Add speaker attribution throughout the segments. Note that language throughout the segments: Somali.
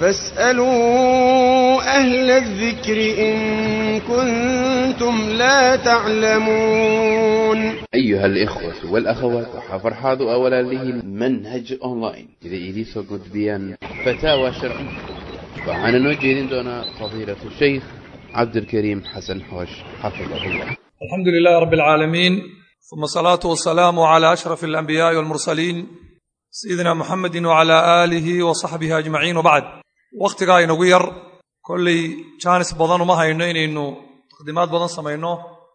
Speaker 1: فاسألوا أهل الذكر إن كنتم لا تعلمون
Speaker 2: أيها الإخوة والأخوات وحفر حاضو أولا له منهج أونلاين إذا إليسو قد بيان فتاوى شرعية وعن نوجه دونا فضيلة الشيخ عبد الكريم حسن حوش حفظه الله
Speaker 3: الحمد لله رب العالمين ثم الصلاة والسلام على أشرف الأنبياء والمرسلين سيدنا محمد وعلى آله وصحبه أجمعين وبعد wakhtigaa inagu yar kolley jaanis badan uma hayno inaynu taqdiimaad badan samayno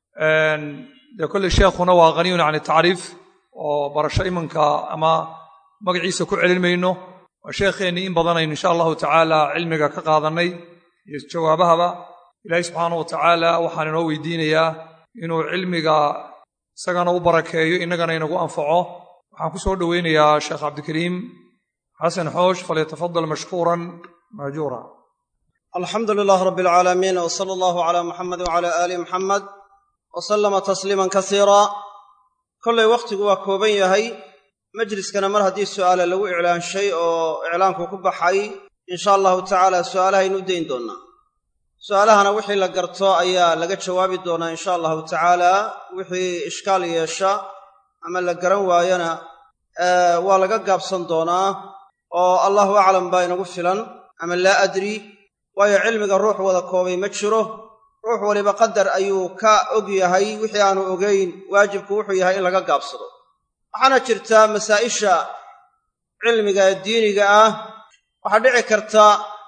Speaker 3: dee kolley sheekhuna waa haniyun can tacriif oo barasho imanka ama magaciisa ku celin mayno waa sheekheennii in badanaynu insha allahu tacaala cilmiga ka qaadannay iyo jawaabahaba ilaahay subxaana wa tacaala waxaan inoo weydiinayaa inuu cilmiga isagana u barakeeyo innagana inagu anfaco waxaan ku soo dhoweynayaa sheekh cabdikariim xasan xoosh falyatafadal mashkuuran maajuura
Speaker 4: alxamdu lilaah rabbi alcaalamiin w sala allahu calaa muxamed wcala aali muxamed wa sallama tasliiman kasiira kollay wakhtigu waa kooban yahay majliskana mar haddii su'aale lagu iclaanshay oo iclaanku ku baxay insha allahu tacaala su'aalahaynu u dayn doonnaa su'aalahana wixii la garto ayaa laga jawaabi doonaa insha allahu tacaala wixii ishkaal yeesha ama la garan waayana waa laga gaabsan doonaa oo allahu aclam baa inagu filan ama laa adri waayo cilmiga ruux wada koobay ma jiro ruux waliba qadar ayuu ka og yahay wixii aanu ogayn waajibku wuxuu yahay in laga gaabsado waxaana jirtaa masaa'isha cilmiga ee diiniga ah waxaa dhici karta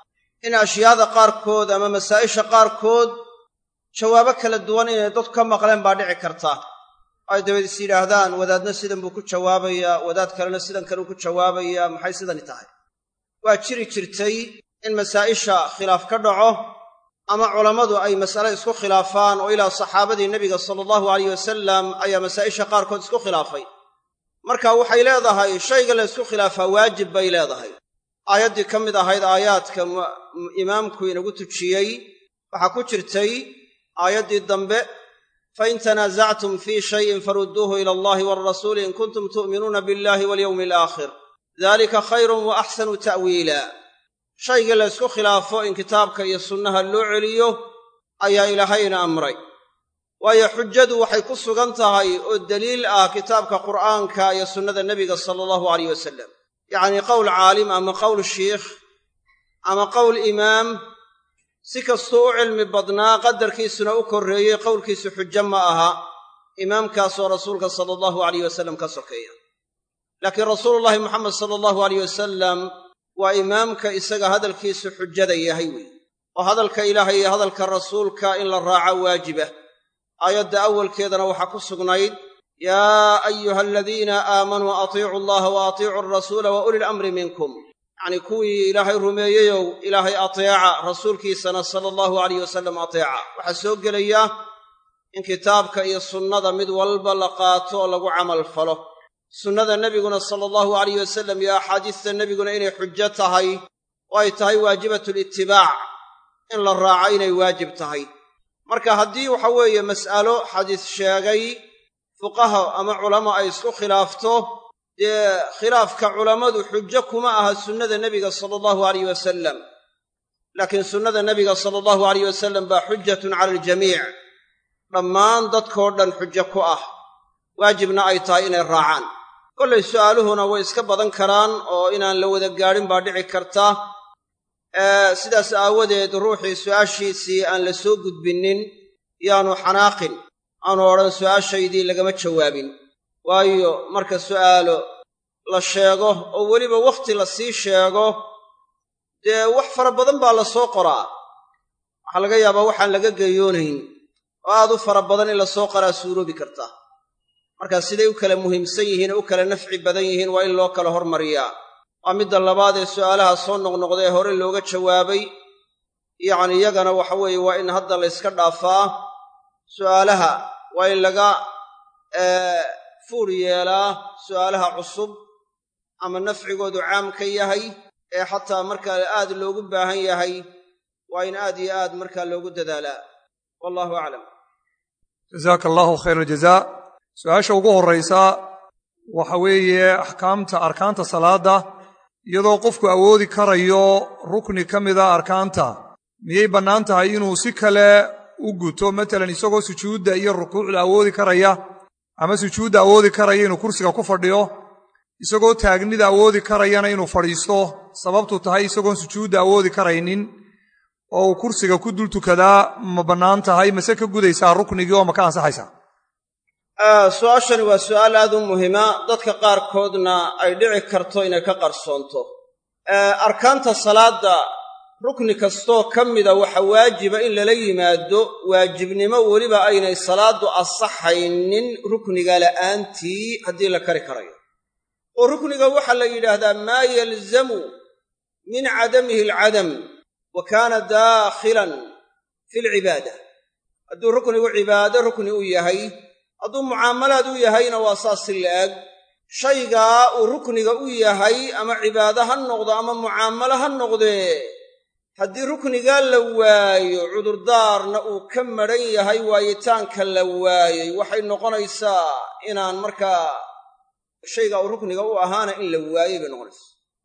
Speaker 4: in ashyaada qaarkood ama masaa'isha qaarkood jawaabo kala duwan inay dadku ka maqleen baa dhici karta ay dabeed is yidhaahdaan wadaadna sidan buu ku jawaabayaa wadaad kalena sidan kaleu ku jawaabayaa maxay sidani tahay waa jiri jirtay in masaa'isha khilaaf ka dhaco ama culammadu ay mas'ale isku khilaafaan oo ilaa saxaabadii nebiga sala allahu alayh wasalam ayaa masaa'isha qaarkood isku khilaafay marka waxay leedahay shayga la ysku khilaafaa waajib bay leedahay aayaddii ka mid ahayd aayaadka imaamku inagu tujiyey waxaa ku jirtay aayaddii dambe fain tanaasactum fii shayin farudduuhu ila allahi waalrasuuli in kuntum tu'minuuna billahi walyowmi alaakhir dalika khayrun wa axsanu ta'wiila shaygii la ysku khilaafo in kitaabka iyo sunnaha loo celiyo ayaa ilaahayna amray waayo xujadu waxay ku sugan tahay oo deliil ah kitaabka qur'aanka iyo sunnada nebiga sala allahu alayh wasalam yacnii qowl caalim ama qowl shiikh ama qowl imaam si kastuu u cilmi badnaa qadarkiisuna u korreeyey qowlkiisu xujo ma aha imaamkaasoo rasuulka sala allahu alayh wasalam ka sokeeya laakiin rasuulullaahi moxamed sala allahu alayh wasalam waa imaamka isaga hadalkiisu xujada yahay weeye oo hadalka ilaahay iyo hadalka rasuulka in la raaco waajiba aayadda awalkeedana waxaa ku sugnayd yaa ayuha aladiina aamanuu atiicu allaha wa atiicu alrasuula wa uli lamri minkum yacnii kuwii ilaahay rumeeyeyow ilaahay ateeca rasuulkiisana sala allahu alayh wasalam ateeca waxaa soo gelaya in kitaabka iyo sunnada mid walba la qaato oo lagu camal falo sunnada nebiguna sala allahu alayh wasalam iyo axaadiista nebiguna inay xujo tahay oo ay tahay waajibatulitibaac in la raaco inay waajib tahay marka haddii waxa weeye mas'alo xadiis sheegay fuqaha ama culamo ay isku khilaafto dee khilaafka culammadu xujo kuma aha sunnada nebiga sala allahu alayh wasalam laakiin sunnada nebiga sala allahu alayh wasalam baa xujatun cala aljamiic dhammaan dadkoo dhan xujo ku ah waajibna ay tahay inay raacaan kollay su'aaluhuna way iska badan karaan oo inaan la wada gaadhin baa dhici karta sidaas aawadeed ruuxii su'aashiisii aan la soo gudbinnin yaanu xanaaqin aanu odhan su'aashaydii lagama jawaabin waayo marka su'aalo la sheego oo weliba wakhti la sii sheego dee wax fara badan baa la soo qoraa waxaa laga yaabaa waxaan laga geeyoonayn oo aad u fara badan in la soo qoraa suuroobi karta markaa siday u kala muhiimsan yihiin oo u kala nafci badan yihiin waa in loo kala hormariyaa waa midda labaad ee su'aalaha soo noqnoqda ee hore looga jawaabay yacni iyagana waxa weeye waa in hadda la yska dhaafaa su'aalaha waa in laga fuur yeelaa su'aalaha cusub ama nafcigoodu caam ka yahay ee xataa markaa aad loogu baahan yahay waa in aad iyo aad markaa loogu dadaalaa wallahu aclam
Speaker 3: jazaaka allahu khayr aljazaa su-aasha ugu horraysa waxa weeye axkaamta arkaanta salaadda iyadoo qofku awoodi karayo rukni ka mida arkaanta miyay bannaan tahay inuu si kale u guto matalan isagoo sujuudda iyo rukuucda awoodi karaya ama sujuudda awoodi karaya inuu kursiga ku fadhiyo isagoo taagnida awoodi karayana inuu fadhiisto sababtu tahay isagoon sujuudda awoodi karaynin oo uu kursiga ku dul tukadaa ma bannaan tahay mase ka gudaysaa ruknigii oo ma ka ansaxaysaa
Speaker 4: su-aashani waa su'aal aad u muhima dadka qaarkoodna ay dhici karto inay ka qarsoonto arkaanta salaadda rukni kastoo ka mida waxa waajiba in lala yimaado waajibnimo weliba aynay salaaddu asaxaynin rukniga la'aantii haddii la kari karayo oo rukniga waxaa la yidhaahdaa maa yalzamu min cadamihi alcadam wa kaana daakhilan fi alcibaada hadduu ruknigu cibaado rukni u yahay hadduu mucaamalaad u yahayna waa saas si la'eg shaygaa uu rukniga u yahay ama cibaado ha noqdo ama mucaamalo ha noqdee haddii ruknigaa la waayo cudurdaarna uu ka madhan yahay waayitaanka la waayey waxay noqonaysaa inaan markaa shaygaa uu rukniga u ahaana in la waayey bay noqonaysaa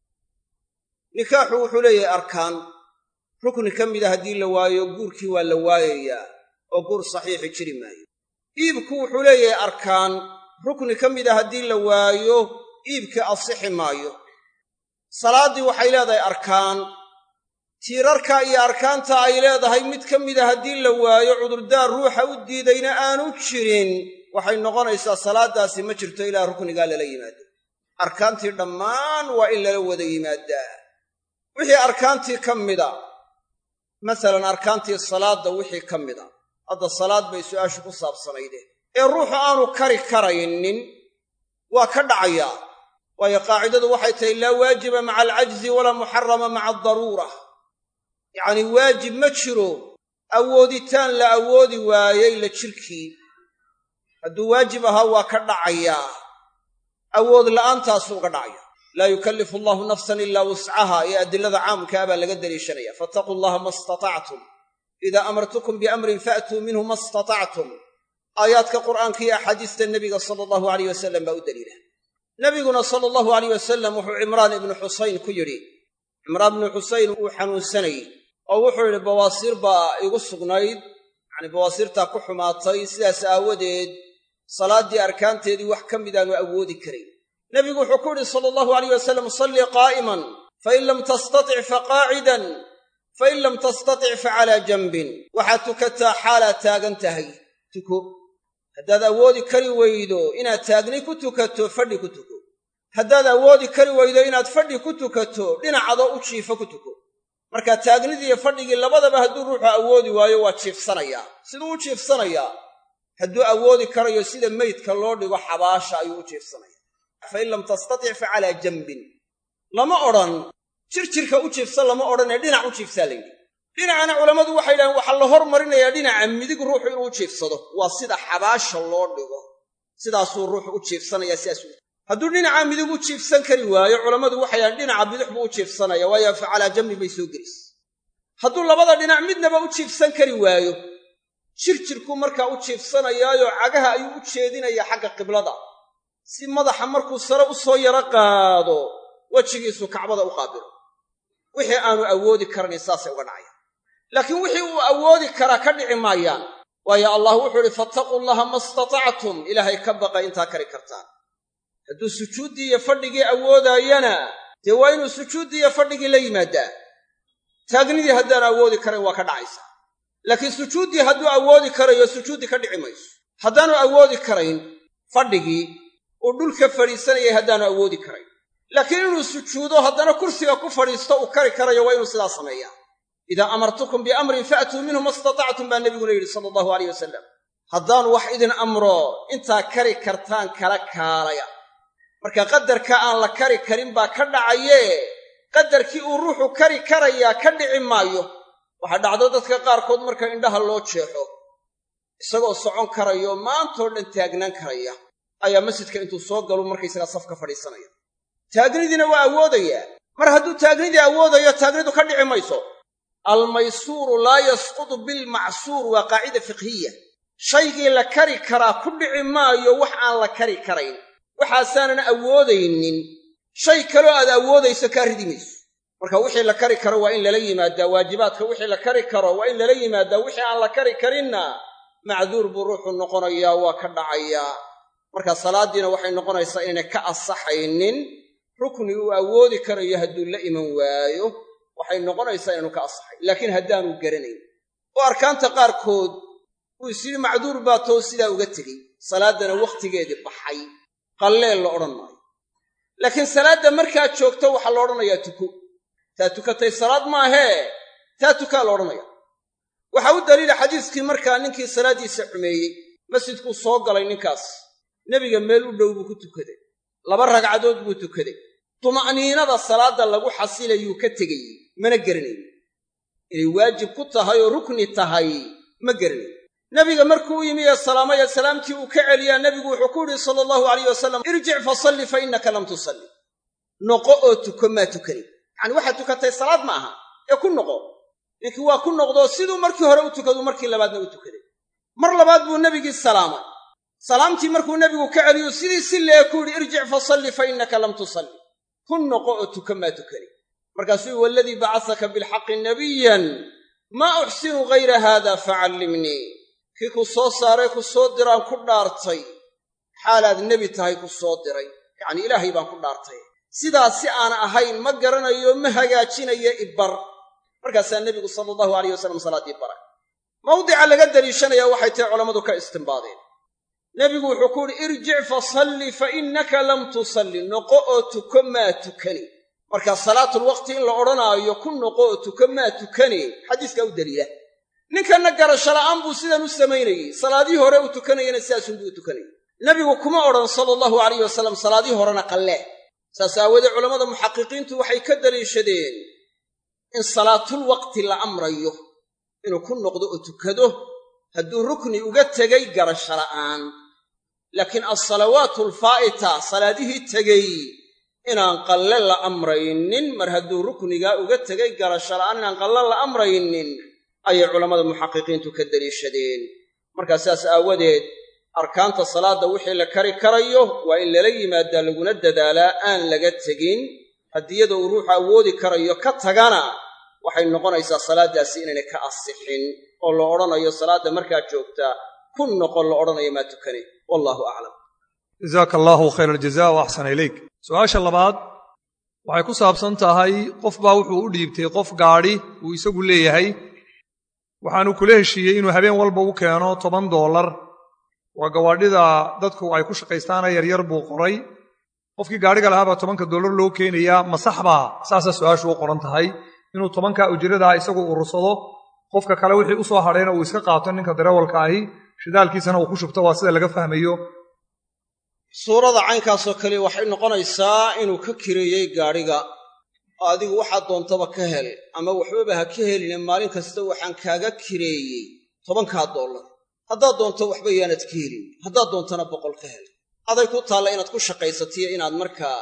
Speaker 4: nikaaxu wuxuu leeyahay arkaan rukni ka mida haddii la waayo guurkii waa la waayayaa oo guur saxiixi jiri maayo iibku wuxuu leeyahay arkaan rukni ka mida haddii la waayo iibkii asixi maayo salaaddii waxay leedahay arkaan tiirarka iyo arkaanta ay leedahay mid ka mida haddii la waayo cudurdaar ruuxa u diidayna aanu jirin waxay noqonaysaa salaaddaasi ma jirto ilaa ruknigaa lala yimaado arkaantii dhammaan waa in lala wada yimaadaa wixii arkaantii ka mida masalan arkaantii salaadda wixii ka mida hadda salaad bay su'aashu ku saabsanayde ee ruuxu aanu kari karaynin waa ka dhacayaa waayo qaacidadu waxay tahay laa waajiba maca alcajzi walaa muxarama maca adaruura yacnii waajib ma jiro awooditaan la awoodi waayey la jirkii hadduu waajib ahaa waa ka dhacayaa awood la'aantaasuu uga dhacaya laa yukallifu allahu nafsan ilaa wuscaha ee adilada caamkaa baa laga daliishanaya fattaquu allaha ma istatactum idaa amartukum biamrin faatuu minhu ma istatactum aayaadka qur'aanka iyo axaadiista nebiga sala allahu alayh wasalam baa u daliila nebiguna sala allahu alayh wasalam wuxuu cimraan ibnu xusayn ku yidhi cimraan ibnu xusayn wuu xanuunsanayey oo wuxuu yidhi bawaasiir baa igu sugnayd yacanii bawaasiirtaa ku xumaatay sidaas aawadeed salaaddii arkaanteedii wax ka midaanu awoodi karayn nebigu wuxuu ku yidhi sala allahu alayh wasalam sallii qaa'iman fain lam tastatic faqaacidan fain lam tastatic facalaa janbin waxaad tukataa xaalaad taagan tahay tuko haddaad awoodi kari weydo inaad taagni ku tukato fadhi ku tuko haddaad awoodi kari weydo inaad fadhi ku tukato dhinacadoo u jiifo ku tuko markaa taagnidiiyo fadhigii labadaba hadduu ruuxu awoodi waayo waa jiifsanayaa siduu u jiifsanayaa hadduu awoodi karayo sida meydka loo dhigo xabaasha ayuu u jiifsanaya fain lam tastatic fa calaa janbin lama odhan jirjirka u jiifsa lama odhanee dhinac u jiifsaa layidhi dhinacana culammadu waxay yidhahdeen waxaa la hormarinayaa dhinaca midig ruuxu inuu u jiifsado waa sida xabaasha loo dhigo sidaasuu ruuxu u jiifsanayaa sidaasuu hadduu dhinaca midig u jiifsan kari waayo culammadu waxay yidhahdeen dhinaca bidix buu u jiifsanaya waayo fa calaa janbin bay soo gelis hadduu labada dhinac midnaba u jiifsan kari waayo jirjirkuu markaa u jiifsanayaayo cagaha ayuu u jeedinayaa xagga qiblada si madaxa markuu sare u soo yaro qaado wejigiisu kacbada u qaabilo wixii aanu awoodi karanin saasay uga dhacayaan laakiin wixii uu awoodi karaa ka dhici maayaan waayo allah wuxuu idhi fattaquu llaha ma istatactum ilaahay ka baqa intaa kari kartaan hadduu sujuuddii iyo fadhigii awoodaayana dee waa inuu sujuuddii iyo fadhigii la yimaadaa taagnidii haddaan awoodi karayn waa ka dhacaysaa laakiin sujuuddii hadduu awoodi karayo sujuuddii ka dhici mayso haddaanu awoodi karayn fadhigii uu dhulka fadhiisanayay haddaanu awoodi karayn laakiin inuu sujuudo haddana kursiga ku fadhiisto uu kari karayo waa inuu sidaa sameeyaa idaa amartukum biamrin faatuu minhu ma istatactum baa nebiguna yidhi sala allahu alayh wasalam haddaan wax idin amro intaa kari kartaan kala kaalaya marka qadarka aan la kari karin baa ka dhacayee qadarkii uu ruuxu kari karayaa ka dhici maayo waxaa dhacdo dadka qaarkood marka indhaha loo jeexo isagoo socon karayo maantoo dhan taagnaan karaya ayaa masjidka intuu soo galu markaysagaa safka fadhiisanaya taagnidiina waa awoodayaa mar hadduu taagnidii awoodayo taagnidu ka dhici mayso almaysuuru laa yasqutu bilmacsuur waa qaacida fiqhiya shaygii la kari karaa ku dhici maayo wax aan la kari karayn waxaasaanan awoodaynin
Speaker 5: shay kaloo aad awoodayso kaa ridi mayso marka wixii la kari karo waa in lala yimaadaa waajibaadka wixii la kari karo waa in lala yimaadaa wixii aan la kari karinna macduur buu ruuxu noqonayaa waa ka dhacayaa marka salaaddiina waxay noqonaysaa inaynay ka asaxaynin rukni uu awoodi karayo hadduu la iman waayo waxay noqonaysaa inaanu ka asaxayn laakiin haddaanu garanayn oo arkaanta qaarkood uu isyidhi macduur baa too sidaa uga tegey salaaddana wakhtigeedii baxay qalleen la odhan maayo laakiin salaadda markaad joogto waxaa la odhanayaa tuko taa tukatay salaad maahee taa tukaa la odhanaya waxaa u daliila xadiiskii markaa ninkii salaaddiisa xumeeyey masjidkuu soo galay ninkaas nebiga meel u dhow buu ku tukaday laba ragcadood buu tukaday tuma'niinada salaadda lagu xasilayuu ka tegayey mana geranayn inay waajib ku tahay oo rukni tahay ma geranayn nebiga markuu u yimi ee salaamaya salaamtii uu ka celiyaa nebigu wuxuu ku yidhi sala allahu alayh wasalam irjic fasalli fa innaka lam tusalli noqo oo tuko maa tukanin yacani waxaad tukatay salaad ma aha ee ku noqo ninkii waa ku noqdoo siduu markii hore u tukadu markii labaadna u tukaday mar labaad buu nebigii salaamay salaamtii markuu nebigu ka celiyo sidii si lee ku yidhi irjic fasalli fa innaka lam tusalli ku noqo oo tuka maa tukani markaasuu yii waladii bacasaka bilxaqi nabiyan maa uxsinu hayra haada facallimnii kii ku soo saaray ku soo diraan ku dhaartay xaalaad nebi tahay ku soo diray yacnii ilaahay baan ku dhaartay sidaas si aan ahayn ma garanayo ma hagaajinayo ibar markaasaa nebigu sala allahu alayh wasalam salaaddii baray mawdica laga daliishanayaa waxay tahay culammadu ka istimbaadeen nebigu wuxuu ku yidhi irjic fasalli fa innaka lam tusalli noqo oo tuko maa tukani marka salaatulwaqti in la odhanaayo ku noqo oo tuko maa tukani xadiiskaa u daliila ninkanna garasho la'aan buu sidan u samaynayey salaadihii hore uu tukanayana sidaasunbuu u tukanayay nebigu kuma odhan sala allahu alayh wasalam salaadihii horena qallee saas aawoodee culammada muxaqiqiintu waxay ka daliishadeen in salaatulwaqti la amrayo inuu ku noqdo oo tukado hadduu rukni uga tegay garasho la'aan laakiin alsalawaatu alfaa'ita salaadihii tegey inaan qalle la amraynin mar hadduu ruknigaa uga tegay garasho la'aan inaan qalle la amraynin ayay culammada muxaqiqiintu ka deliishadeen markaa sidaas aawadeed arkaanta salaadda wixii la kari karayo waa in lala yimaadaa laguna dadaalaa aan laga tegin haddiyada uu ruuxu awoodi karayo ka tagana waxay noqonaysaa salaaddaasi inaynay ka asixin oo la odhanayo salaadda markaa joogtaa ku noqon la odhanayo maa tukane wallahu aclam
Speaker 3: jazaaka allaahu khayr aljaza wa axsana ilayk su-aasha labaad waxay ku saabsan tahay qof baa wuxuu u dhiibtay qof gaadhi uu isagu leeyahay waxaanu kula heshiiyey inuu habeen walba u keeno toban doolar waa gawaadhida dadku ay ku shaqaystaana yaryar buu qoray qofkii gaadhiga lahaabaa tobanka doolar loo keenayaa ma sax baa saasaa su-aashu u qoran tahay inuu tobanka ujradaa isagu urursado qofka kale wixii u soo hadhayna uu iska qaato ninka darawalka ahi shidaalkiisana uu ku shubto waa sida laga fahmayo
Speaker 4: suurada caynkaasoo kale waxay noqonaysaa inuu ka kireeyey gaadhiga oo adigu waxaad doontaba ka hel ama waxbaba ha ka heline maalin kasta waxaan kaaga kireeyey tobankaa dollar haddaad doonto waxba yaanad ka helin haddaad doontana boqol ka hel aday ku taalla inaad ku shaqaysatiyo inaad markaa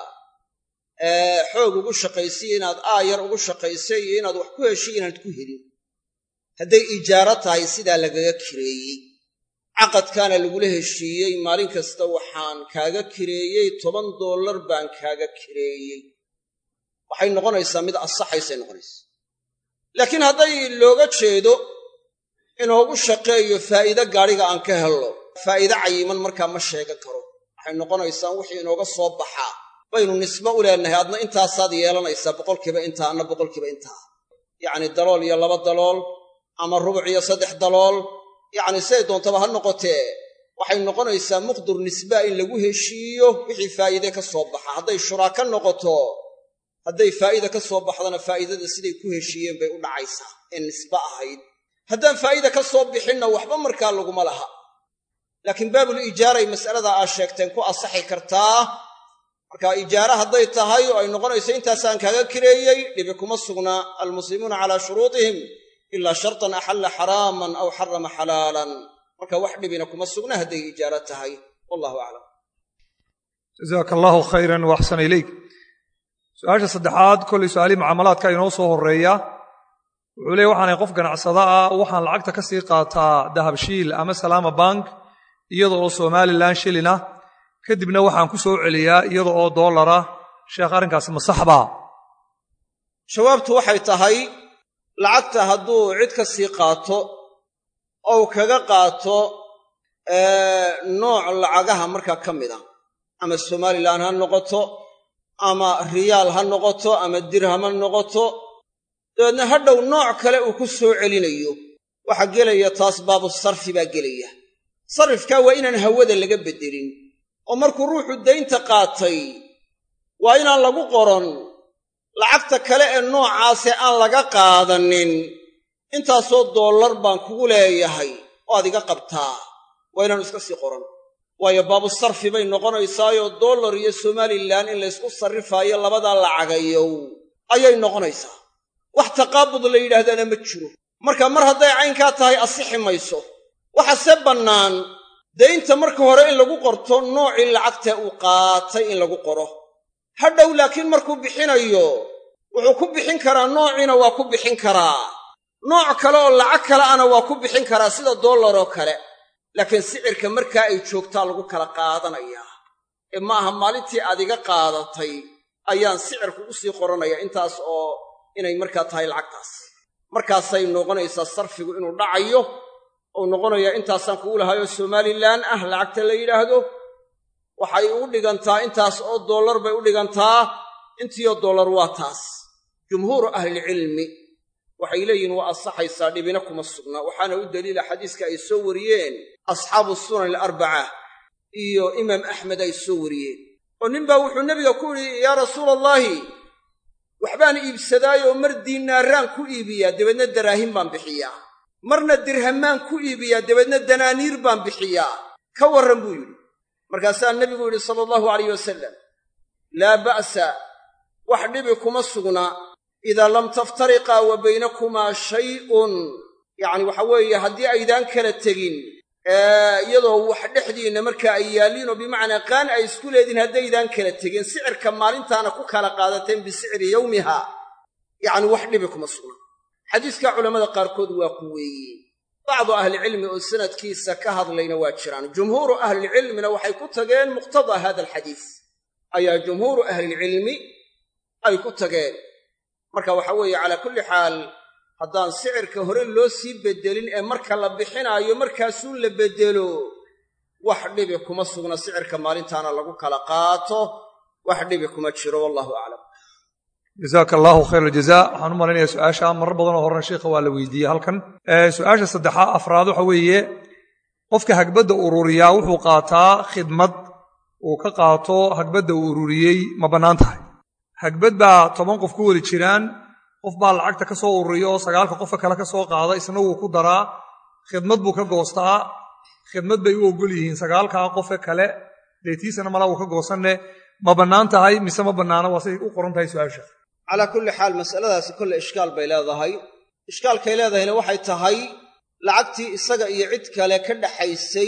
Speaker 4: xoog ugu shaqaysiyo inaad aayar ugu shaqaysay iyo inaad wax ku heshiy inaanad ku helin hadday ijaaro tahay sidaa lagaga kireeyey caqadkaana lagula heshiiyey maalin kasta waxaan kaaga kireeyey toban dollar baan kaaga kireeyey waxay noqonaysaa mid asaxaysay noqonaysaa laakiin hadday looga jeedo inoogu shaqeeyo faa'iide gaadhiga aan ka helno faa'iide cayiman markaa ma sheegan karo waxay noqonaysaa wixii inooga soo baxaa baynu nisbo u leenahay adna intaasaad yeelanaysaa boqolkiiba intaa anna boqolkiiba intaa yacni dalool iyo laba dalool ama rubuc iyo saddex dalool yacni siday doontaba ha noqotee waxay noqonaysaa muqdur nisbaa in lagu heshiiyo wixii faa'iide ka soo baxa hadday shuraaka noqoto hadday faa'ida ka soo baxdana faa'idada siday ku heshiiyeen bay u dhacaysaa ee nisbe ahayd haddaan faa'ida ka soo bixinna waxba markaa laguma laha laakiin baabul ijaaray mas'alada aad sheegteen ku asaxi kartaa marka ijaare hadday tahay oo ay noqonayso intaasaan kaaga kireeyey dhibi kuma sugna almuslimuuna calaa shuruudihim ilaa shartan axalla xaraaman aw xarama xalaalan marka wax dhibina kuma sugna hadday ijaaro tahay wallahu aclam
Speaker 3: jazaaka allaahu khayran wa axsana ilayk su-aasha saddexaad kollay su-aalihii mucaamalaadka inoo soo horreeya wuxuu leey waxaanay qof ganacsada ah waxaan lacagta ka sii qaataa dahabshiil ama salaama bank iyada oo somalilan shilin ah kadibna waxaan ku soo celiyaa iyada oo dollar ah sheekh arrinkaasi ma sax baa
Speaker 5: jawaabtu waxay tahay lacagta hadduu cid ka sii qaato ou kaga qaato nooc lacagaha markaa ka mid a ama somalilan ha noqoto ama riyaal ha noqoto ama dirham ha noqoto dabeedna hadhow nooc kale uu ku soo celinayo waxaa gelaya taas baabu sarfi baa gelaya sarifkaa waa inaan hawada laga beddelin oo markuu ruuxu daynta qaatay waa inaan lagu qoron lacagta kale ee noocaasee aan laga qaadanin intaasoo dollar baan kugu leeyahay oo ad iga qabtaa waa inaanu iska sii qoran waayo baabu sarfi bay noqonaysaayoo dollar iyo somalilan in laysku sarrifaayo labadaa lacagayow ayay noqonaysaa wax taqaabud la yidhaahdaana ma jiro marka mar hadday caynkaa tahay asixi mayso waxase bannaan daynta marka hore in lagu qorto noocii lacagta uu qaatay in lagu qoro hadhow laakiin markuu bixinayo wuxuu ku bixin karaa noociina waa ku bixin karaa nooc kale oo lacag kale ana waa ku bixin karaa sida dollar oo kale laakiin sicirka markaa ay joogtaa lagu kala qaadanayaa ee ma aha maalintii aad iga qaadatay ayaan sicirku u sii qoranaya intaas oo inay markaa tahay lacagtaas markaasay noqonaysaa sarfigu inuu dhacayo ou noqonayaa intaasaan kugu lahaayoo somalilan ah lacagta la yidhaahdo waxay ugu dhigantaa intaas oo dollar bay u dhigantaa intiioo dollar waa taas jumhuuru ahlilcilmi waxay leeyihin waa ansaxaysaa dhibina kuma sugna waxaana u daliila xadiiska ay soo wariyeen asxaabu sunan alarbaca iyo imaam axmed ay soo wariyeen oo ninbaa wuxuu nebiga ku yidhi yaa rasuula allaahi waxbaan iibsadaayoo mar diinaaraan ku iibiyaa dabeedna daraahin baan bixiyaa marna dirhamaan ku iibiyaa dabeedna danaaniir baan bixiyaa ka warran buu yidhi markaasaa nebigu yidhi sala allahu alayh wasalam laa ba'sa wax dhibi kuma sugna idaa lam taftariqaa wa baynakumaa shay'un yacni waxa weeye haddii aydaan kala tegin iyadoo wax dhexdiinna markaa ay yaalliinoo bimacnaa qaan ay isku leediin haddaydaan kala tegin sicirka maalintaana ku kala qaadateen bisicri yowmiha yacni wax dhibi kuma sugna xadiiskaa culammada qaarkood waa ku weeyeen bacdu ahlicilmi oo sanadkiisa ka hadlayna waa jiraan jumhuuru ahlilcilmina waxay ku tageen muqtadaa hada alxadiis ayaa jumhuuru ahlilcilmi ay ku tageen marka waxa weeye calaa kulli xaal haddaan sicirka hore loo sii beddelin ee marka la bixinaayo markaasuu la beddelo wax dhibi kuma sugna sicirka maalintaana lagu kala qaato wax dhibi kuma jiro wallahu aclam
Speaker 3: jazaaka allahu khayr aljaza waxaan u malaynayaa su-aasha marar badanoo horena sheikha waa la weydiiyey halkan su-aasha saddexaa afraad waxa weeye qofka hagbadda ururiyaa wuxuu qaataa khidmad uu ka qaato hagbadda uu ururiyey ma bannaan tahay hagbad baa toban qof ku weli jiraan qof baa lacagta ka soo ururiya oo sagaalka qofka kale ka soo qaada isna wuu ku daraa khidmad buu ka goostaa khidmad bay u ogol yihiin sagaalkaa qofka kale deetiisana malaa wuu ka goosanne ma bannaan tahay mise ma bannaana waa siday u qoran tahay su-aasha
Speaker 5: calaa kulli xaal mas'aladaasi kolle ishkaal bay leedahay ishkaalkay leedahayna waxay tahay lacagtii isaga iyo cid kale ka dhaxaysay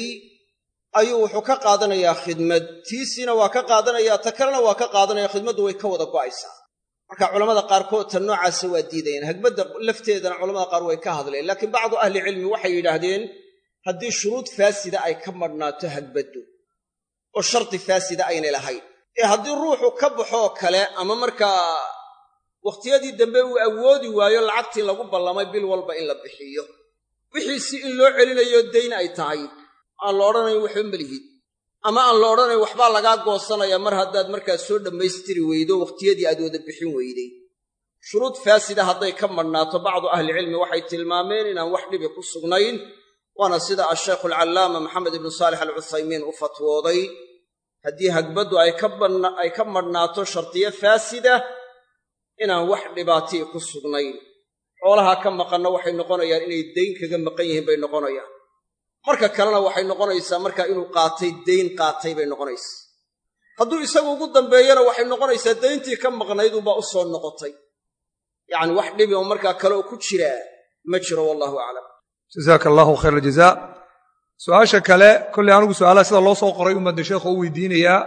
Speaker 5: ayuu wuxuu ka qaadanayaa khidmad tiisiina waa ka qaadanayaa ta kalena waa ka qaadanaya khidmaddu way ka wada go'aysaa marka culamada qaarkood tan noocaasa waa diidayaan hagbadda lafteedana culamada qaar way ka hadleen laakiin bacdu ahlicilmi waxay yidhaahdeen haddii shuruud faasida ay ka madhnaato hagbaddu oo shardi faasida aynay lahayn ee haddii ruuxu ka baxoo kale ama markaa wakhtiyadii dambe uu awoodi waayo lacagtii lagu ballamay bil walba in la bixiyo wixiisi in loo celinayo dayn ay tahay aan la odhanayn waxba melihid ama aan la odhanayn waxbaa lagaa goosanaya mar haddaad markaa soo dhammaystiri weydo wakhtiyadii aad wada bixin weyday shuruud faasida hadday ka madhnaato bacdu ahlicilmi waxay tilmaameen inaan wax dhibi ku sugnayn waana sida ashaykhu alcallaama maxamed ibnu saalix alcuthaymiin u fatwooday haddii hagbaddu ay ka madhnaato shardiyo faasida inaan wax dhibaatii ku sugnayn xoolahaa ka maqanna waxay noqonayaan inay dayn kaga maqan yihiin bay noqonayaan marka kalena waxay noqonaysaa markaa inuu qaatay dayn qaatay bay noqonaysaa hadduu isagu ugu dambeeyana waxay noqonaysaa dayntii ka maqnaydunbaa u soo noqotay yacni wax dhibi oo markaa kale oo ku jiraa ma jiro wallahu aclam
Speaker 3: jazaaka allahu khayr aljaza su-aasha kale kolley anigu su-aalaha sida loo soo qoray umadda sheekhu u weydiinayaa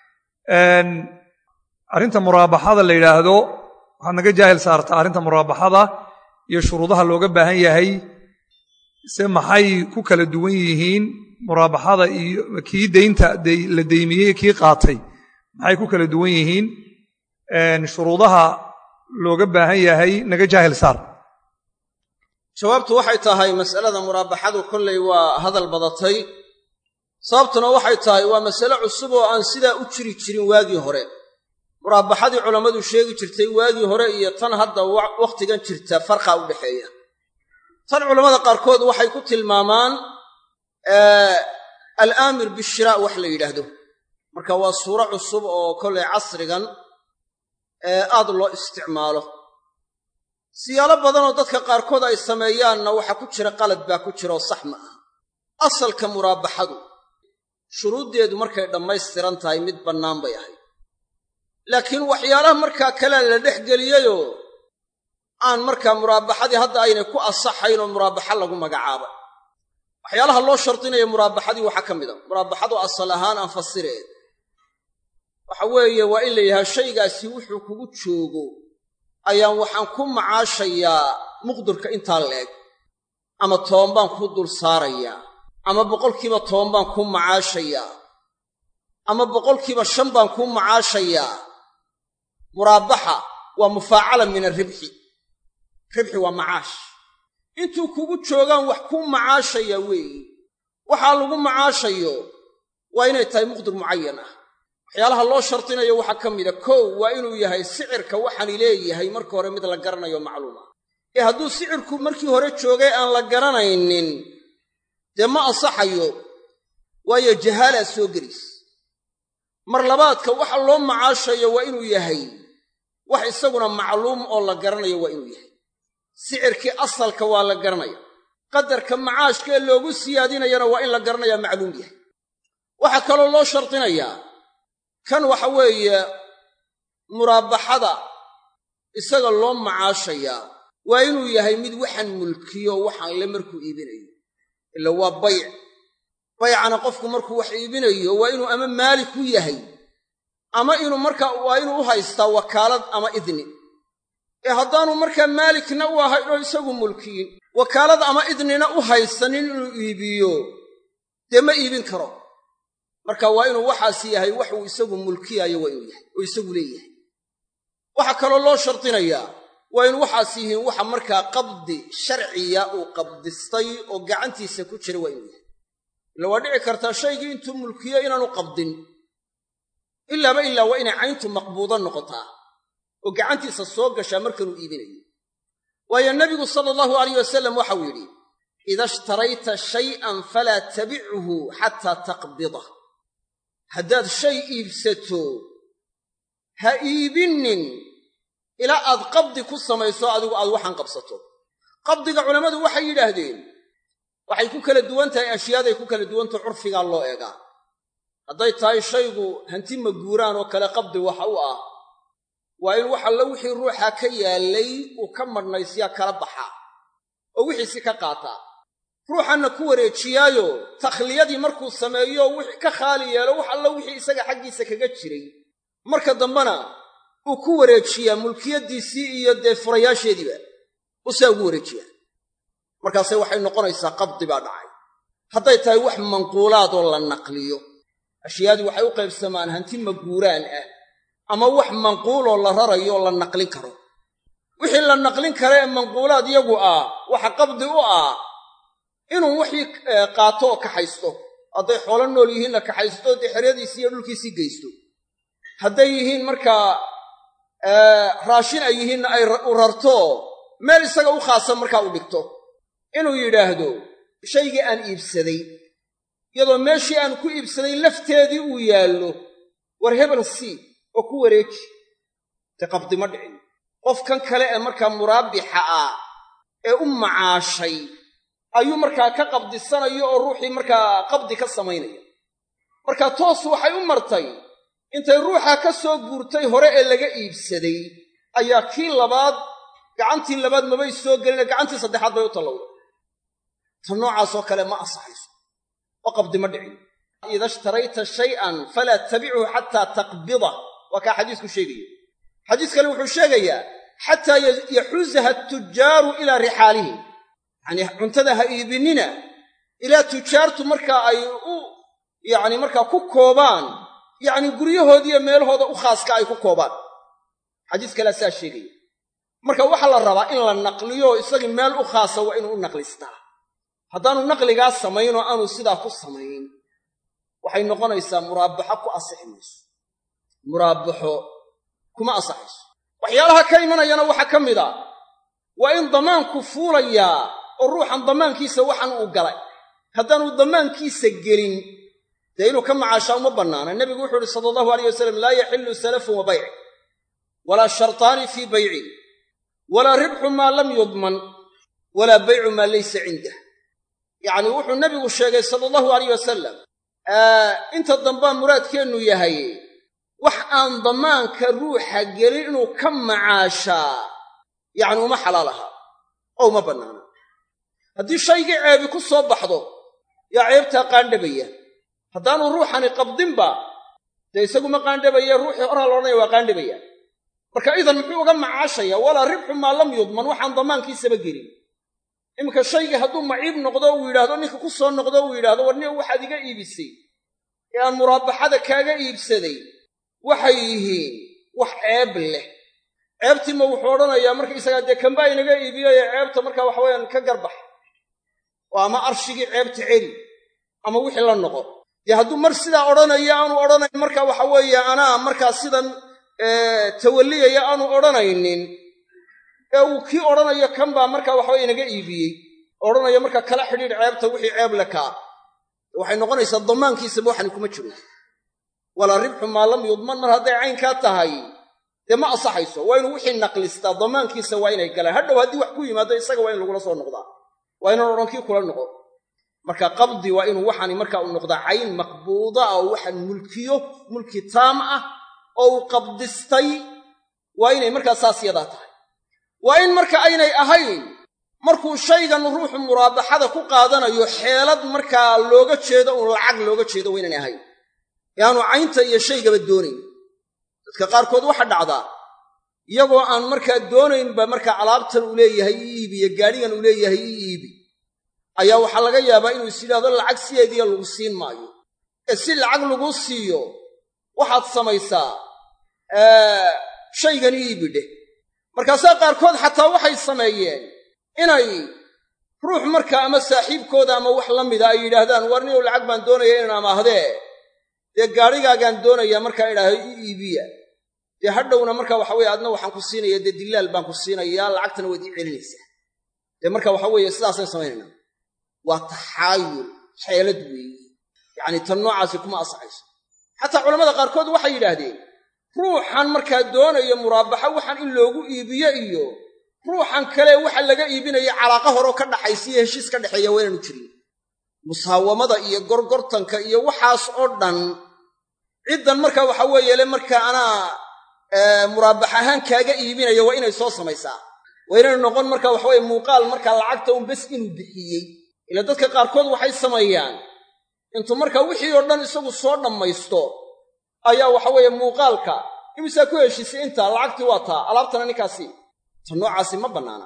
Speaker 3: arrinta muraabaxada la yidhaahdo waxaad naga jaahil saartaa arrinta muraabaxada iyo shuruudaha looga baahan yahay se maxay ku kala duwan yihiin muraabaxada iyo kii daynta la deymiyey kii qaatay maxay ku kala duwan yihiin shuruudaha looga baahan yahay naga jaahil saar
Speaker 5: jawaabtu waxay tahay mas'alada muraabaxadu kollay waa hadal badatay sababtuna waxay tahay waa masale cusub oo aan sidaa u jiri jirin waagii hore muraabaxadii culammadu sheegi jirtay waagii hore iyo tan hadda wakhtigan jirta farqa u dhexeeya tan culammada qaarkood waxay ku tilmaamaan alaamir bishiraa wax la yidhaahdo marka waa suuro cusub oo kollay casrigan aad loo isticmaalo siyaalo badanoo dadka qaarkood ay sameeyaanna waxa ku jira qalad baa ku jira oo sax ma ah asalka muraabaxadu shuruuddeedu markay dhammaystiran tahay mid bannaan bay ahayd laakiin waxyaalaha markaa kalea la dhex geliyeyoo aan markaa muraabaxadii hadda aynay ku asaxayn oo muraabaxa lagu magacaabay waxyaalaha loo shardinaya muraabaxadii waxaa ka mid a muraabaxadu asal ahaan aan fasireed waxa weeye waa in la yidhaha shaygaasi wuxuu kugu joogo ayaan waxaan ku macaashayaa muqdurka intaa leeg ama toban baan ku dul saarayaa ama boqolkiiba toban baan ku macaashayaa ama boqolkiiba shan baan ku macaashayaa muraabaxa waa mufaacala min arribxi ribxi waa macaash intuu kugu joogaan wax ku macaashaya weeye waxaa lagu macaashayo waa inay tahay muqdur mucayan ah waxyaalaha loo shardinayo waxaa ka mida kow waa inuu yahay sicirka waxaani leeyahay marka hore mid la garanayo macluuma ee hadduu sicirku markii hore joogay aan la garanaynin dee ma ansaxayo waayo jahaalaa soo gelis mar labaadka waxa loo macaashayo waa inuu yahay wax isaguna macluum oo la garanayo waa inuu yahay sicirkii asalka waa la garanaya qadarka macaashka ee loogu siyaadinayana waa in la garanayaa macluum yahay waxaa kaloo loo shardinayaa kan waxa weeye muraabaxada isaga loo macaashayaa waa inuu yahay mid waxaan mulkiyo waxaan le markuu iibinayo ila waa bayc baycana qofku markuu wax iibinayo waa inuu ama maalik ku yahay ama inuu markaa waa inuu u haystaa wakaalad ama idni ee haddaanu markaa maalikna u ahayn oo isagu mulkiyin wakaalad ama idnina u haysanin inuu iibiyo dee ma iibin karo marka waa inuu waxaas yahay waxuu isagu mulkiyaayo waa inuu yahay oo isagu leeyahay waxaa kaloo loo shardinayaa waa in waxaas yihiin waxa markaa qabdi sharciya uu qabdistay oo gacantiisa ku jira waa inuu yahay ila waa dhici kartaa shaygii intuu mulkiyo inaanu qabdin ilaaba ilaa waa inay cayntu maqbuudo noqotaa oo gacantiisa soo gashaa markanuu iibinayo waayo nebigu sala allahu alayh wasalam waxau yidhi ida ishtarayta shay'an falaa tabichu xataa taqbidah haddaad shay iibsato ha iibinnin ilaa aad qabdi ku samayso adigu aad waxaan qabsato qabdiga culammadu waxay yidhaahdeen waxay ku kala duwan tahay ashyaaday ku kala duwantaho curfigaa loo eegaa hadday tahay shaygu hanti maguuraan oo kale qabdi waxa u ah waa in wax alla wixii ruuxa ka yaallay uu ka madhnaysiyaa kala baxaa oo wixiisi ka qaataa ruuxanna ku wareejiyaayo takhliyadii markuu sameeyo wixii ka khaali yeelo wax alla wixii isaga xaggiisa kaga jiray marka dambena uu ku wareejiyaa mulkiyaddiisii iyo dee furayaasheediiba uu sidaa ugu wareejiyaa markaase waxay noqonaysaa qabdi baa dhacay hadday tahay wax manquulaad oo la naqliyo ashyaadii waxay u qaybsamaan hanti maguuraan ah ama wax manquuloo la rarayo oo la naqlin karo wixii la naqlin kara ee manquulaad iyagu ah waxa qabdi u ah inuu wixii qaato oo kaxaysto hadday xoolo nool yihiinna kaxaysto dee xeryadiisii iyo dhulkiisii geysto hadday yihiin markaa raashin ay yihiinna ay u rarto meel isaga u khaasa markaa u dhigto inuu yidhaahdo shaygii aan iibsaday iyadoo meeshii aan ku iibsaday lafteedii uu yaallo war hebel sii oo ku wareeji dee qabdi ma dhicin qofkan kale ee markaa muraabixa ah ee u macaashay ayuu markaa ka qabdisanayo oo ruuxii markaa qabdi ka samaynaya marka toos waxay u martay intay ruuxa ka soo guurtay hore ee laga iibsaday ayaa kii labaad gacantii labaad mabay soo gelina gacantii saddexaad bay u tallowday ta noocaasoo kale ma ansaxayso oo qabdi ma dhicin ida ishtarayta shay'an falaa tabichu xataa taqbida waa kaa xadiisku sheegaya xadiis kale wuxuu sheegayaa xataa yaxuusaha atujaaru ilaa rixaalihim yacnii cuntada ha iibinina ilaa tujaartu markaa ay u yacni markaa ku koobaan yacni guryahoodiiyo meelahooda u khaaska ay ku koobaan xadiis kalea saa sheegaya marka waxaa la rabaa in la naqliyo isagii meel u khaasa waa inuu u naqlistaa haddaanu naqligaa samayn oo aanu sidaa ku samayn waxay noqonaysaa muraabaxo ku asixi mayso muraabaxo kuma asaxayso waxyaalaha ka imanayana waxaa ka mid a waa in damaanku fuulayaa oo ruuxan damaankiisa waxan uu galay haddaanu damaankiisa gelin dee inuu ka macaashaa uma bannaana nebigu wuxuu uhi sala allahu alayh wasalam laa yaxillu salafun wa bayc walaa shartaani fii baycin walaa ribxu maa lam yudman walaa baycu maa laysa cindah yacni wuxuu nebigu sheegay sala allahu alayh wasalam inta dambaa muraadkeennu yahay wax aan damaanka ruuxa gelin inuu ka macaashaa yacni uma xalaal aha oo uma bannaana haddii shaygii ceebi ku soo baxdo yaa ceebtaa qaandhabaya haddaanu ruuxani qabdinba dee isaguma qaandhabaya ruuxii horaa la odhanaya waa qaandhabaya marka idan muxuu uga macaashaya walaa ribxu maa lam yudman waxaan damaankiisaba gelin iminka shaygii hadduu maciib noqdo uu yidhaahdo ninka ku soo noqdo uu yidhahdo war nin waxaad iga iibisay ee aan muraabaxada kaaga iibsaday waxay yihiin wax ceeb leh ceebtiima wuxuu odhanayaa markaisagaa dee kambaa inaga iibiyoye ceebta markaa waxaweyaan ka garbax oo ama arshigii ceebta celi ama wixii la noqo dee hadduu mar sidaa odhanaya aanu odhanayn marka waxa weeye anaa markaa sidan tawalliyaya aanu odhanaynin ee uu kii odhanayo kan baa markaa waxaweye inaga iibiyey odhanayo markaa kala xidhiidh ceebta wixii ceeb le kaa waxay noqonaysaa damaankiisaba waxani kuma jiro walaa ribxu maa lam yudman mar hadday caynkaa tahay dee ma asaxayso waa inuu wixii naqlistaa damaankiisa waa inay galaan hadhow haddii wax ku yimaado isaga waa in lagula soo noqdaa waa inaan odhan kii kula noqo marka qabdi waa inuu waxani markaa u noqdaa cayn maqbuuda oo waxaan mulkiyo mulki taam ah oo uu qabdistay waa inay markaa saas yadaa tahay waa in marka aynay ahayn markuu shaygan ruuxu muraabaxada ku qaadanayo xeelad markaa looga jeedo uun lacag looga jeedo waa inaynay ahayn yaanu caynta iyo shaygaba doonayn dadka qaarkood waxa dhacdaa iyagoo aan markaa doonaynba markaa alaabtan uu leeyahay ii iibi iyo gaadhigan uu leeyahay ii iibi ayaa waxaa laga yaabaa inuu is yidhahdo lacag sideediya lagu siin maayo ee si lacag lagu siiyo waxaad samaysaa shaygan ii iibi dheh markaasaa qaarkood xataa waxay sameeyeen inay ruux markaa ama saaxiibkooda ama wax la mida ay yidhaahdaan war ninow lacag baan doonaya inaan amaahdee dee gaadhigaagaan doonayaa markaa idhaaho ii iibiya dee hadhowna marka waxa weye adna waxaan ku siinaya dee dillaal baan ku siinayaa lacagtana waad ii celinaysaa dee marka waxa weeye sidaasay samaynaynaa waa taxaayul xeelad weeye yacni tan noocaasi kuma asaxayso xataa culamada qaarkood waxay yidhaahdeen ruuxan markaa doonaya muraabaxo waxan in loogu iibiyo iyo ruuxan kale waxa laga iibinaya calaaqa horeo ka dhaxaysa iyo heshiis ka dhexeeya waa inaanu jirin musaawamada iyo gorgortanka iyo waxaas oo dhan ciddan marka waxa weeye le markaa anaa muraabax ahaan kaaga iibinaya waa inay soo samaysaa waa inaynu noqon marka waxaweye muuqaal markaa lacagta un bes inuu bixiyey ila dadka qaarkood waxay sameeyaan intuu markaa wixii oo dhan isagu soo dhammaysto ayaa waxaweeye muuqaalka imisaa ku heshiisay intaa lacagtii waa taa alaabtana ninkaasi ta noocaasi ma bannaana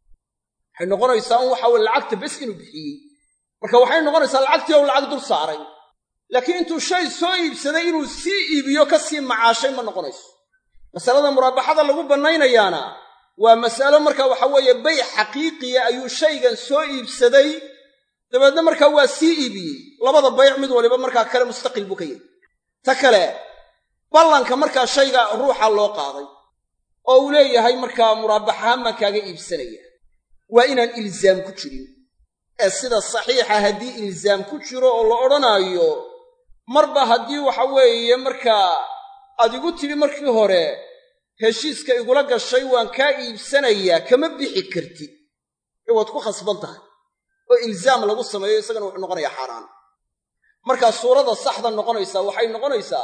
Speaker 5: waxay noqonaysaa un waxa weye lacagta bes inuu bixiyey marka waxay noqonaysaa lacagtii ou lacag dul saaray laakiin intuu shay soo iibsaday inuu sii iibiyo ka sii macaashay ma noqonayso masalada muraabaxada lagu bannaynayaana waa mas'alo marka waxa weeye bay xaqiiqiya ayuu shaygan soo iibsaday dabeedna markaa waa sii iibiyey labada bayc mid waliba markaa kale mustaqil buu ka yahay ta kale ballanka markaa shayga ruuxa loo qaaday oo uu leeyahay markaa muraabaxahaan baan kaaga iibsanaya waa inaan ilzaam ku jirin ee sida saxiixa haddii ilzaam ku jiro oo la odhanaayo marba haddii waxa weeye markaa aad igu tidhi markii hore heshiiska igula gashay waan kaa iibsanayaa kama bixi kartid ee waad ku khasban tahay oo ilzaam lagu sameeyo isagana wuxuu noqonayaa xaaraan markaa suurada saxda noqonaysaa waxay noqonaysaa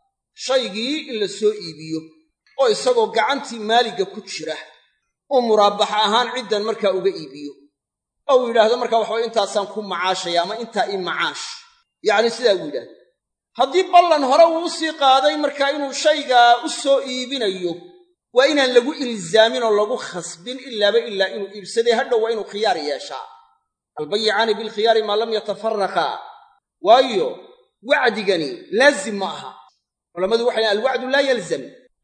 Speaker 5: shaygii in la soo iibiyo oo isagoo gacantii maaliga ku jira uu muraabax ahaan ciddan markaa uga iibiyo oo uu yidhaahdo markaa waxabay intaasaan ku macaashaya ama intaa ii macaash yacni sidaa uu yidhaahdo haddii ballan hore uu u sii qaaday markaa inuu shaygaa u soo iibinayo waa inaan lagu ilzaamin oo lagu khasbin ilaaba ilaa inuu iibsaday hadhow waa inuu khiyaar yeeshaa albayicaani bilkhiyaari maa lam yatafaraqaa waayo wacdigani laazim ma aha culammadu waxay alwacdu laa yalzam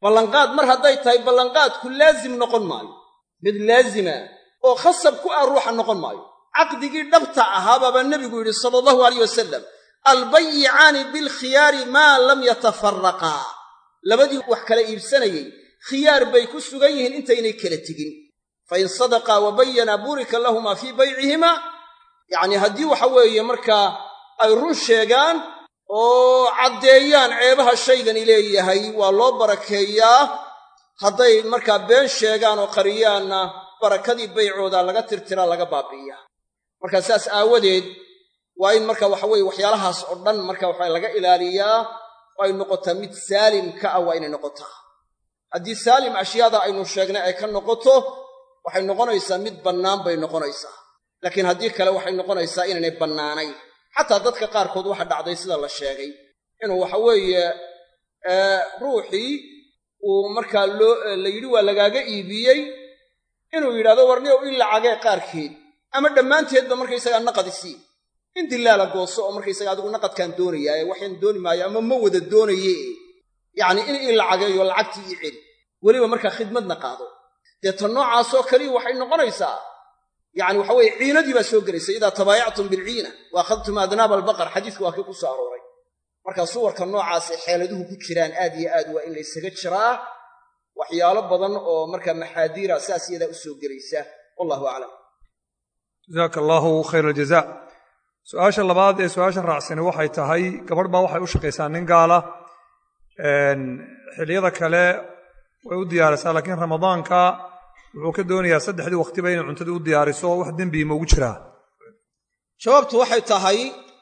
Speaker 5: ballanqaad mar hadday tahay ballanqaadku laazim noqon maayo mid laazima oo khasab ku ah ruuxa noqon maayo caqdigii dhabta ahaabaabaa nebigu yidhi sala allahu alayh wasalam albayicaani bilkhiyaari maa lam yatafaraqaa labadii wax kala iibsanayey khiyaar bay ku sugan yihiin intaynay kala tegin fa in sadaqaa wa bayana burika lahumaa fii baycihimaa yacnii haddii waxa weeye markaa ay run sheegaan oo caddeeyaan ceebaha shaygani leeyahay waa loo barakeeyaa hadday markaa been sheegaan oo qariyaanna barakadii baycooda laga tirtiraa laga baabi'iyaa marka saas aawadeed waa in marka waxa weeye waxyaalahaas oo dhan marka waxa laga ilaaliyaa oo ay noqotaa mid saalim ka ah waa inay noqotaa haddii saalim ashyaada aynu sheegnay ay ka noqoto waxay noqonaysaa mid bannaan bay noqonaysaa laakiin haddii kale waxay noqonaysaa inaynay bannaanayn xataa dadka qaarkood waxa dhacday sida la sheegay inuu waxa weeye ruuxii uu markaa loo la yidhi waa lagaaga iibiyey inuu yidhahdo warniyow in lacagee qaarkeed ama dhammaanteedba markaysagaa naqadisii in dilaala gooso oo markaysaga adigu naqadkaan doonayaaye waxaan dooni maayo ama ma wada doonaye yacnii in ii lacageeyo lacagtii ii celi weliba markaa khidmadna qaado dee ta noocaasoo kaliya waxay noqonaysaa yacni waxa weeye ciinadii baa soo gelaysa idaa tabaayactum bilciina wa akhadtum adnaaba albaqar xadiisku waa kii ku soo arooray marka suwarka noocaasay xeeladuhu ku jiraan aad iyo aad waa in laysaga jiraa waxyaalo badan oo markaa maxaadiira saas iyadaa u soo gelaysa wallahu aclam
Speaker 3: jazaaka allaahu khayr aljaza su-aasha labaad ee su-aashan raacsani waxay tahay gabadh baa waxay u shaqaysaa nin gaala xilliyada kale way u diyaarisaa laakiin ramadaanka wuxuu ka doonayaa saddexdii wakhtiba inay cuntadii u diyaariso wax dembii ma ugu jiraa
Speaker 5: jawaabtu waxay tahay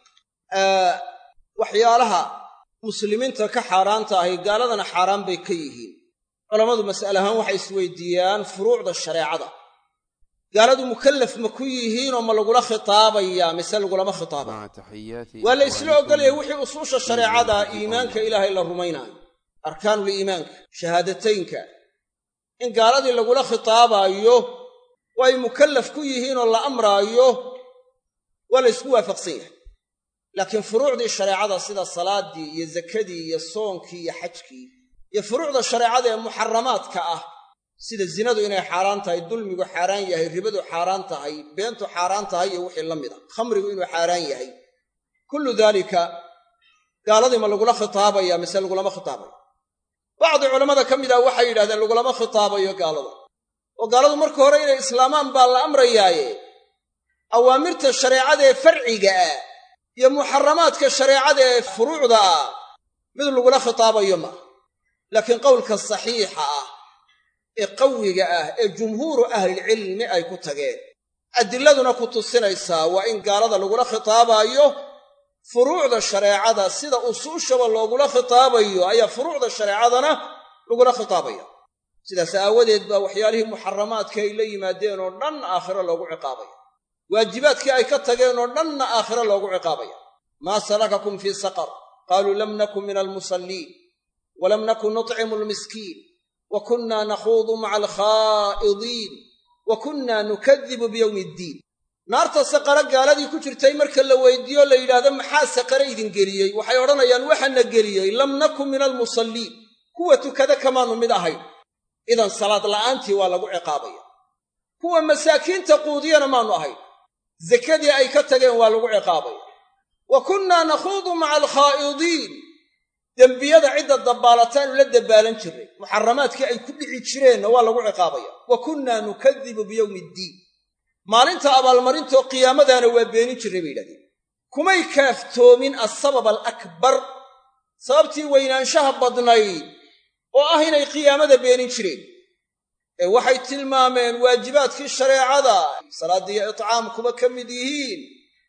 Speaker 5: waxyaalaha muslimiinta ka xaaraanta ahi gaaladana xaaraan bay ka yihiin culammadu mas'ale ahaan waxay isweydiiyaan furuucda shareecada gaaladu mukallaf ma ku yihiinoo ma lagula khitaabayaa mise lagulama khitaabaya waa la isla ogolaya wixii usuusha shareecada iimaanka ilaahay la rumaynaayo arkaanuliimaanka shahaadataynka in gaaladii lagula khitaabaayo oo ay mukallaf ku yihiinoo la amraayo waa la ysku waafaqsan yahay laakiin furuucdii shareecada sida salaaddii iyo zakadii iyo soonkii iyo xajkii iyo furuucda shareecada ee muxaramaadka ah sida zinadu inay xaaraan tahay dulmigu xaaraan yahay ribadu xaaraan tahay beentu xaaraan tahay iyo wixii la mid a khamrigu inuu xaaraan yahay kullu daalika gaaladii ma lagula khitaabaya mise lagulama khitaabayo bacdi culammada ka mid ah waxay yidhahdeen lagulama khitaabayo gaalada oo gaaladu marka hore inay islaamaan baa la amrayaaye awaamirta shareecada ee farciga ah iyo muxaramaadka shareecada ee furuucda ah mid lagula khitaabayo maaha laakiin qowlka saxiixa ah ee qawiga ah ee jumhuuru ahlilcilmi ay ku tageen adilladuna ku tusinaysaa waa in gaalada lagula khitaabaayo furuucda shareecada sida usuushaba loogula khitaabayo ayaa furuucda shareecadana lagula khitaabaya sidaas aawadeed baa waxyaalihii muxaramaadka ay la yimaadeen oo dhan aakhiro loogu ciqaabaya waajibaadkii ay ka tageen oo dhanna aakhiro loogu ciqaabaya maa salakakum fii saqar qaaluu lam nakun min almusalliin walam nakun nutcimu almiskiin wa kunnaa nakhuudu maca alkhaa'idiin wa kunnaa nukadibu biyowmi iddiin naarta saqara gaaladii ku jirtay marka la weydiiyo la yidhaahdo maxaa saqare idin geliyey waxay odhanayaan waxaana geliyey lam nakun min almusalliin kuwa tukada kamaannu mid ahayn idan salaad la'aantii waa lagu ciqaabaya kuwa masaakiinta quudiyana maannu ahayn sakadii ay ka tageen waa lagu ciqaabaya wa kunnaa nakhuudu maca alkhaa'idiin dembiyada cidda dabbaalataanu la dabbaalan jirray muxaramaadkii ay ku dhici jireenna waa lagu ciqaabaya wa kunnaa nukadibu biyowmi iddiin maalinta abaalmarintoo qiyaamadaana waa beenin jirray bay yidhahdeen kumay kaaftoomin asabab alakbar sababtii weynaanshaha badnayd oo ah inay qiyaamada beenin jireen ee waxay tilmaameen waajibaadkii shareecada salaaddii iyo itcaamkuba ka mid yihiin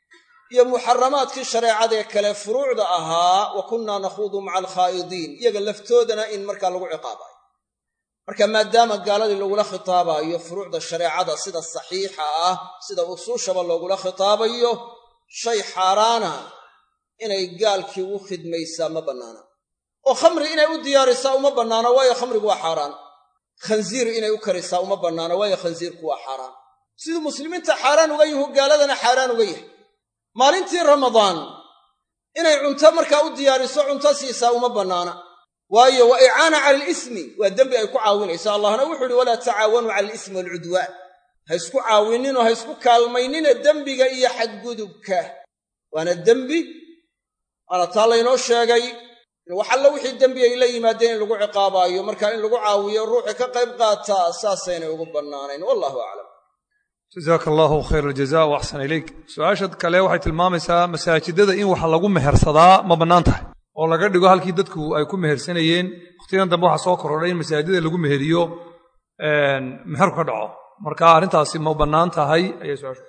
Speaker 5: iyo muxaramaadkii shareecada ee kale furuucda ahaa wa kunnaa nakhuudu maca alkhaa'idiin iyaga laftoodana in markaa lagu ciqaabayo marka maadaama gaaladii lagula khitaabaayo furuucda shareecada sida saxiixa ah sida usuushaba loogula khitaabayo shay xaaraana inay gaalkii u khidmaysaa ma bannaana oo khamri inay u diyaarisaa uma bannaano waayo khamrigu waa xaaraan khansiir inay u karisaa uma bannaano waayo khansiirku waa xaaraan siduu muslimiinta xaaraan uga yahu gaaladana xaaraan uga yahay maalintii ramadaan inay cunto markaa u diyaariso cunto siisaa uma bannaana waayo wa icaana cala alismi waa dembi ay ku caawinayso allahna wuxuu uhi walaa tacaawanuu cala alismi waalcudwaan ha isku caawinninoo ha isku kaalmaynina dembiga iyo xadgudubka waana dembi waana taa laynoo sheegay in wax alla wixii dembi ay la yimaadeen in lagu ciqaabaayo marka in lagu caawiyo ruuxi ka qayb qaataa saasaynay ugu bannaanayn wallahu aclam
Speaker 3: jazaaka allahu khayr aljaza wa axsan ilayk su-aasha kale waxay tilmaamaysaa masaajidada in wax lagu mehersadaa ma bannaan tahay oo laga dhigo halkii dadku ay ku mehersanayeen wakhtigan dambe waxaa soo korodhay in masaajidada lagu meheriyo meherku ka dhaco marka arrintaasi ma bannaan tahay ayay su-aashu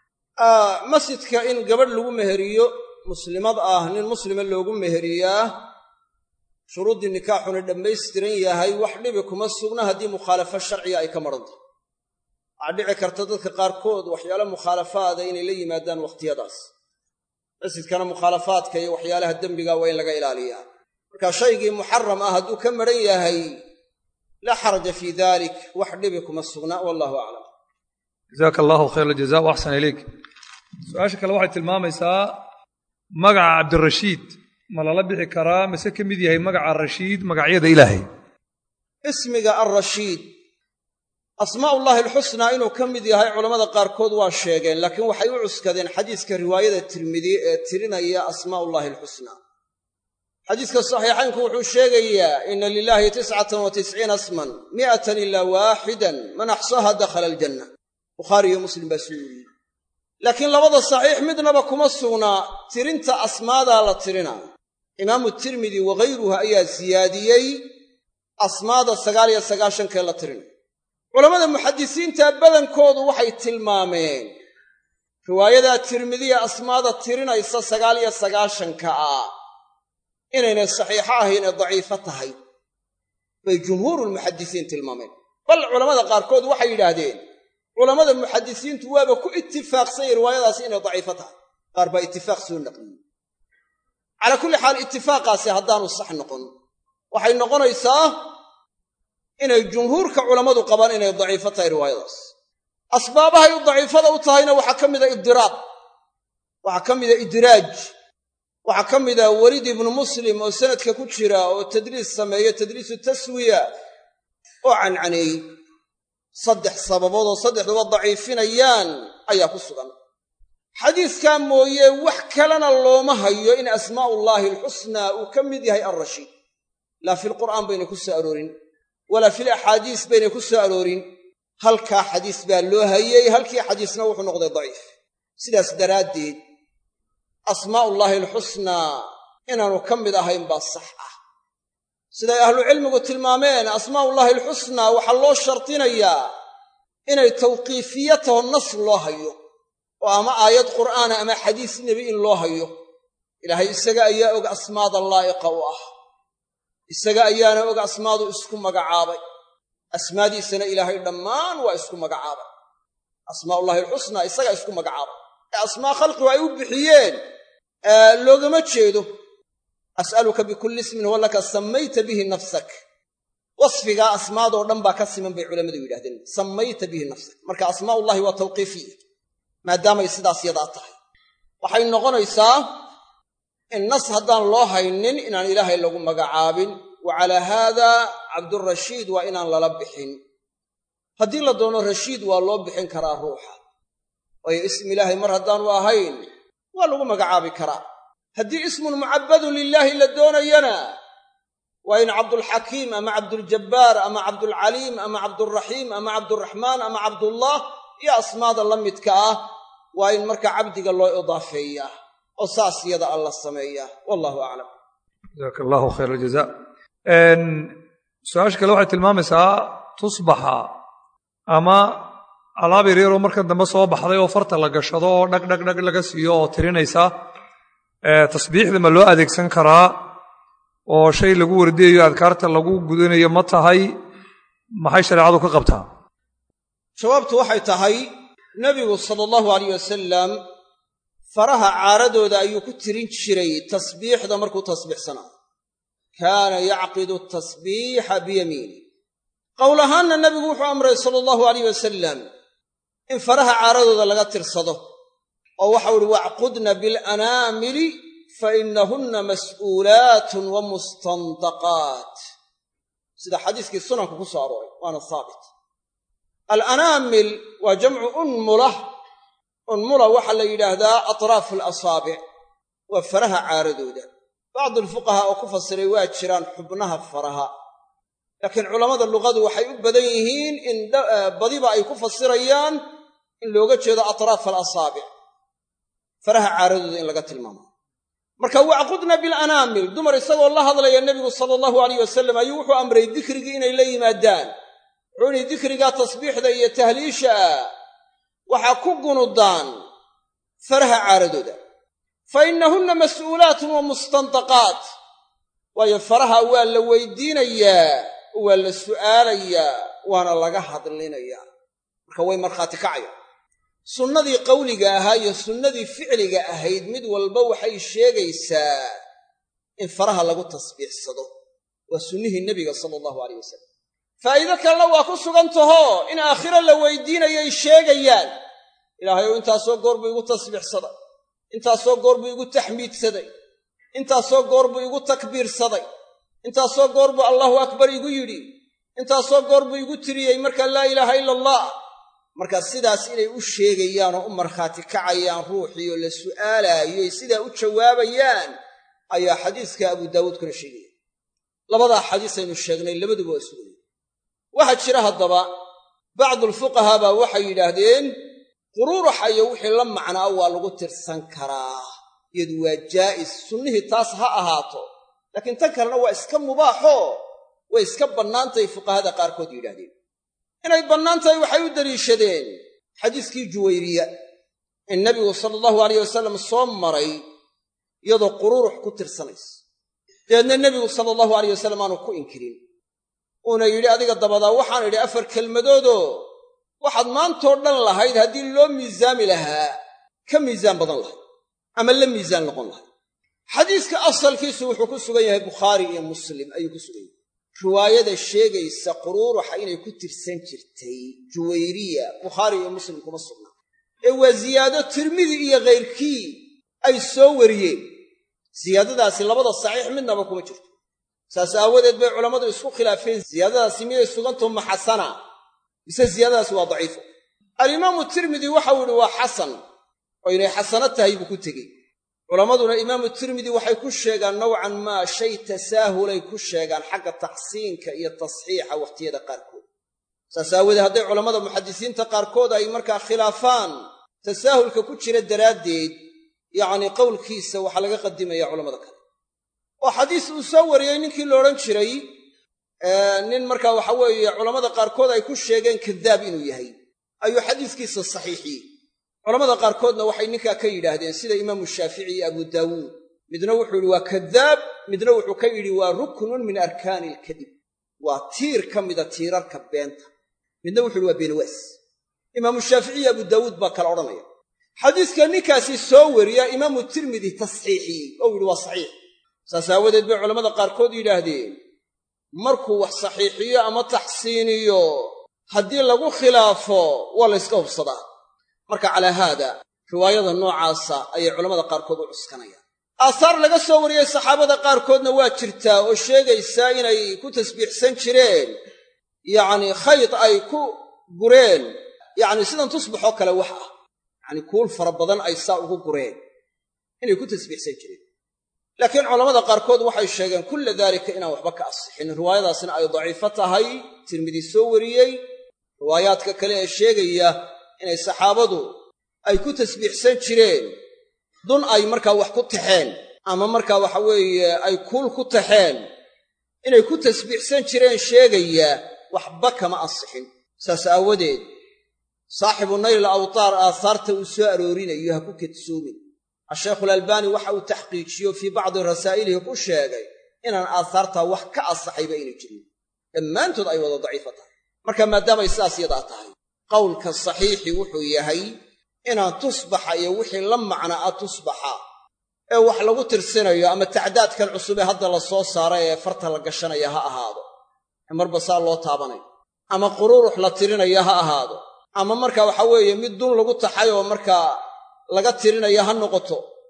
Speaker 5: masjidka in gabadh lagu meheriyo muslimad ah nin muslima loogu meheriyaa shuruuddii nikaaxuna dhammaystiran yahay wax dhibi kuma sugna haddii mukhaalafo sharciga ay ka marhanto waxaa dhici karta dadka qaarkood waxyaale mukhaalafaada inay la yimaadaan wakhtiyadaas masjidkana mukhaalafaadka iyo waxyaalaha dembiga waa in laga ilaaliyaa marka shaygii muxaram ah hadduu ka maran yahay laa xaraja fii dalik wax dhibi kuma sugna wallahu aclam
Speaker 3: jazaaka allahu khayr aljaza wa axsan ilayk su-aasha kale waxay tilmaamaysaa magaca cabdirashiid ma lala bixi karaa mise ka mid yahay magaca rashiid magacyada ilaahay
Speaker 5: ismiga alrashiid asmaa'ullaahi alxusnaa inuu ka mid yahay culammada qaarkood waa sheegeen laakiin waxay u cuskadeen xadiiska riwaayada tirmidi ee tirinaya asmaa'ullaahi alxusnaa xadiiska saxiixaynku wuxuu sheegayaa ina lilaahi tiscatan wa tisciina asman mi'atan ilaa waaxidan man axsaha dakhala aljanna bukhaari iyo muslim baa soo weriyey laakiin labada saxiix midnaba kuma sugnaa tirinta asmaadaa la tirinaa imaamu tirmidi waghayruhu ayaa siyaadiyey asmaada sagaal iyo sagaashankee la tirinay culammada muxadisiinta badankoodu waxay tilmaameen riwaayadaa tirmidiya asmaada tirinaysa sagaal iyo sagaashanka ah inaynay saxiixo ahayn ee daciifo tahay bay jumhuurulmuxadisiin tilmaameen bal culammada qaarkood waxay yidhaahdeen culammada muxadisiintu waaba ku itifaaqsanyay riwaayadaasi inay daciifo tahay qaar baa itifaaq soo naqliyey calaa kulli xaal itifaaqaasi haddaanu sax noqon waxay noqonaysaa inay jumhuurka culammadu qabaan inay daciifo tahay riwaayadaas asbaabahay u daciifada u tahayna waxaa ka mida ibdiraaq waxaa ka mida idraaj waxaa ka mida weliid ibnu muslim oo sanadka ku jira oo tadliis sameeyo tadliisu taswiya oo cancaneeyey saddex sababood oo saddexduba daciifinayaan ayaa ku sugan xadiiskaa mooye wax kalena looma hayo in asmaa'ullaahi alxusnaa uu ka mid yahay alrashiid laa fi lqur'aan baynay ku soo aroorin walaa fil axaadiis baynay ku soo aroorin halkaa xadiis baa loo hayey halkii xadiisna wuxuu noqday daciif sidaas daraaddeed asmaa'ullaahi alxusnaa inaanu ka mid ahayn baa sax ah siday ahlucilmigu tilmaameen asmaa'ullaahi alxusnaa waxaa loo shardinayaa inay tawqiifiya taho nas loo hayo oo ama aayad qur'aana ama xadiis nebi in loo hayo ilaahay isaga ayaa og asmaada laa'iqa u ah isaga ayaana og asmaadu isku magacaabay asmaadiisana ilaahay dhammaan waa isku magacaabay asmaa'ullahi alxusnaa isagaa isku magacaabay ee asmaa khalqigu ay u bixiyeen loogama jeedo as'aluka bikulli ismin huwa laka sammayta bihi nafsak wasfigaa asmaadoo dhan baa ka siman bay culammadu yidhahdeen sammayta bihi nafsak marka asmaa'ullahi waa tawqiifiya maadaamay sidaas yadaa tahay waxay noqonaysaa in nas haddaan loo haynin inaan ilaahay lagu magacaabin wa calaa haada cabdurashiid waa inaan lala bixin haddii la doono rashiid waa loo bixin karaa ruuxa waayo ism ilaahay mar haddaanu ahayn waa lagu magacaabi karaa haddii ismun mucabbadun lilaahi la doonayana waa in cabdulxakiim ama cabduljabbaar ama cabdulcaliim ama cabduraxiim ama cabduraxmaan ama cabdullah iyo asmaada la midka ah waa in marka cabdiga loo idaafeeyaa oo saas yada alla sameeyaa wallahu aclam
Speaker 3: jazaaka allahu khayr aljaza su-aasha kale waxay tilmaamaysaa tusbaxa ama alaab yaryaroo markan dambe soo baxday oo farta la gashado oo dhag dhag dhag laga siiyo oo tirinaysa tasbiixda ma loo adeegsan karaa oo shay lagu wardiyayo adkaarta lagu gudanayo ma tahay maxay shareecadu ka qabtaa
Speaker 5: jawaabtu waxay tahay nebigu sala allahu alayh wasalam faraha caaradooda ayuu ku tirin jiray tasbiixda markuu tasbiixsanaa kaana yacqidu tasbiixa biyamiini qowl ahaanna nebigu wuxuu amray sala allahu alayh wasalam in faraha caaradooda laga tirsado oo waxau uhi wacqudna bilanaamili fa innahunna mas'uulaatun wa mustandaqaat sida xadiiskii sunanku ku soo arooray waana haabit alanaamil waa jamcu unmula unmula waxaa la yidhaahdaa atraafu alasaabic waa faraha caaradooda bacdu alfuqahaa oo ku fasiray waa jiraan xubnaha faraha laakiin culammada luqadu waxay u badan yihiin in badiba ay ku fasirayaan in looga jeedo atraaf alasaabic faraha caaradooda in laga tilmaamo marka wacqudna bilanaamil dumar isagoo la hadlaya nebigu sala allahu alayh wasalam ayuu wuxuu amray dikrigii inay la yimaadaan wuxuu ihi dikrigaa tasbiixda iyo tahliisha ah waxaa ku gunudaan faraha caaradooda fa innahunna mas'uulaatun wa mustandaqaat waayo faraha waa la weydiinayaa waa la su'aalayaa waana laga hadlinayaa marka way markhaati kacaya sunnadii qawliga ahaa iyo sunnadii ficliga ahayd mid walba waxay sheegaysaa in faraha lagu tasbiixsado waa sunnihii nebiga sala allahu alayh wasalam faa'iido kalena waa ku sugan tahoo in aakhiro la weydiinayay sheegayaan ilaahay ou intaasoo goor buu igu tasbiixsaday intaasoo goor buu igu taxmiidsaday intaasoo goor buu igu takbiirsaday intaasoo goor buu allahu akbar igu yidhi intaasoo goor buu igu tiriyey markaa laa ilaaha ila allah marka sidaas inay u sheegayaan oo u markhaati kacayaan ruuxii oo la su'aalaayo ay sidaa u jawaabayaan ayaa xadiiska abu daawuud kuna sheegaya labadaa xadiis aynu sheegnay labaduba waa sugaya waxaa jira haddaba bacdulfuqahaa baa waxay yidhaahdeen quruuraxa iyo wixii la macnaa waa lagu tirsan karaa iyadu waa jaa'is sunnihii taas ha ahaato laakiin tan kalena waa iska mubaaxoo way iska bannaantahay fuqahada qaarkood yidhahdeen inay bannaan tahay waxay u deliishadeen xadiiskii juwayriya in nebigu sala allahu alayh wasalam soo maray iyadoo quruurux ku tirsanaysa dabeedna nebigu sala allahu alayh wasalam aanu ku inkirin uuna yidhi adiga dabadaa waxaan idhi afar kelmadoodoo waxaad maantoo dhan lahayd haddii loo miisaami lahaa ka miisaan badan lahayd ama la miisaan noqon lahayd xadiiska asalkiisu wuxuu ku sugan yahay bukhaari iyo muslim ayuu ku sugan yahay riwaayada sheegaysa quruuruxa inay ku tirsan jirtay juwayriya bukhaari iyo muslim kuma sugnaa ee waa ziyaado tirmidi iyo khayrkii ay soo wariyeen siyaadadaasi labada saxiix midnaba kuma jirto saas aawadeed bay culammadu isku khilaafeen siyaadadaasi miday sugantaho ma xasana mise siyaadadaasi waa daciifo alimaamu tirmidi waxau yidhi waa xasan oo inay xasano tahay buu ku tegey culammaduna imaamu tirmidi waxay ku sheegaan nowcan maa shay tasaahulay ku sheegaan xagga taxsiinka iyo tasxiixa wakhtiyada qaarkood saas aawoodee hadday culammada muxadisiinta qaarkood ay markaa khilaafaan tasaahulka ku jira daraaddeed yacnii qowlkiisa waxaa laga qadimaya culamada kale oo xadiis uu soo wariyey ninkii la odhan jiray nin markaa waxa weeye culammada qaarkood ay ku sheegeen kadaab inuu yahay ayuu xadiiskiisa saxiixiyey culamada qaarkoodna waxay ninkaa ka yidhaahdeen sida imaamu shaafici iyo abu daawuud midna wuxuu yidhi waa kadaab midna wuxuu ka yidhi waa ruknun min arkaani ilkadib waa tiir ka mida tiirarka beenta midna wuxu yidhi waa beenawaas imaamu shaafici iyo abu daawuud baa kala odhanaya xadiiska ninkaasi soo wariya imaamu tirmidi tasxiixiyey oo yidhi waa saxiix saas aawadeed bay culammada qaarkood yidhaahdeen markuu wax saxiixiyo ama taxsiiniyo haddii lagu khilaafo waa la yska hubsadaa marka calaa haada riwaayada noocaasa ayay culammada qaarkood u cuskanayaan aahaar laga soo wariyey saxaabada qaarkoodna waa jirtaa oo sheegaysaa inay ku tasbiixsan jireen yacnii khayd ay ku gureen yacni sidan tusbaxoo kale wax ah yacni kuul fara badan ay saa ugu gureen inay ku tasbiixsan jireen laakiin culammada qaarkood waxay sheegeen kulla daalika inaan waxba ka asixin riwaayadaasna ay daciifo tahay tirmidi soo wariyey riwaayaadka kale ee sheegaya inay saxaabadu ay ku tasbiixsan jireen dun ay markaa wax ku taxeen ama markaa waxa weeye ay kuul ku taxeen inay ku tasbiixsan jireen sheegaya waxba kama ansixin saas aawadeed saaxibu nayl awtaar aahaarta uu soo aroorinayo ha ku kadsoomin ashaykhulalbaani waxa uu taxqiijiyo fii bacdi rasaa'ilihi ku sheegay inaan aahaartaa wax ka ansaxayba ayna jirin dhammaantood ay wada daciifa tahay marka maadaamay sidaas yadaa tahay qowlka saxiixi wuxuu yahay inaan tusbaxa iyo wixii la macna a tusbaxa ee wax lagu tirsinayo ama tacdaadkan cusub ee hadda la soo saaray ee farta la gashanaya ha ahaado ee marba saa loo taabanayo ama quruurux la tirinaya ha ahaado ama marka waxa weeye mid dun lagu taxay oo markaa laga tirinaya ha noqoto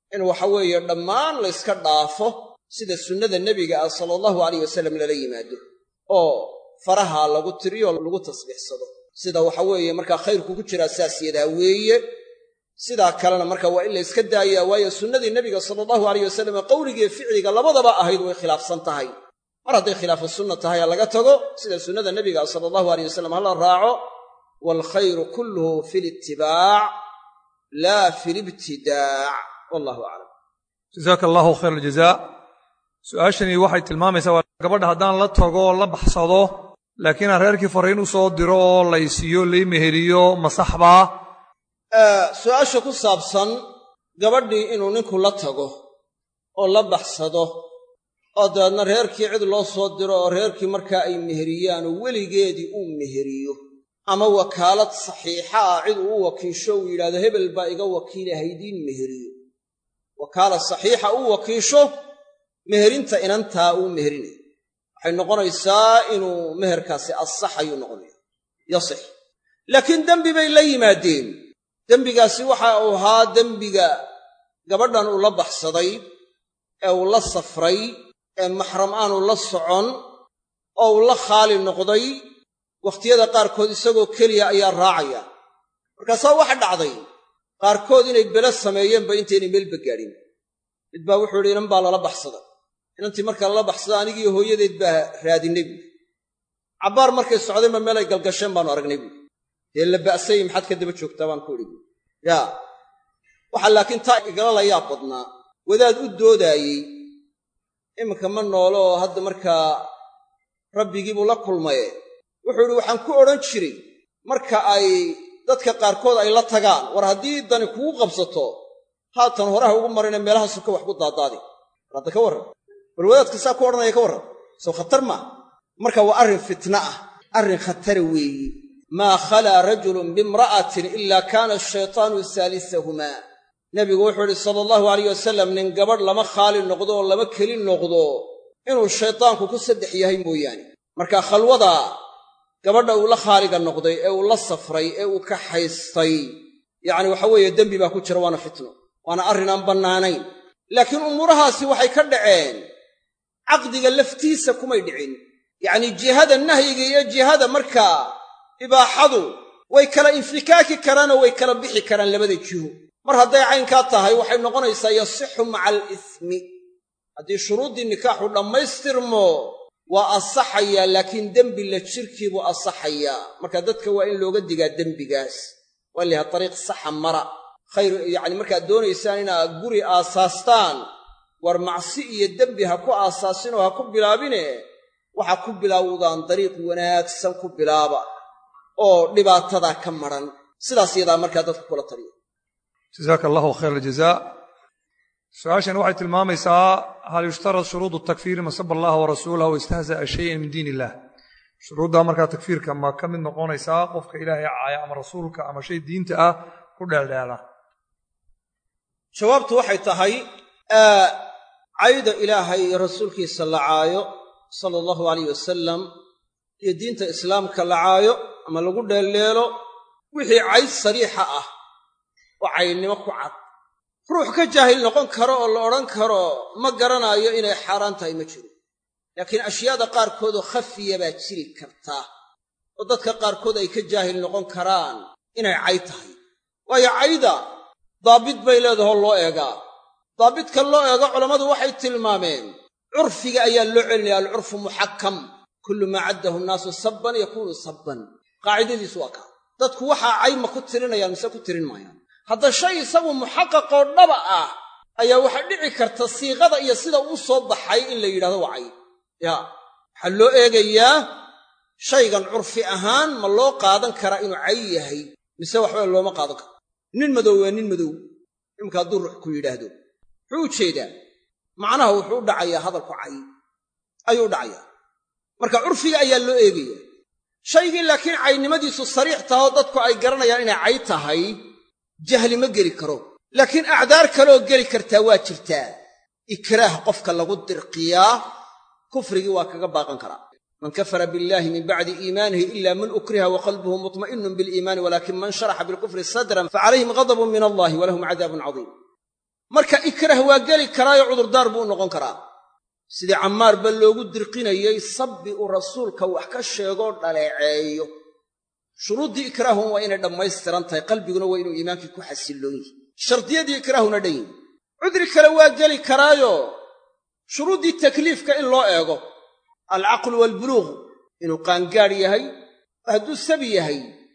Speaker 5: in waxa weeye dhammaan layska dhaafo sida sunnada nebiga ah sala allahu alayh wasalam lala yimaado oo faraha lagu tiriyo lagu tasbiixsado sida waxa weeye markaa khayrku ku jiraa saas yadaa weeye sidaa kalena marka waa in la yska daayaa waayo sunnadii nebiga sala allahu alayh wasalam qowligiiyo ficliga labadaba ahayd way khilaafsan tahay mar hadday khilaafu sunna tahay ha laga tago sida sunnada nebiga sala allahu aleyh wasalam hala raaco waalkhayru kulluhu fi litibaac laa fi libtidaac wallahu aclam
Speaker 3: jasaaka allahu khayr aljazaa su-aashani waxay tilmaamaysaa waa gabadha haddaan la tago la baxsado laakiin aan reerkii fariin u soo diro oo laysiiyo lay meheriyo ma saxbaa
Speaker 5: su-aasha ku saabsan gabadhii inuu ninku la tago oo la baxsado oo dabeedna reerkii cid loo soo diro oo reerkii markaa ay meheriyaan oo weligeedii uu meheriyo ama wakaalad saxiixa ah cid uu u wakiisho uu yidhahdo hebel baa iga wakiila haydiin meheriyo wakaalad saxiixa uu wakiisho meherinta inantaa uu meherinayo waxay noqonaysaa inuu meherkaasi asaxayuu noqonaya yasix laakiin dembi bay la yimaadeen dembigaasi waxa uu ahaa dembiga gabadhan uu la baxsaday ee uu la safray ee maxram aanu la socon oo uu la khaali noqday wakhtiyada qaarkood isagoo keliya ayaa raacaya markaasaa waxa dhacday qaarkood inay belo sameeyeenba intaynay meelba gaadhin mid baa wuxuu yidhi inan baa lala baxsada inantii markaa lala baxsada anigiiyo hooyadeed baa raadinnay buui cabbaar markay socdeenba meel ay galgasheen baanu aragnay buui dee la ba'sayey maxaad ka daba joogtaa baan ku idhi buui yaa waxaa laakiin taa igala layaab badnaa wadaad u doodaayey iminka ma noolo oo hadda markaa rabbigiibuu la kulmaye wuxuu idhi waxaan ku odhan jiray marka ay dadka qaarkood ay la tagaan war haddii dani kugu qabsato haatan horaha ugu marina meelaha suka wax ku daadaadi war hadda ka warran bal wadaadka saa ku odhanaya ka warran soo khatar maa marka waa arrin fitna ah arrin khatara weeye maa khalaa rajulun biimra'atin ilaa kaana ashaytaanu saalisahumaa nebigu wuxuu idhi sala allahu alayh wasalam nin gabadh lama khaali noqdo oo lama keli noqdo inuu shaytaanku ku saddex yahay mooyaane marka khalwada gabadha uu la khaaliga noqday ee uu la safray ee uu ka haystay yacni waxa weeye dembi baa ku jira waana fitno waana arrin aan bannaanayn laakiin umuurahaasi waxay ka dhaceen caqdiga laftiisa kumay dhicin yacnii jihada nahyiga iyo jihada markaa ibaaxadu way kala infikaaki karaan oo way kala bixi karaan labada jiho mar hadday caynkaa tahay waxay noqonaysaa yasixu maca alismi haddii shuruuddii nikaaxu dhammaystirmo waa asaxayaa laakiin dembi la jirkiibuu asaxayaa marka dadka waa in looga digaa dembigaas waa layaha dariiq saxa mara khayr yacni markaad doonaysaan inaad guri aasaastaan war macsi iyo dembi ha ku aasaasinoo ha ku bilaabine waxaa ku bilaawdaan dariiq wanaagsan ku bilaaba oo dhibaatadaa ka maran sidaas yadaa markaa dadka kula taliya
Speaker 3: jasaaka allahu khayr aljazaa su-aashani waxay tilmaamaysaa hal yushtarad shuruudu takfiiri masaba allaha warasuulahu wastahza'a shayan min diin illah shuruuddaa markaa takfiirka ma ka mid noqonaysaa qofka ilaahay caaya ama rasuulka ama shay diinta ah ku dheeldheela
Speaker 5: jawaabtu waxay tahay cayda ilaahay iyo rasuulkiisa la caayo sala allahu alayh wasalam iyo diinta islaamka la caayo ama lagu dheeldheelo wixii cayd sariixa ah oo caynimo ku cad ruux ka jaahil noqon karo oo la odhan karo ma garanaayo inay xaaraan tahay ma jiro laakiin ashyaada qaarkoodoo khafiya baa jiri kartaa oo dadka qaarkood ay ka jaahil noqon karaan inay cayd tahay waayo cayda daabit bay leedahoo loo eegaa daabidka loo eego culammadu waxay tilmaameen curfiga ayaa loo celinaya alcurfu muxakkam kullu maa caddahu nnaasu sabban yakuunu sabban qaacidadiisu waa kaa dadku waxaa cay ma ku tirinayaan mise ku tirin maayaan hadda shay isagu muxaqaqoo dhaba ah ayaa waxaa dhici karta siiqada iyo sida uu soo baxay in la yidhahdo waa cay yaa waxaa loo eegayaa shaygan curfi ahaan ma loo qaadan karaa inuu cay yahay mise waxba looma qaadan karo nin madow waa nin madow imika hadduu ruux ku yidhaahdo muxuu u jeedaa macnaha wuxuu u dhacayaa hadalku cay ayuu u dhacayaa marka curfiga ayaa loo eegaya shaygii laakiin caynimadiisu sariix tahoo dadku ay garanayaan inay cay tahay jahli ma geli karo laakiin acdaar kaleoo geli kartaa waa jirtaa ikraah qofka lagu dirqiyaa kufrigii waa kaga baaqan karaa man kafara billahi min bacdi iimaanihi ila man ukriha wa qalbuhu mutma'inun biliimaani walakin man sharaxa bilkufri sadran facalayhim ghadabun min allahi walahum cadaabun cadiim marka ikrah waa geli karaayo cudurdaar buu u noqon karaa sidii cammaar ba loogu dirqinayey sabbi uu rasuulka wax ka sheegoo dhaleeceeyo shuruuddii ikraahun waa inay dhammaystiran tahay qalbiguna waa inuu iimaankii ku xasilloon yihi shardiyadii ikraahuna dhan yihi cudri kale waa geli karaayo shuruuddii takliifka in loo eego alcaqlu waalbuluuq inuu qaangaadh yahay hadduu sabi yahay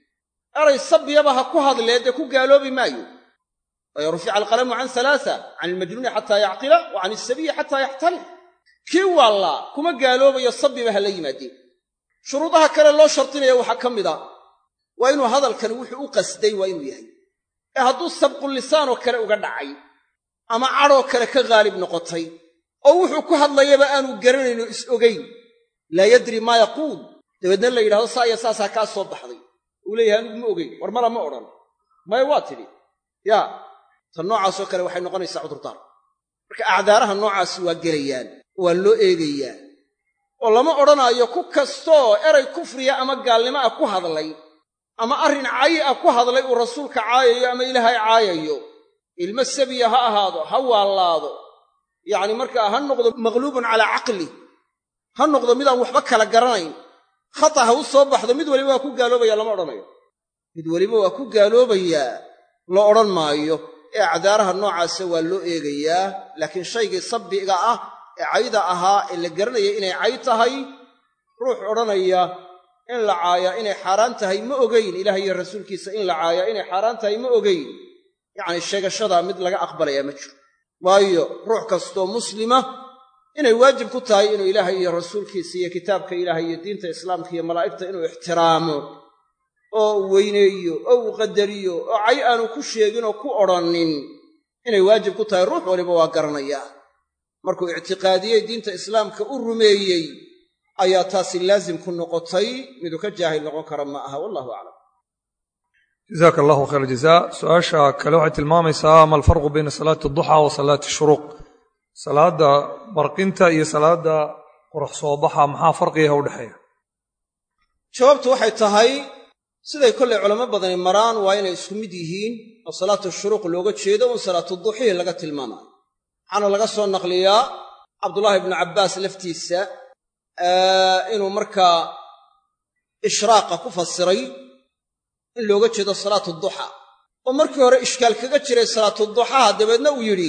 Speaker 5: eray sabiyaba ha ku hadlee dee ku gaaloobi maayo waayo rufica alqalamu can halaasa can ilmajnuuni xataa yacqila wa can isabiyi xataa yaxtalim kii waallaa kuma gaaloobayo sabiba ha la yimaadeen shuruudaha kale loo shardinaya waxaa ka mid a waa inuu hadalkani wuxuu u qasday waa inuu yahay ee hadduu sabqulisaanoo kale uga dhacay ama cadhoo kale ka haalib noqotay oo wuxuu ku hadlayaba aanu garanayno is ogayn laa yadri maa yaquul dabeedna la yidhahdo saa iyo saasaa kaa soo baxday uu leeyahay anigu ma ogeyn war mala ma odhan maya waa tidhi yaa tan noocaasoo kale waxay noqonaysaa cudurdaar marka acdaaraha noocaasi waa gelayaan waa loo eegayaa oo lama odhanaayo ku kastoo eray kufriya ama gaalnimo ah ku hadlay ama arrin cayi ah ku hadlay uu rasuulka caayayo ama ilaahay caayayo ilmo sabiya ha ahaado ha waallaado yacni markaa ha noqdo maqluubun calaa caqli ha noqdo midaan waxba kala garanayn khata ha u soo baxdo mid weliba waa ku gaaloobaya lama odhanayo mid weliba waa ku gaaloobayaa la odhan maayo ee acdaaraha noocaasa waa loo eegayaa laakiin shaygii sabbiga ah ee cayda ahaa ee la garanaya inay cay tahay ruux odhanaya in la caayaa inay xaaraan tahay ma ogayn ilaah iyo rasuulkiisa in la caayaa inay xaaraan tahay ma ogayn yacni sheegashadaa mid laga aqbalayaa ma jiro waayo ruux kastoo muslima inay waajib ku tahay inuu ilaahay iyo rasuulkiisa iyo kitaabka ilaahay iyo diinta islaamka iyo malaa'igta inuu ixtiraamo oo uu weyneeyo oo uu qadariyo oo cay aanu ku sheegin oo ku odhannin inay waajib ku tahay ruux waliba waa garanayaa markuu ictiqaadiyey diinta islaamka u rumeeyey ayaa taasi laazim ku noqotay miduu ka jaahil noqon kara ma aha wallahu aclam
Speaker 3: jazaaka allahu khayr jazaa su-aasha kale waxay tilmaamaysaa ma alfarqu bayna salaati adduxaa wa salaati shuruuq salaadda barqinta iyo salaadda qorax soo baxa maxaa farqigaha u dhexeeya
Speaker 5: jawaabtu waxay tahay siday kollay culamo badani maraan waa inay isku mid yihiin oo salaatu shuruuq looga jeedo un salaatu duxii laga tilmaamayo waxaana laga soo naqliyaa cabdullaahi ibnu cabbaas laftiisa inuu markaa ishraaqa ku fasiray in looga jeedo salaatu duxa oo markii hore ishkaal kaga jiray salaatu duxaha dabeedna uu yidhi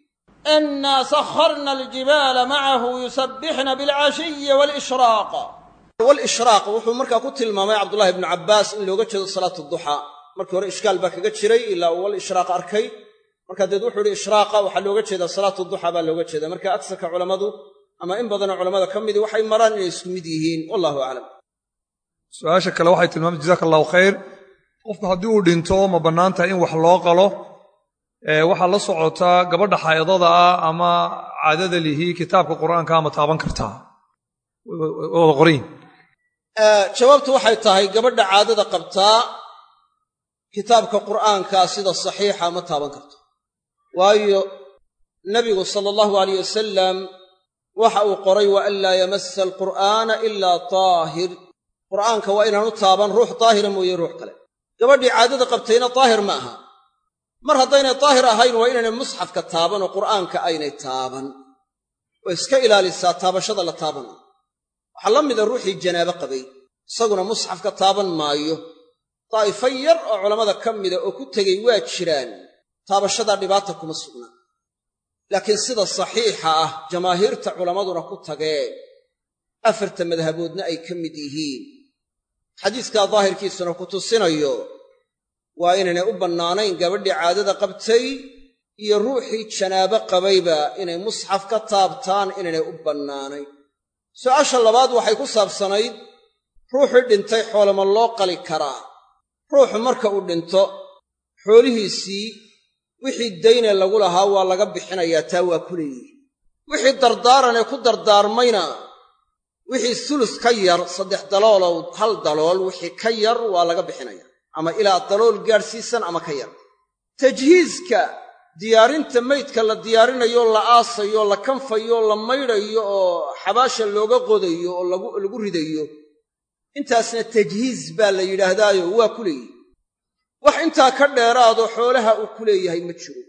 Speaker 4: innaa sakharna aljibaala macahu yusabbixna bilcashiyi waalishraaq
Speaker 5: walishraaq wuxuu markaa ku tilmaamay cabdullahi ibnu cabbaas in looga jeedo salaatu duxa markii hore ishkaal baa kaga jiray ilaa uu wal ishraaq arkay markaa deed wuxuu ihi ishraaqa waxaa looga jeedaa salaatu duxa baa looga jeeda marka agsarka culammadu ama in badanoo culamada ka midii waxay maraan inay isku mid yihiin wallahu aclam
Speaker 3: su-aasha kale waxay tilmaamay jazaaka allahu khayr qofku haddii uu dhinto ma bannaan tahay in wax loo qalo waxaa la socotaa gabadha xaa'idada ah ama caadada lihi kitaabka qur'aanka ama taaban kartaa wada qorayin
Speaker 5: jawaabtu waxay tahay gabadha caadada qabtaa kitaabka qur'aankaa sida saxiixa ma taaban karto waayo nebigu sala allahu alayh wasalam waxa uu qoray wa an laa yamassa alqur'aana ilaa taahir qur'aanka waa inaanu taaban ruux daahira mooye ruux kale gabadhii caadada qabtayna daahir ma aha mar haddaynay daahir ahayn waa inaynay musxafka taaban oo qur'aanka aynay taaban oo iska ilaalisaa taabashada la taabanayo waxaa la mida ruuxii janaabo qabay isaguna musxafka taaban maayo daa'ifo yar oo culammada ka mida oo ku tegey waa jiraan taabashadaa dhibaata kuma sugnaa laakiin sida saxiixa ah jamaahiirta culammaduna ku tageen afarta madhaboodna ay ka mid yihiin xadiiskaa daahirkiisuna ku tusinayo waa inaynay u bannaanayn gabadhii caadada qabtay iyo ruuxii janaabo qabayba inay musxaf ka taabtaan inaynay u bannaanayn su'aasha labaad waxay ku saabsanayd ruuxii dhintay xoolama loo qali karaa ruuxu marka uu dhinto xoolihiisii wixii dayne lagu lahaa waa laga bixinayaa taa waa ku leeyihi wixii dardaaranee ku dardaarmayna wixii sulus ka yar saddex daloolow hal dalool wixii ka yar waa laga bixinaya ama ilaa dalool gaadhsiisan ama ka yar tajhiiska diyaarinta maydka la diyaarinayo la aasayo la kanfayo la maydhayo oo xabaasha looga qodayo oo lagu ridayo intaasna tajhiis baa la yidhaahdaayo waa ku leeyihi wax intaa ka dheeraadoo xoolaha uu ku leeyahay ma jiro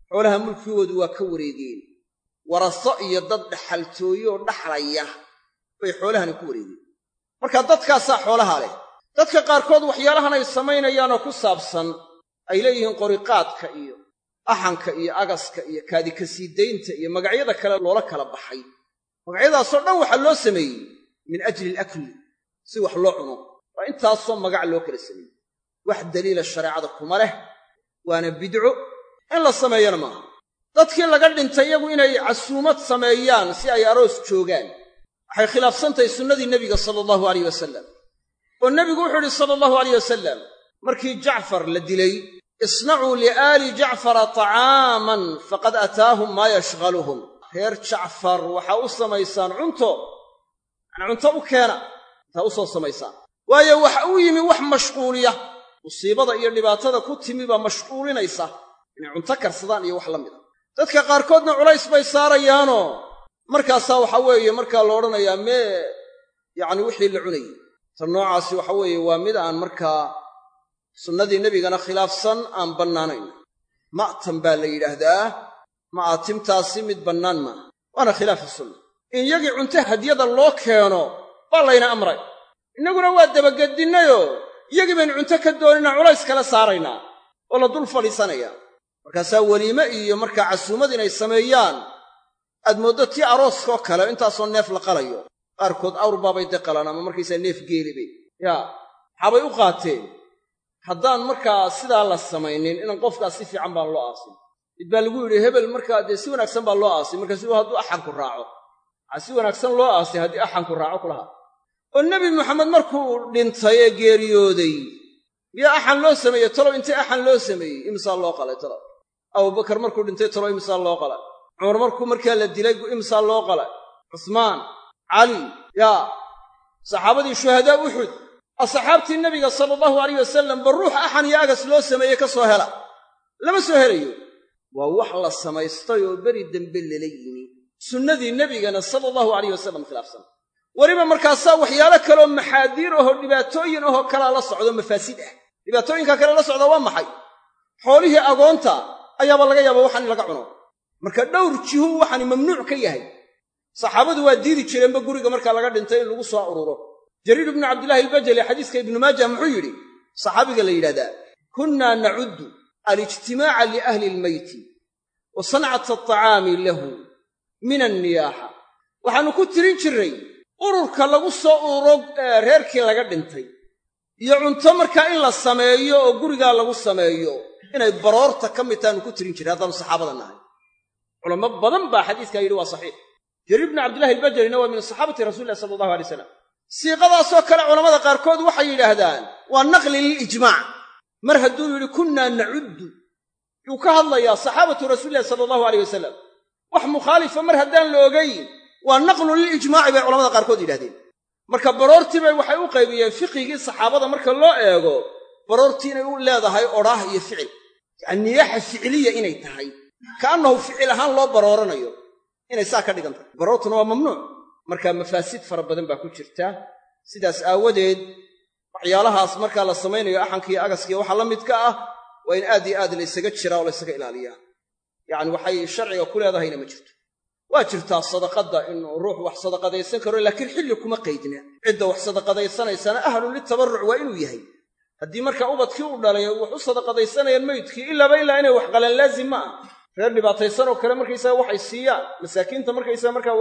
Speaker 5: xoolaha mulkigoodu waa ka wareegeen waraso iyo dad dhaxaltooyooo dhaxlaya bay xoolahani ku wareegeen marka dadkaasaa xoolaha leh dadka qaarkood waxyaalahan ay samaynayaanoo ku saabsan ay leeyihiin qoriqaadka iyo axanka iyo agaska iyo kaadikasiidaynta iyo magacyada kale loola kala baxay magacyadaasoo dhan waxaa loo sameeyey min ajli alakli si wax loo cuno waa intaasoo magac loo kala sameeyey wax daliila shareecada kuma leh waana bidco in la sameeyana maaha dadkii laga dhintay iyagu inay casuumad sameeyaan si ay aroos joogaan waxay khilaafsantahay sunnadii nebiga sala allahu alayh wasalam oo nebigu wuxuu idhi sala allahu alayh wasalam markii jacfar la dilay isnacuu liaali jacfara tacaaman faqad ataahum maa yashghaluhum reer jacfar waxaa u samaysaan cunto yacnii cunto u keena intaa u soo samaysaan waayo waxa u yimi wax mashquuliya musiibada iyo dhibaatada ku timi baa mashquulinaysa inay cunto karsadaan iyo wax la mida dadka qaarkoodna culays bay saarayaanoo markaasaa waxa weeye markaa la odhanayaa mee yacni wixii la cunayey ta noocaasi waxa weeye waa mid aan markaa sunnadii nebigana khilaafsan aan bannaanayn ma'tan baa la yidhaahdaa ma'aatimtaasi mid bannaan maaha waana khilaafu sunna in yagii cunto hadyada loo keeno baa layna amray innaguna waa dabagedinnayoo iyagii baynu cunto ka doonina culays kala saaraynaa oo la dul fadhiisanaya markaasaa weliime iyo markaa casuumad inay sameeyaan aad mooddo tii arooskoo kale intaasoo neef la qalayo qaarkood awrbaabay de qalaan ama markaysaa neef geelibay yaa maxaabay u qaateen haddaan markaa sidaa la samaynin inan qofkaas si fiican baan loo aasin mid baa lagu yidhi hebel markaa dee si wanaagsan baa loo aasay markaasu hadduu axanku raaco waxaa si wanaagsan loo aasay haddii axanku raaco kulahaa oo nebi maxamed markuu dhintay ee geeriyooday miyaa axan loo sameeyey talow intay axan loo sameeyey imisaa loo qalay talow abubakar markuu dhintay talow imisaa loo qalay cumar markuu markaa la dilay imisaa loo qalay cusmaan cali yaa saxaabadii shuhadaa uxud asxaabtii nebiga sala allahu alayh wasalam ba ruux axan iyo agas loo sameeyey ka soo hela lama soo helayo waa wax la samaystay oo beri dembe lala yimi sunnadii nebigana sala allahu alayh wasalam khilaafsan weliba markaasaa waxyaalo kaleoo maxaadiir ahoo dhibaatooyin ahoo kalaa la socdo mafaasid ah dhibaatooyinka kale la socda waa maxay xoolihii agoonta ayaaba laga yaaba waxaan in laga cuno marka dhowr jihuu waxaani mamnuuc ka yahay saxaabadu waa diidi jireenba guriga markaa laga dhintay in lagu soo ururo jariir ibnu cabdillahi albajali xadiiska ibnu maajah muxuu yidhi saxaabiga la yidhahdaa kunnaa nacuddu alijtimaaca liahli ilmeyti wa sancata atacaami lahu min anniyaaxa waxaannu ku tirin jirray ururka lagu soo ururo reerkii laga dhintay iyo cunto markaa in la sameeyo oo gurigaa lagu sameeyo inay baroorta ka mid taanu ku tirin jiray haddaanu saxaabada nahay culamo badan baa xadiiskaa yidhi waa saxiix jariir ibnu cabdillahi albajarina waa min saxaabati rasuli illahi sala allahu alay slam siiqadaasoo kale culammada qaarkood waxay yidhaahdaan waa naqli lilijmaac mar hadduu yidhi kunnaa nacuddu yuu ka hadlayaa saxaabatu rasuulillahi sala allahu aleyh wasalam wax mukhaalifa mar haddaan la ogayn waa naqlu lilijmaaci bay culamada qaarkood yidhahdeen marka baroortii bay waxay u qaybiyeen fiqigii saxaabada marka loo eego baroortii inay u leedahay odhaah iyo ficil yacani niyaaxa ficiliya inay tahay ka'annahu ficil ahaan loo barooranayo inay saa ka dhigan tahay baroortuna waa mamnuuc marka mafaasid fara badan baa ku jirta sidaas aawadeed waxyaalahaas markaa la samaynayo axankiiyo agaskiiyo waxaa la midka ah waa in aad iyo aad laysaga jiraa oo laysaga ilaaliyaa yacni waxay sharciga ku leedahayna ma jirto waa jirtaa sadaqadda inuu ruux wax sadaqadaysan karo laakiin xilli kuma qaydna cidda wax sadaqadaysanaysana ahlun litabarruc waa inuu yahay haddii markaa ubadkii u dhalay wax u sadaqadaysanayaan meydkii ilaaba ilaa inay wax qalaan laazim ma ah reer dhibaataysan oo kale markaysaga waxay siiyaan masaakiinta markaysaga markaa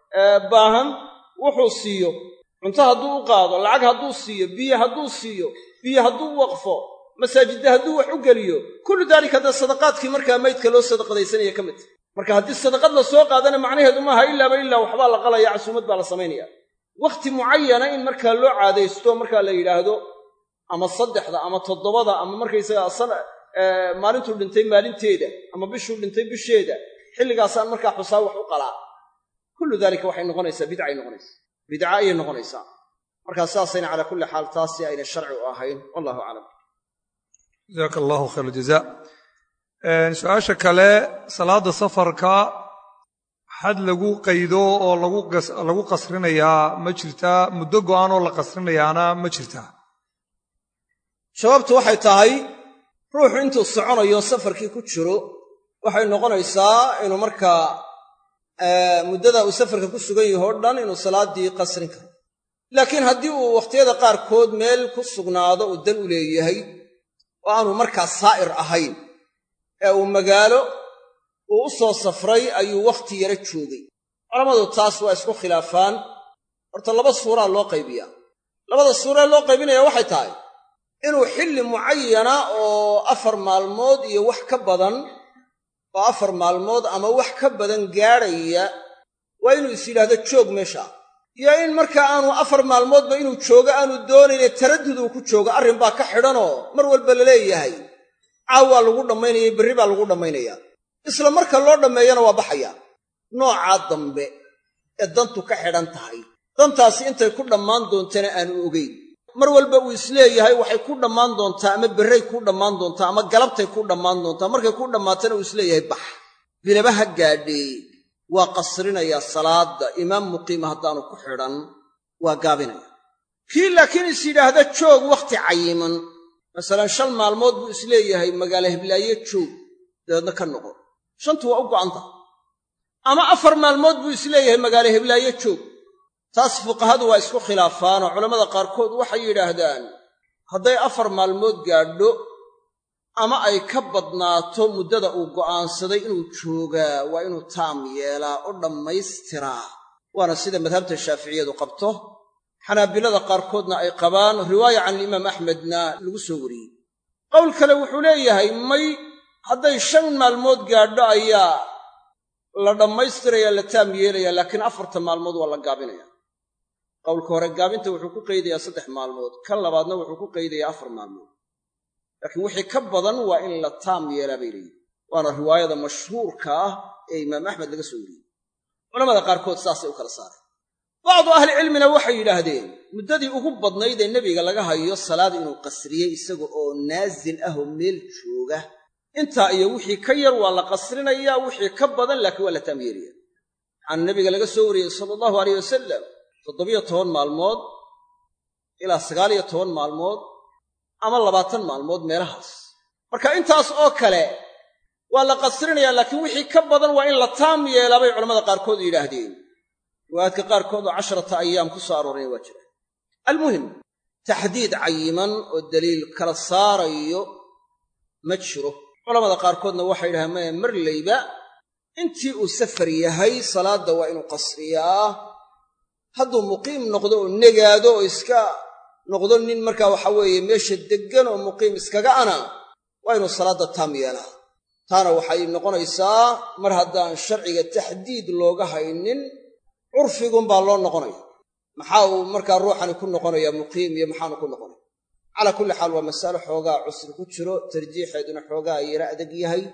Speaker 5: baahan wuxuu siiyo cunto hadduu u qaado lacag hadduu siiyo biyo hadduu siiyo biyo hadduu waqfo masaajidda hadduu wax u geliyo kullu daalika dee sadaqaadkii markaa maydka loo sadaqadaysanaya ka mid tahy marka haddii sadaqad la soo qaadana macnaheedu maaha ilaaba ilaa waxbaa la qalaya casuumad baa la samaynaya wakhti mucayana in markaa loo caadaysto markaa la yidhaahdo ama saddexda ama toddobada ama markaysaga maalintuu dhintay maalinteeda ama bishuu dhintay bisheeda xilligaasaan markaa xusaa wax u qalaa kullu daalika waxay noqonaysaa bidcay noqonaysaa bidca ayay noqonaysaa markaa saasayna calaa kulli xaal taasi ayna sharci u ahayn wallahu aclam
Speaker 3: jazaaka allahu khayr aljaza su-aasha kale salaadda safarka xad lagu qaydo oo lagu qasrinayaa ma jirtaa muddo go'aan oo la qasrinayaana ma jirtaa
Speaker 5: jawaabtu waxay tahay ruuxu intuu soconayo safarkii ku jiro waxay noqonaysaa inuu markaa muddada uu safarka ku sugan yaho o dhan inuu salaaddii qasrin karo laakiin haddii uu wakhtiyada qaarkood meel ku sugnaado uu dan u leeyahay oo aanu markaa saa'ir ahayn ee uu magaalo uu u soo safray ayuu wakhti yaro joogay culammadu taas waa isku khilaafaan horta laba suuraa loo qaybiyaa labada suuree loo qaybinaya waxay tahay inuu xilli mucayana oo afar maalmood iyo wax ka badan oo afar maalmood ama wax ka badan gaadhaya waa inuu is yidhaahdo joog meesha iyo in markaa aanu afar maalmoodba inuu joogo aanu doonayne taraddud uu ku joogo arrin baa ka xidhanoo mar walba la leeyahay caaw waa lagu dhammaynaya berri baa lagu dhammaynayaa isla marka loo dhammeeyana waa baxayaa noocaa dambe ee dantu ka xidhan tahay dantaasi intay ku dhammaan doontana aanu ogeyn mar walba uu isleeyahay waxay ku dhammaan doontaa ama berray ku dhammaan doontaa ama galabtay ku dhammaan doontaa markay ku dhammaatana uu isleeyahay bax bilaba ha gaadhee waa qasrinayaa salaadda imaam muqiima haddaanu ku xidhan waa gaabinaya kii laakiin is yidhaahda joog wakhti cayiman masalan shan maalmood buu isleeyahay magaalo hiblaaye joog dabeedna ka noqo shantu waa u go'antaha ama afar maalmood buu isleeyahay magaalo hiblaaye joog taas fuqahadu waa isku khilaafaanoo culammada qaarkood waxay yidhaahdaan hadday afar maalmood gaadho ama ay ka badnaato muddada uu go'aansaday inuu joogaa waa inuu taam yeelaa oo dhammaystiraa waana sida madhabta shaaficiyadu qabto xanaabilada qaarkoodna ay qabaan riwaaya can alimaam axmedna lagu soo wariyey qowl kale wuxuu leeyahay may hadday shan maalmood gaadho ayaa la dhammaystiraya la taam yeelaya laakiin afarta maalmood waa la gaabinaya qowlka hore gaabinta wuxuu ku qaydayaa saddex maalmood kan labaadna wuxuu ku qaydayaa afar maalmood laakiin wixii ka badan waa in la taam yeelaa bay leeyihin waana riwaayada mashhuurka ah ee imaam axmed laga soo wariyey culamada qaarkood saasay u kala saareen bacdu ahlicilmina waxay yidhaahdeen muddadii ugu badnayd ee nebiga laga hayo salaad inuu qasriyey isaga oo naasil ah oo meel jooga intaa iyo wixii ka yar waa la qasrinayaa wixii ka badan laakiin waa la taam yeelaya waxaana nebiga laga soo wariyey sala allahu aleyh wasalam toddobiyo toban maalmood ilaa sagaaliyo toban maalmood ama labaatan maalmood meelahaas marka intaas oo kale waa la qasrinayaa laakiin wixii ka badan waa in la taam yeelaa bay culamada qaarkood yidhaahdeen riwaayaadka qaarkood oo casharata ayaam ku soo arooraya waa jiraan almuhim taxdiid cayiman oo daliil kala saarayo ma jiro culamada qaarkoodna waxay yidhahdeen maya marlayba intii uu safar yahay salaadda waa inuu qasriyaa hadduu muqiim noqdo oo negaado oo iska noqdo nin markaa waxa weeye meesha deggan oo muqiim iskaga ana waa inuu salaadda taam yeelaa taana waxay noqonaysaa mar haddaan sharciga taxdiid looga haynin curfigunbaa loo noqonaya maxaa uu markaa ruuxani ku noqonaya muqiim iyo maxaanu ku noqonaya calaa kulli xaal waa masalo xoogaa cusri ku jiro tarjiixeeduna xoogaa yara adag yahay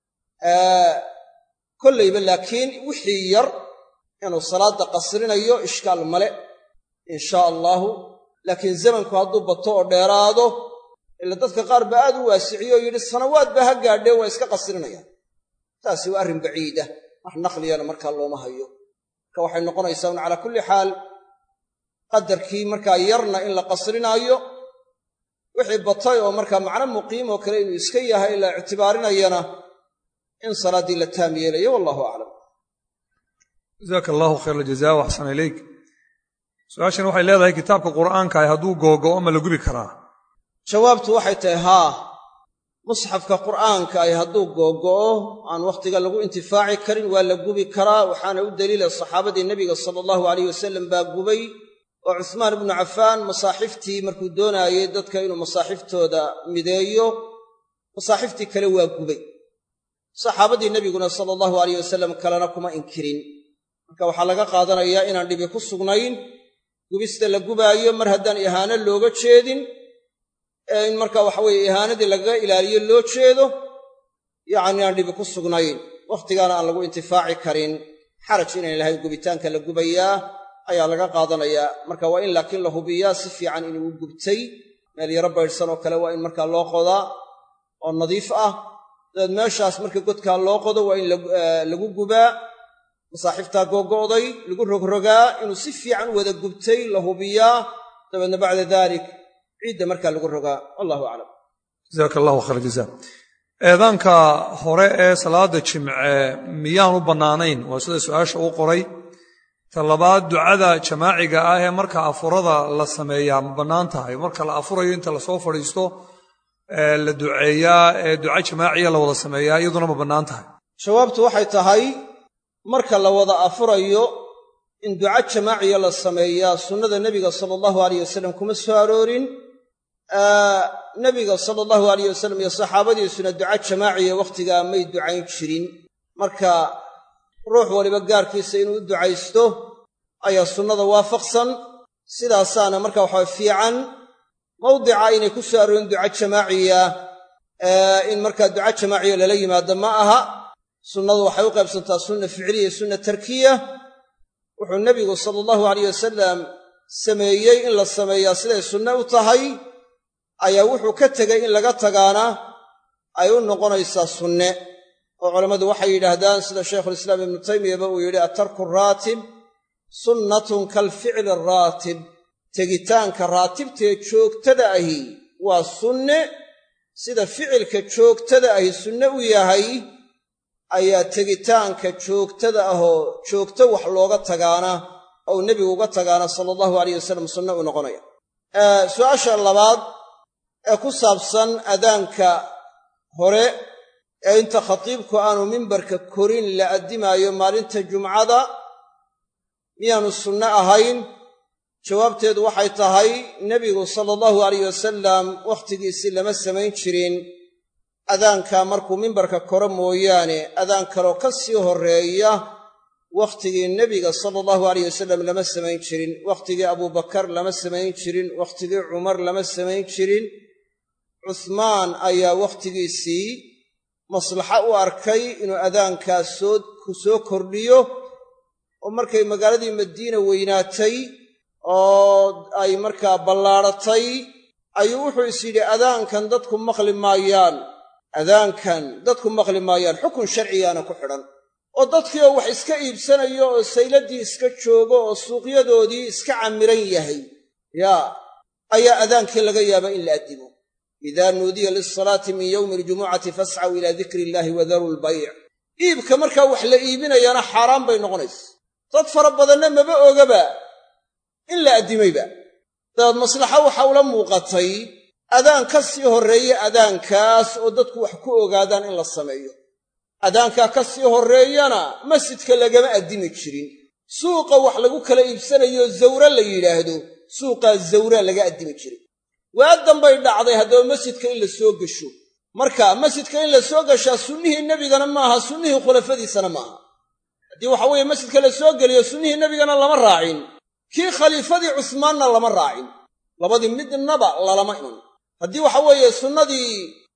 Speaker 5: kollayba laakiin wixii yar inuu salaadda qasrinayo ishkaal male inshaa allaahu laakiin zamanku hadduu bato oo dheeraado ila dadka qaar baa aad u waasiciyo oo yidhi sanawaad baa ha gaadheen waa iska qasrinayaan taasi waa arrin baciida wax naqliyana markaa looma hayo marka waxay noqonaysaa un calaa kulli xaal qadarkii markaa yarna in la qasrinaayo wixii batay oo markaa macno muqiim oo kale inuu iska yahay la ictibaarinayana in salaaddii la taam yeelayo wallahu aclam
Speaker 3: jazaaka allahu khayr aljaza waxsana ilayk su-aashan waxay leedahay kitaabka qur'aanka ah hadduu googo'o ma la gubi karaa
Speaker 5: jawaabtu waxay tahay haa musxafka qur'aanka ay hadduu googo'o aan wakhtiga lagu intifaaci karin waa la gubi karaa waxaana u daliila saxaabadii nebiga sala allahu alayh wasalam baa gubay oo cusmaan ibnu cafaan masaaxiftii markuu doonaayey dadka inuu masaaxiftooda mideeyo masaaxiftii kale waa gubay saxaabadii nebiguna sala allahu alayh wasalam kalena kuma inkirin marka waxaa laga qaadanayaa inaan dhibi ku sugnayn gubista la gubaayo mar haddaan ihaano looga jeedin ee in marka waxa weeye ihaanadii lagaga ilaaliyo loo jeedo yacni aan dhibi ku sugnayn wakhtigaana aan lagu intifaaci karin xaraj inayn lahayn gubitaanka la gubayaa ayaa laga qaadanayaa marka waa in laakiin la hubiyaa si fiican inuu gubtay meel yaro baydhsan oo kale waa in markaa loo qodaa oo nadiif ah dabeed meeshaas marka godkaa loo qodo waa in lagu gubaa masaaxiiftaa googo'day lagu rogrogaa inuu si fiican u wada gubtay la hubiyaa dabeedna bacda dalik ciidda markaa lagu rogaa wallahu aclam
Speaker 3: jazaaka allahu khayr jaza eedaanka hore ee salaada jimce miyaan u bannaanayn waa sida su-aasha uu qoray ta labaad ducada jamaaciga ah ee marka afurada la sameeyaa ma bannaan tahay marka la afurayo inta lasoo fadhiisto la duceeyaa ee duca jamaaciya la wada sameeyaa iyaduna ma bannaan tahay
Speaker 5: jawaabtu waxay tahay marka la wada afurayo in duca jamaaciya la sameeyaa sunnada nebiga sala allahu alayh wasalam kuma soo aroorin nebiga sala allahu alayh wasalam iyo saxaabadiisuna duca jamaaciya wakhtigaa may ducayn jirin marka ruux waliba gaarkiisa inuu u ducaysto ayaa sunnada waafaqsan sidaasaana marka waxaa fiican mawdica inay ku soo aroorin duca jamaaciya in markaa duca jamaaciya lala yimaado ma aha sunnadu waxay u qaybsantaa sunna ficliya iyo sunna tarkiya wuxuu nebigu sala allahu alayh wasalam sameeyey in la sameeyaa siday sunne u tahay ayaa wuxuu ka tegey in laga tagaana ay u noqonaysaa sunne oo culammadu waxay yidhaahdaan sida shaykhulislaam ibnu taymiyaba uu yidhi attarku raatib sunnatun kalficli raatib tegitaanka raatibtee joogtada ahi waa sunne sida ficilka joogtada ahi sunne u yahay ayaa tegitaanka joogtada ahoo joogto wax looga tagaana ou nebigu uga tagaana sala allahu alayh wasalam sunne u noqonaya su'aasha labaad ee ku saabsan adaanka hore ee inta khatiibku aanu mimbarka korin la addimaayo maalinta jumcada miyaanu sunne ahayn jawaabteedu waxay tahay nebigu sala allahu alayh wasalam wakhtigiisii lama samayn jirin adaankaa markuu mimbarka koro mooyaane adaan kaloo ka sii horreeya wakhtigii nebiga sala allahu alayh wasalam lama samayn jirin wakhtigii abubakar lama samayn jirin wakhtigii cumar lama samayn jirin cuhmaan ayaa wakhtigiisii maslaxa u arkay inuu adaankaas soo ku soo kordhiyo oo markay magaaladii madiina weynaatay oo ay markaa ballaadhatay ayuu wuxuu is yidhi adaankan dadku maqli maayaan adaankan dadku maqli maayaan xukun sharcigaana ku xidhan oo dadkii oo wax iska iibsanayo oo sayladdii iska joogo oo suuqyadoodii iska camiran yahay yaa ayaa adaankii laga yaabaa in la addimo idaa nuudiya lilsalaati min yowmi aljumucati fascaw ilaa dikri illaahi wadaru lbayc iibka markaa wax la iibinayaana xaaraan bay noqonaysa dad fara badanna maba ogaba in la addimayba dabeed maslaxa waxa ula muuqatay adaan ka sii horreeya adaankaas oo dadku wax ku ogaadaan in la sameeyo adaankaa ka sii horreeyana masjidka lagama addimi jirin suuqa wax lagu kala iibsanayo zawre la yidhaahdo suuqaa zawraa laga addimi jiray waadan bay dhacday haddaba masjidka in la soo gesho marka masjidka in la soo gashaa sunnihii nebigana maaha sunnihii khulafadiisana maaha haddii waxa weeye masjidka la soo geliyo sunnihii nebigana lama raacin kii khaliifadii cusmaanna lama raacin labadii midnaba lalama iman haddii waxa weeye sunnadii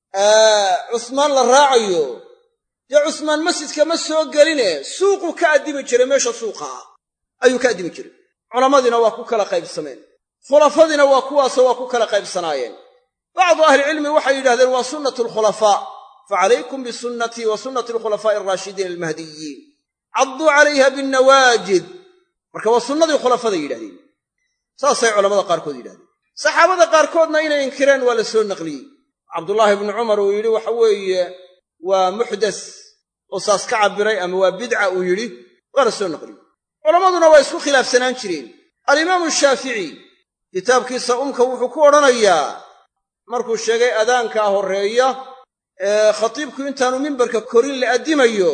Speaker 5: cusmaan la raacayo dee cusmaan masjidka ma soo geline suuquu ka addimi jiray meesha suuqaa ayuu ka addimi jiray culammadiina waa ku kala qaybsameen khulafadiina waa kuwaasoo waa ku kala qaybsanaayeen bacdu ahlicilmi waxay yidhahdeen waa sunnatu alkhulafaa facalaykum bisunnatii wa sunnati alkhulafaa'i alraashidiin almahdiyiin cadduu calayha binnawaajid marka waa sunnadii khulafaday yidhahdeen saasay culamada qaarkood yidhahdeen saxaabada qaarkoodna inay inkireen waa la soo naqliyey cabdullaahi ibnu cumar uu yidhi waxa weeye waa muxdas oo saas ka cabbiray ama waa bidca uu yidhi waa la soo naqliyey culammaduna waa isku khilaafsanaan jireen alimaamu shaafici kitaabkiisa umka wuxuu ku odhanayaa markuu sheegay adaankaa horreeya ee khatiibku intaanu mimbarka korin la addimayo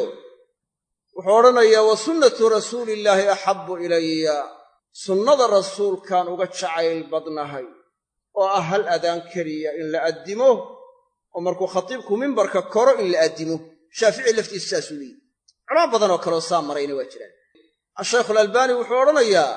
Speaker 5: wuxuu odhanayaa wa sunnatu rasuuliillaahi axabbu ilaya sunnada rasuulkaan uga jacayl badnahay oo ah hal adaan keliya in la addimo oo markuu khatiibku mimbarka koro in la addimo shaafici laftiisu saasuu leeyihi culamo badan oo kaleoo saa marayna waa jiraan ashaykhu alalbaani wuxuu odhanayaa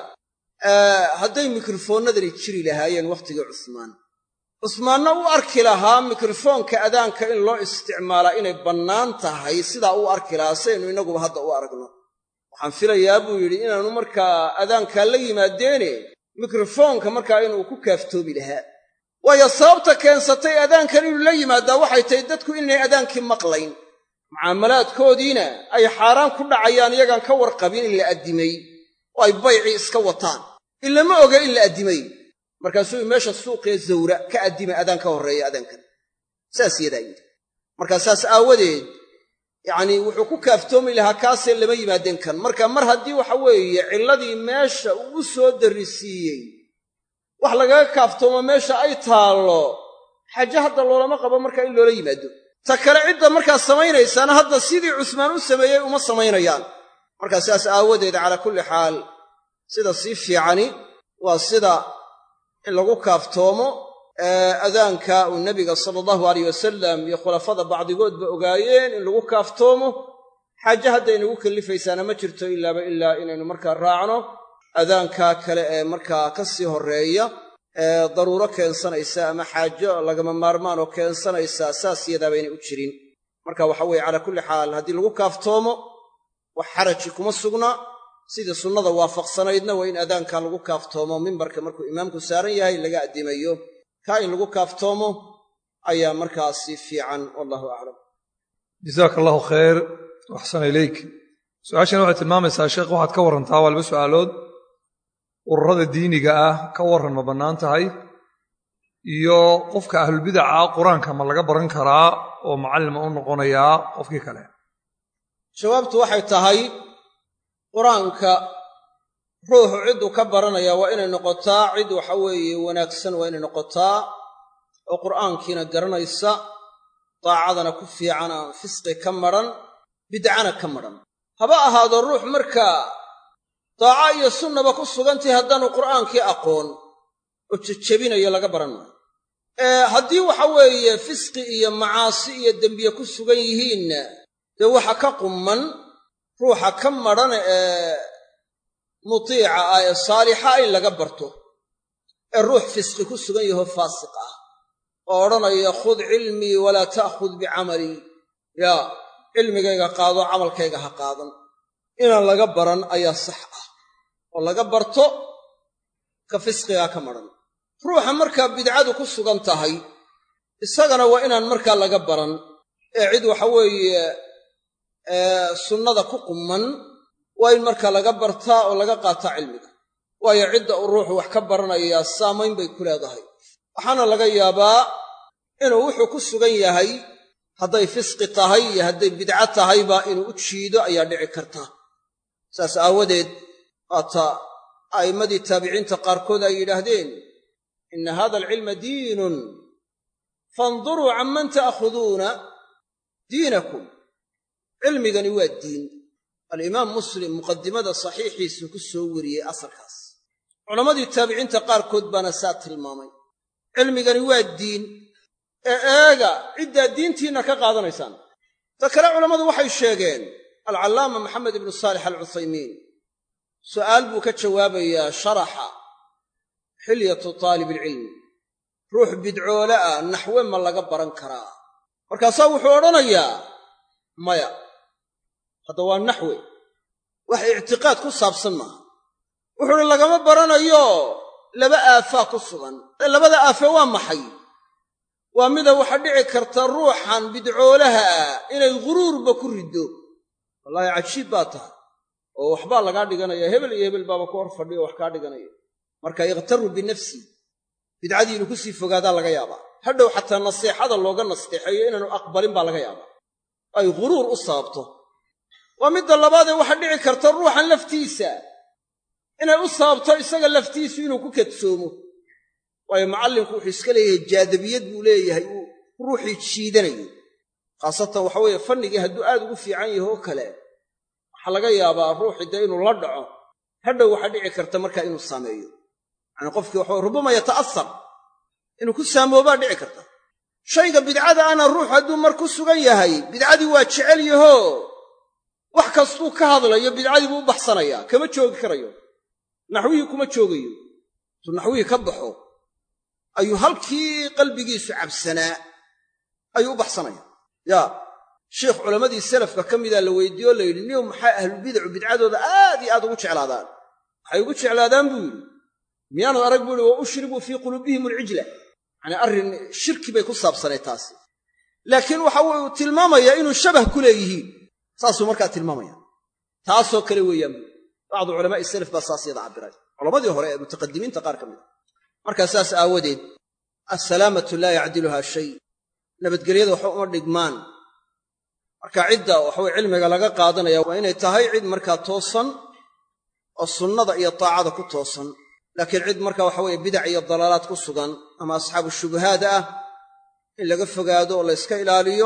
Speaker 5: hadday mikrofoonnadani jiri lahaayeen wakhtigii cusmaan cusmaanna u arki lahaa mikrofoonka adaanka in loo isticmaalaa inay bannaan tahay sidaa u arki lahaa saynu innaguba hadda u aragno waxaan filayaa buu yidhi inaanu markaa adaankaa la yimaadeene mikrofoonka markaa inuu ku kaaftoomi lahaa waayo sababta keensatay adaankan inuu la yimaadaa waxay tahay dadku inaynay adaankii maqlayn mucaamalaadkoodiina ay xaaraan ku dhacayaan iyagaan ka warqabin in la addimay oo ay baycii iska wataan ilama oga in la addimay markaasuu meesha suuqee zawra ka addimay adaan ka horreeya adaankan saas yadaa yidhi markaa saas aawadeed yacnii wuxuu ku kaaftoomi lahaa kaasee lama yimaadeen kan marka mar haddii waxa weeye cilladii meesha uu u soo darrisiiyey wax lagaga kaaftoomo meesha ay taallo xaje hadda loolama qabo markaa in loola yimaado ta kale cidda markaa samaynaysaana hadda sidii cusmaan u sameeyey uma samaynayaan markaa sidaas aawadeed calaa kulli xaal sida sii fiicani waa sida in lagu kaaftoomo adaanka uu nebiga sala allahu alayh wasalam iyo khulafada bacdigoodba ogaayeen in lagu kaaftoomo xaaje hadday nagu kallifaysaana ma jirto ilaaba ilaa inaynu markaa raacno adaanka kale ee markaa ka sii horreeya ee daruuro keensanaysa ama xaajo lagama maarmaan oo keensanaysa saas yadaa baynay u jirin marka waxa weeye calaa kulli xaal haddii lagu kaaftoomo wax xaraji kuma sugna sidii sunnada waafaqsanaydna waa in adaanka lagu kaaftoomo mimbarka markuu imaamku saaran yahay laga addimayo kaa in lagu kaaftoomo ayaa markaasi fiican wallahu aclam
Speaker 3: jasaaka allahu khayr waxsana ileyk su-aashani waxay tilmaamaysaa sheekh waxaad ka warrantaa waa laba su'aalood ururada diiniga ah ka warran ma bannaan tahay iyo qofka ahlulbidaca qur-aanka ma laga baran karaa oo macallima u noqonayaa qofkii kale
Speaker 5: jawaabtu waxay tahay qur-aanka ruuxu cidduu ka baranaya waa inay noqotaa cid waxa weeye wanaagsan waa inay noqotaa oo qur'aankiina garanaysa daacadana ku fiican aan fisqi ka madran bidcana ka madran haba ahaado ruux markaa daaca iyo sunnaba ku sugantahi haddaanu qur'aankii aqoon oo jejebinayo laga baran maayo haddii waxa weeye fisqi iyo macaasi iyo dembiye ku sugan yihiinna dee waxa ka qumman ruuxa ka madhan ee mutiica ah ee saalixa in laga barto ee ruux fisqi ku sugan yaho faasiq ah oo odhanaya khud cilmii walaa ta'khud bicamalii yaa cilmigayga qaado camalkayga ha qaadan inaan laga baran ayaa sax ah oo laga barto ka fisqigaa ka madhan ruuxa markaa bidcadu ku sugan tahay isagana waa inaan markaa laga baran ee cid waxa weeye sunnada ku qumman waa in markaa laga bartaa oo laga qaataa cilmiga waayo cidda uu ruuxu wax ka baranayaa saamayn bay ku leedahay waxaana laga yaabaa inuu wuxuu ku sugan yahay hadday fisqi tahay iyo hadday bidco tahayba inuu u jiido ayaa dhici karta saas aawadeed waata a'immadii taabiciinta qaarkood ay yidhaahdeen inna hada alcilma diinun faanduruu canman ta'khuduuna diinakum cilmigani waa diin alimaam muslim muqadimada saxiixiisu ku soo wariyey asarkaas culammadii taabiciinta qaarkood baana saa tilmaamay cilmigani waa diin ee eega ciddaa diintiinna ka qaadanaysaan ta kale culammadu waxay sheegeen alcallaama maxamed ibnu saalix alcuthaymiin su'aal buu ka jawaabayaa sharaxa xilyatu taalibilcilmi ruux bidcoole ah naxwe ma laga baran karaa markaasaa wuxuu odhanayaa maya hadda waa naxwe wax ictiqaad ku saabsan maaha wuxuu uhi lagama baranayo laba aafaa ku sugan ee labada aafe waa maxay waa mida waxa dhici karta ruuxan bidcoolaha ah inay ghuruurba ku riddo wallaahi cajiib baa tahay oo waxbaa lagaa dhiganaya hebel iyo hebel baaba ku hor fadhiyo wax kaa dhiganaya marka yakhtaru binafsi bidcadii inuu ku sii fogaadaa laga yaabaa hadhow xataa naseexada looga nasteexeeyo inaanu aqbalin baa laga yaabaa ay ghuruur u sababto waa midda labaadee waxaa dhici karta ruuxan laftiisa inay u sababto isaga laftiisu inuu ku kadsoomo waayo macallinku wuxuu iska leeyahay jaadabiyad buu leeyahay uu ruuxii jiidanayo khaasatan waxa weeye fannigii hadduu aad ugu fiican yahay oo kale waxaa laga yaabaa ruuxii dee inuu la dhaco hadhow waxaa dhici karta markaa inuu saameeyo yacanii qofkii waxa rubama yata'asar inuu ku saamoobaa dhici karta shayga bidcada ana ruux hadduu mar ku sugan yahay bidcadii waa jecel yaho wax kastuu ka hadlayo bidcadii buu u baxsanayaa kama joogi karayo naxwihii kuma joogayo intuu naxwihii ka baxo ayuu halkii qalbigiisu cabsanaa ayuu u baxsanaya yaa sheikh culammadii salafka ka mida la weydiiye oo la yidhi niyow maxaa ahlubidacu bidcadooda aad iyo aad ugu jeclaadaan waxay ugu jeclaadaan buu yidhi miyaanad arag buu yihi wa ushribuu fii quluubihim alcijla yacanii arrin shirki bay ku saabsanay taasi laakiin waxa uu tilmaamayaa inuu shabah ku leeyihiin saasuu markaa tilmaamaya taasoo kale weeyaan buu bacdu culamaa'i salaf baa saas yada cabbiray culammadii hore ee mutaqadimiinta qaar ka mid a markaa saas aawadeed assalaamatu laa yacdiluhaa shay nabadgelyada waxba uma dhigmaan marka cidda waxaweye cilmiga laga qaadanaya waa inay tahay cid markaa toosan oo sunnada iyo taacada ku toosan laakiin cid marka waxaweye bidac iyo dalaalaad ku sugan ama asxaabu shubahaad ah in laga fogaado oo la yska ilaaliyo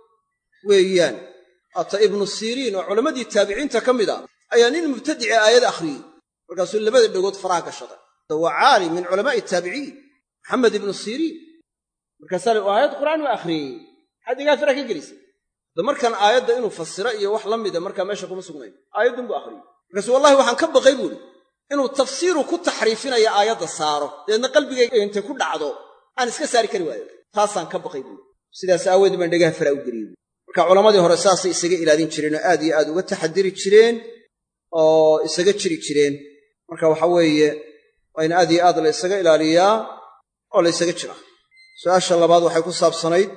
Speaker 5: weeyaan haata ibnu siriin oo culammadii taabiciinta ka mid a ayaa nin mubtadici aayad akhriyey markaasuu labada dhegood faraha gashaday waa caalim min culamaa'i taabiciin maxamed ibnu siriin markaasaa la aayad qur'aan u akhriyey maxaad igaa faraha ka gelisay da markan aayadda inuu fasiro iyo wax la mida markaa meesha kuma sugnayn aayaddun buu akhriyey markaasu wallahi waxaan ka baqay buuhi inuu tafsiiru ku taxriifinaya aayadda saaro dabeedna qalbigayga intay ku dhacdo aan iska saari kari waayo taasaan ka baqay buuhi sidaas aawoodee baan dhegaha faraa u geliyey marka culammadii hore saasay isaga ilaalin jireen oo aad iyo aad uga taxadiri jireen oo isaga jiri jireen marka waxa weeye waa in aad iyo aad la ysaga ilaaliyaa oo la ysaga jiraa su-aasha labaad waxay ku saabsanayd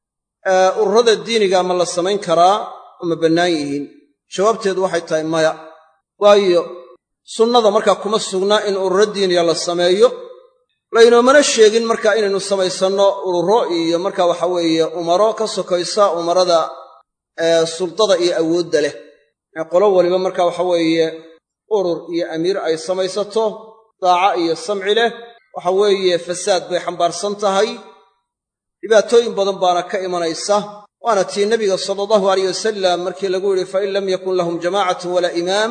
Speaker 5: ururada diiniga ma la samayn karaa oo ma bannaan yihiin jawaabteedu waxay tahay maya waayo sunnada markaa kuma sugna in ururo diiniga la sameeyo laynoomana sheegin markaa inaynu samaysanno ururo iyo marka waxa weeye umaro ka sokaysa umarada suldada iyo awoodda leh ee qolo waliba marka waxa weeye urur iyo amiir ay samaysato daaca iyo samci leh waxa weeye fasaad bay xambaarsan tahay dhibaatooyin badan baana ka imanaysa waana tii nebiga sala allahu alayh wasalam markii lagu yidhi fain lam yakun lahum jamaacatu walaa imaam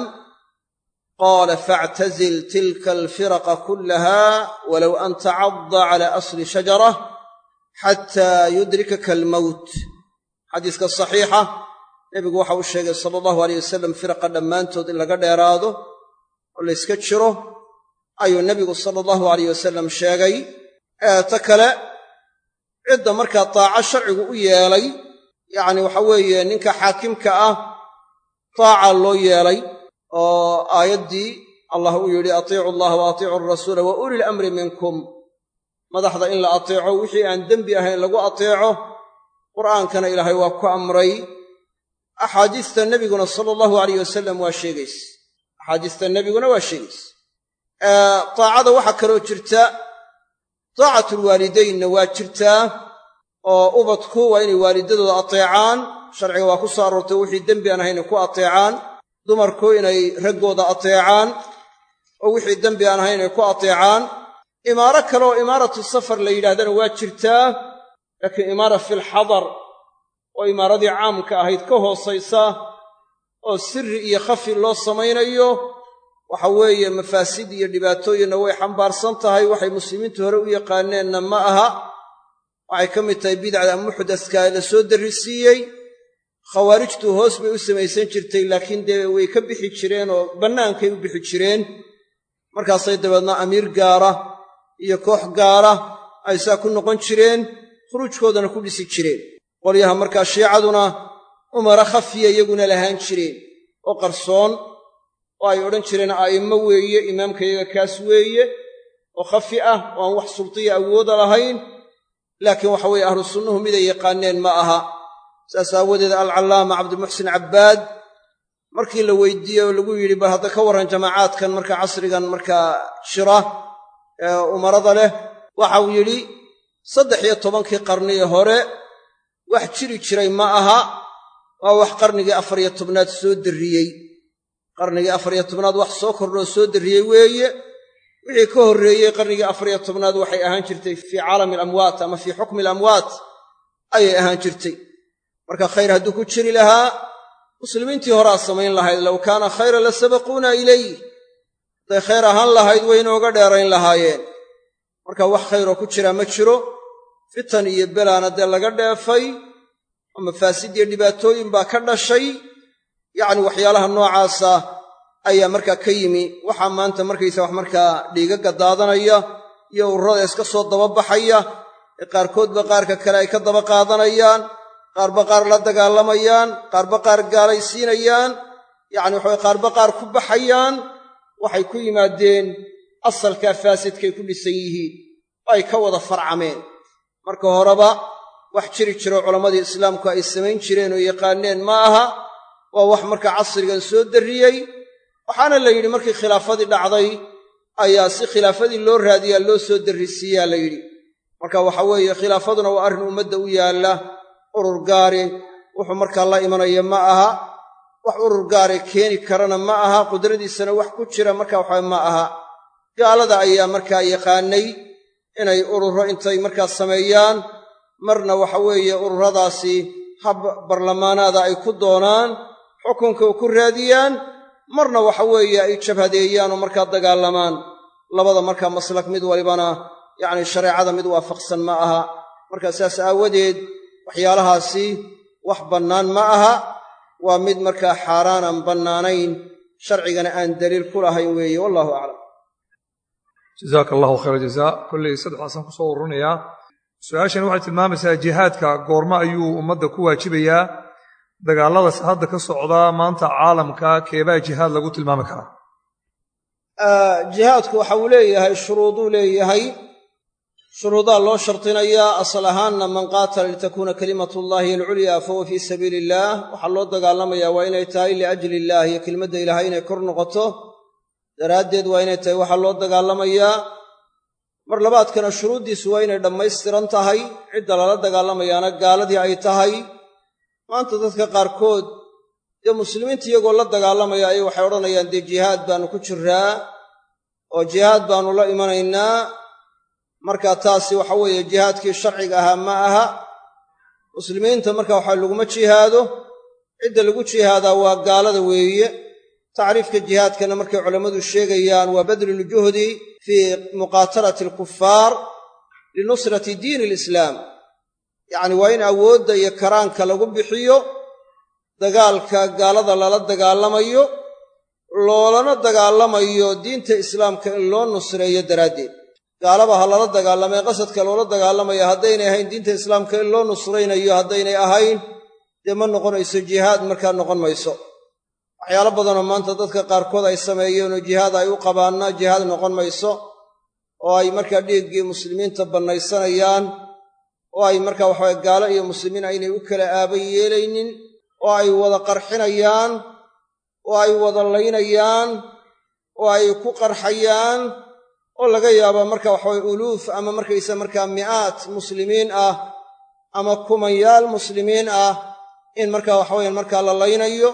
Speaker 5: qaala faactazil tilka alfiraqa kullaha walow an tacadda cala asli shajarah xataa yudrikaka almowt xadiiska saxiixa nebigu waxa uu sheegay sala allahu aleyh wasalam firaqa dhammaantood in laga dheeraado oo la yska jiro ayuu nebigu sala allahu alayh wasalam sheegay ta kale cidda markaa taaco sharcigu u yeelay yacni waxa weeye ninka xaakimka ah taaca loo yeelay oo aayaddii allah uu yidhi atiicu allaha wa atiicu alrasuula wa ulil amri minkum madaxda in la ateeco wixii aan dembi ahayn lagu ateeco qur'aankana ilaahay waa ku amray axaadiista nebiguna sala allahu alayh wasalam waa sheegays axaadiista nebiguna waa sheegays taacada waxaa kaloo jirta taacatulwaalidaynna waa jirtaa oo ubadku waa inay waalidadooda ateecaan sharciga waa ku soo aroortay wixii dembi aan ahayn ku ateecaan dumarku inay raggooda ateecaan oo wixii dembi aan ahayn inay ku ateecaan imaaro kale oo imaaratu safar la yidhahdana waa jirtaa laakiin imaara filxadar oo imaaradii caamka ahayd ka hoosaysa oo sirri iyo khafi loo samaynayo waxa weeye mafaasid iyo dhibaatooyinna way xambaarsan tahay waxay muslimiintu hore u yaqaaneenna ma aha waxay ka mid tahay bidacda muxdaska la soo darrisiiyey khawaarijtu hoos bay u samaysan jirtay laakiin dee way ka bixi jireen oo bannaankay u bixi jireen markaasay dabeedna amiir gaara iyo koox gaara ay saa ku noqon jireen khuruujkoodana ku dhisi jireen qolyaha markaa shiicaduna umara khafiya iyaguna lahaan jireen oo qarsoon oo ay odhan jireen a'immo weeye imaamkayaga kaas weeye oo khafi ah oo aan wax sultiya awooda lahayn laakiin waxa weeye ahlu sunnuhu miday yaqaaneen ma aha saas aawadeed alcallaama cabdimuxsin cabbaad markii la weydiiyey oo lagu yidhi bal hadda ka warran jamaacaadkan markaa casrigan markaa jira ee umarada leh waxau yidhi saddex iyo tobankii qarnii hore wax jiri jiray ma aha waa wax qarnigii afar iyo tobnaad soo darriyey qarnigii afar iyo tobnaad wax soo kordhoo soo darriyey weeye wixii ka horreeyey qarnigii afar iyo tobnaad waxay ahaan jirtay fii caalami alamwaat ama fii xukmi alamwaat ayay ahaan jirtay marka khayr hadduu ku jiri lahaa muslimiintii horaa samayn lahayd low kaana khayra la sabaquuna ilayh hadday khayr ahaan lahayd way inooga dheerayn lahaayeen marka wax khayroo ku jiraa ma jiro fitan iyo belaana dee laga dheefay oo mafaasid iyo dhibaatooyin baa ka dhashay yacni waxyaalaha noocaasa ayaa markaa ka yimi waxaa maanta markaysa wax markaa dhiigagga daadanaya iyo ururada iska soo dababaxaya ee qaarkoodba qaarka kale ay ka daba qaadanayaan qaarba qaar la dagaalamayaan qaarba qaar gaalaysiinayaan yacni waxaway qaarba qaar ku baxayaan waxay ku yimaadeen asalkaa faasidkay ku dhisan yihiin oo ay ka wada farcameen marka horeba wax jiri jiro culammadii islaamku ay samayn jireen oo yaqaaneen ma aha waa wax markaa casrigan soo darriyey waxaana la yidhi markii khilaafadii dhacday ayaa si khilaafadii loo raadiyaa loo soo darrisiiyaa la yidhi marka waxa weeye khilaafaduna waa arrin ummadda u yaalla urur gaari wuxuu markaa la imanaya ma aha wax urur gaare keeni karana ma aha qudradiisana wax ku jira marka waxaa ma aha gaalada ayaa markaa yaqaanay inay ururo intay markaa sameeyaan marna waxa weeye ururadaasi hab barlamaanaada ay ku doonaan xukunka ku raadiyaan marna waxa weeye ay jabhadeeyaan oo markaa dagaalamaan labada markaa maslak mid walibana yacni shareecada mid waafaqsan ma aha markaa saas aawadeed waxyaalahaasi wax bannaan ma aha waa mid markaa xaaraan aan bannaanayn sharcigana aan daliil ku lahayn weeye wallahu aclam
Speaker 3: jazaaka allahu khayra jazaa kolley saddexdaasaan kusoo ururinayaa su-aashani waxay tilmaamaysaa jihaadka goormo ayuu ummadda ku waajibayaa dagaalladaas hadda ka socdaa maanta caalamka keebaa jihaad lagu tilmaami karaa
Speaker 5: jihaadku waxa uu leeyahay shuruuduu leeyahay shuruudaa loo shardinayaa asal ahaanna man qaatala litakuuna kalimatullaahi alculyaa fahuwa fii sabiili illaah waxaa loo dagaalamayaa waa inay tahay liajli illaah iyo kelmadda ilaahay inay kor noqoto daraaddeed waa inay tahay waxaa loo dagaalamayaa mar labaadkana shuruuddiisu waa inay dhammaystiran tahay cidda lala dagaalamayaana gaaladii ay tahay maanta dadka qaarkood dee muslimiinta iyagoo la dagaalamaya ayay waxay odhanayaan dee jihaad baannu ku jiraa oo jihaad baannu la imanaynaa marka taasi waxa weeye jihaadkii sharciga ahaa ma aha muslimiinta marka waxa laguma jihaado cidda lagu jihaadaa waa gaalada weeye tacriifka jihaadkana markay culammadu sheegayaan waa badluljuhdi fii muqaatalati alkufaar linusrati diini alislaam yacni waa in awoodda iyo karaanka lagu bixiyo dagaalka gaalada lala dagaalamayo loolana dagaalamayo diinta islaamka in loo nusreeyo daraaddeed gaalaba ha lala dagaalamay qasadka loola dagaalamaya haddaynay ahayn diinta islaamka in loo nusraynayo haddaynay ahayn dee ma noqonayso jihaad markaa noqon mayso waxyaalo badanoo maanta dadka qaarkood ay sameeyeenoo jihaad ay u qabaanna jihaad noqon mayso oo ay markaa dhiiggii muslimiinta bannaysanayaan oo ay markaa waxaway gaalo iyo muslimiin aynay u kala aaba yeelaynin oo ay wada qarxinayaan oo ay wada laynayaan oo ay ku qarxayaan oo laga yaaba marka waxaway uluuf ama markaysa markaa mi'aat muslimiin ah ama kumanyaal muslimiin ah in markaa waxaweyan markaa la laynayo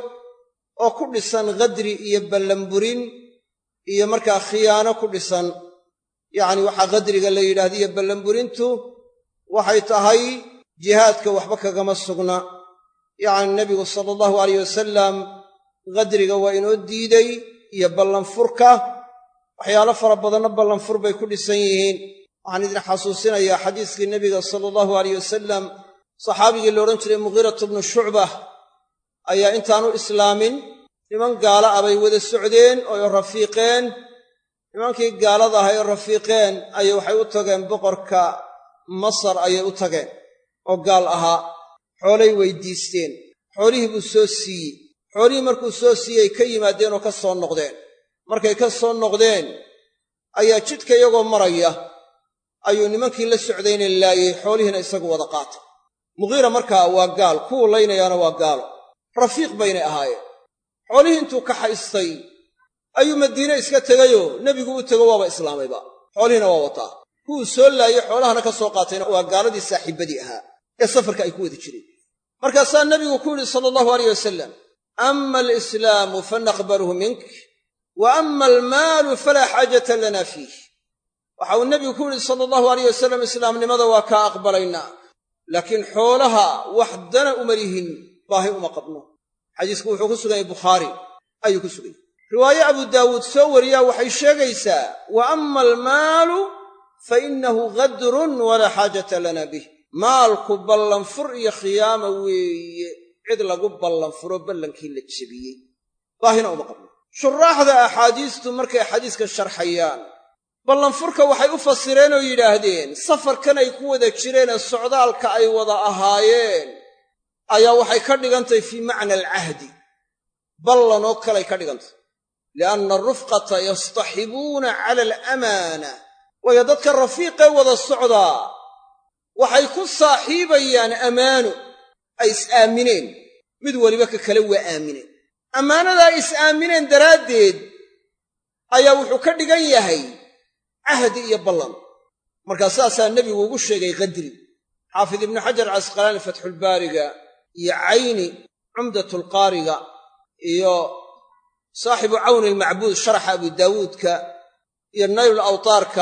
Speaker 5: oo ku dhisan khadri iyo ballanburin iyo markaa khiyaano ku dhisan yacni waxaa khadriga la yidhahda iyo ballanburintu waxay tahay jihaadka waxba kagama sugna yacni nebigu sala allahu alayh wasalam khadriga waa inoo diiday iyo ballanfurka waxyaalo fara badanna ballanfur bay ku dhisan yihiin waxaan idin xasuusinayaa xadiiskii nebiga sala allahu alayh wasalam saxaabigii la odhan jiray mughiiratu bnu shucbah ayaa intaanu islaamin niman gaala ah bay wada socdeen oo rafiiqeen nimankii gaalada ahay oo rafiiqeen ayay waxay u tageen boqorka masar ayay u tageen oo gaal ahaa xoolay weydiisteen xoolihii buu soo siiyey xoolihii markuu soo siiyey ka yimaadeen oo ka soo noqdeen markay ka soo noqdeen ayaa jidka iyagoo maraya ayuu nimankii la socdayna laayey xoolihiina isagu wada qaatay mughiira markaa waa gaal kuwu laynayaana waa gaalo rafiiq baynay ahaayeen xoolihii intuu ka haystay ayuu madiine iska tegayoo nebigu u tego waaba islaamayba xoolihiina waa wataa kuwuu soo laayey xoolahana ka soo qaatayna waa gaaladii saaxiibbadii ahaa ee safarka ay ku wada jireen markaasaa nebigu ku yidhi sala allahu alayh wasalam ama alislaamu fanaqbaluhu mink wa ama almaalu falaa xaajata lana fiih waxa uu nebigu ku yidhi sala allahu alayh wasalam islaamnimada waa kaa aqbalaynaa laakiin xoolaha wax dana uma lihin baahi uma qabno xadiisku wuxuu ku sugan yahay bukhaari ayuu ku sugan yahy riwaaye abu daawuud soo wariyaa waxay sheegaysaa wa ama almaalu fa innahu gadrun walaa xaajata lana bih maalku ballanfur iyo khiyaama weeye cid lagu ballanfuro ballankii la jebiyey baahina uma qabno shuraaxda axaadiistu markay xadiiska sharxayaan ballanfurka waxay u fasireen oo yidhaahdeen safarkan ay ku wada jireenee socdaalka ay wada ahaayeen ayaa waxay ka dhigantahy fii macna alcahdi ballan oo kaley ka dhigantay lianna arufqata yastaxibuuna cala alamaana waayo dadka rafiiqee wada socdaa waxay ku saaxiibayaan ammaano ay is-aamineen mid weliba ka kale waa aamineen ammaanadaa is-aamineen daraaddeed ayaa wuxuu ka dhigan yahay cahdi iyo ballan markaa saasaa nebigu ugu sheegay qadri xaafid ibnu xajar casqalaani fatxulbaariga iyo cayni cumdatulqaariga iyo saaxibu cawni almacbuud sharaxa abu daawuudka iyo naylul awtaarka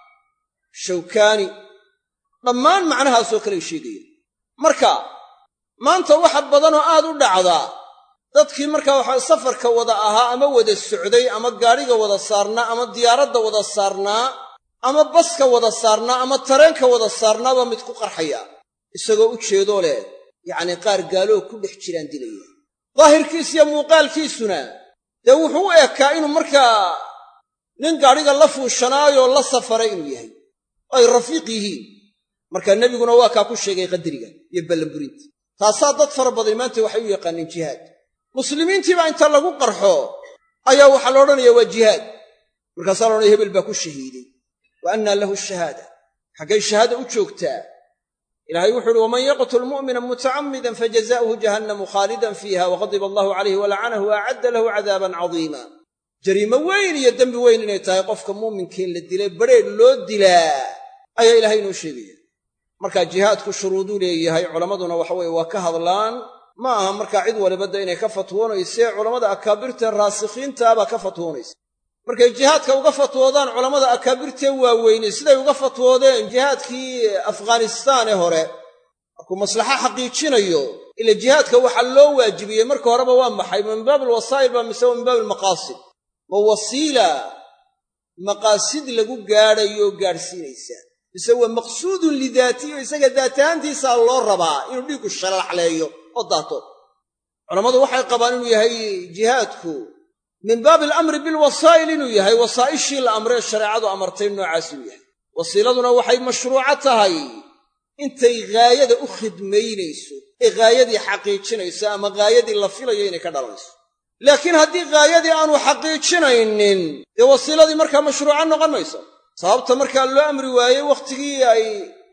Speaker 5: shawkaani dhammaan macnahaasoo kaley sheegaya marka maanta waxa badanoo aad u dhacdaa dadkii markaa waxaa safarka wada ahaa ama wada socday ama gaadhiga wada saarnaa ama diyaaradda wada saarnaa ama baska wada saarnaa ama tareenka wada saarnaabaa mid ku qarxaya isagoo u jeedoo leh yacnii qaar gaaloo ku dhex jiraan dilaya daahirkiisiyo muuqaalkiisuna dee wuxuu u ekaa inuu markaa nin gaadhiga la fuushanaayoo la safaray inuu yahay oo ay rafiiq yihiin marka nebiguna waa kaa ku sheegay qadriga iyo ballanburinta taasaa dad fara badan maanta waxay u yaqaaneen jihaad muslimiintiibaa inta lagu qarxo ayaa waxaa la odhanaya waa jihaad markaasaa la odhanaya hebel baa ku shahiiday wa annaa lahu shahaada xaggay shahaada u joogtaa ilaahay wuxu uhi waman yaqtul mu'mina mutacammidan fajazaa'uhu jahannamu khaalidan fiiha waqadiba allahu calayhi walacanahu wa acadda lahu cadaaban cadiima jariimo weyn iyo dembi weyn inay tahay qofka muuminkiin la dilay badrheedh loo dilaa ayaa ilaahay inoo sheegaya marka jihaadku shuruuduu leeyahay culammaduna waxa weeye waa ka hadlaan ma aha markaa cid walibadda inay ka fatwoonaysee culammada akaabirtee raasikhiintaabaa ka fatwoonaysa markay jihaadka uga fatwoodaan culammada akaabirtee waaweyne siday uga fatwoodeen jihaadkii afghanistaane hore markuu maslaxo xaqiijinayo ila jihaadka waxaa loo waajibiyey marka horeba waa maxay min baab alwasaa'il baa mise wa min baab almaqaasid ma wasiila maqaasid lagu gaadhayoo gaadhsiinaysa mise waa maqsuudun lidaatiyo isaga daatahaantiisaa loo rabaa inuu dhiiggu shalaxleeyo oo daato culammadu waxay qabaan inuu yahay jihaadku min baabi alamri bilwasaa'il inuu yahay wasaa'ishii la amree shareecadu amartay noocaas inuu yahay wasiiladuna waxay mashruuco tahay intay ghaayada u khidmaynayso ee ghaayadii xaqiijinayso ama ghaayadii la filayo inay ka dhalanayso laakiin haddii ghaayadii aanu xaqiijinaynin dee wasiiladii markaa mashruuco noqon mayso sababta markaa loo amri waayey wakhtigii ay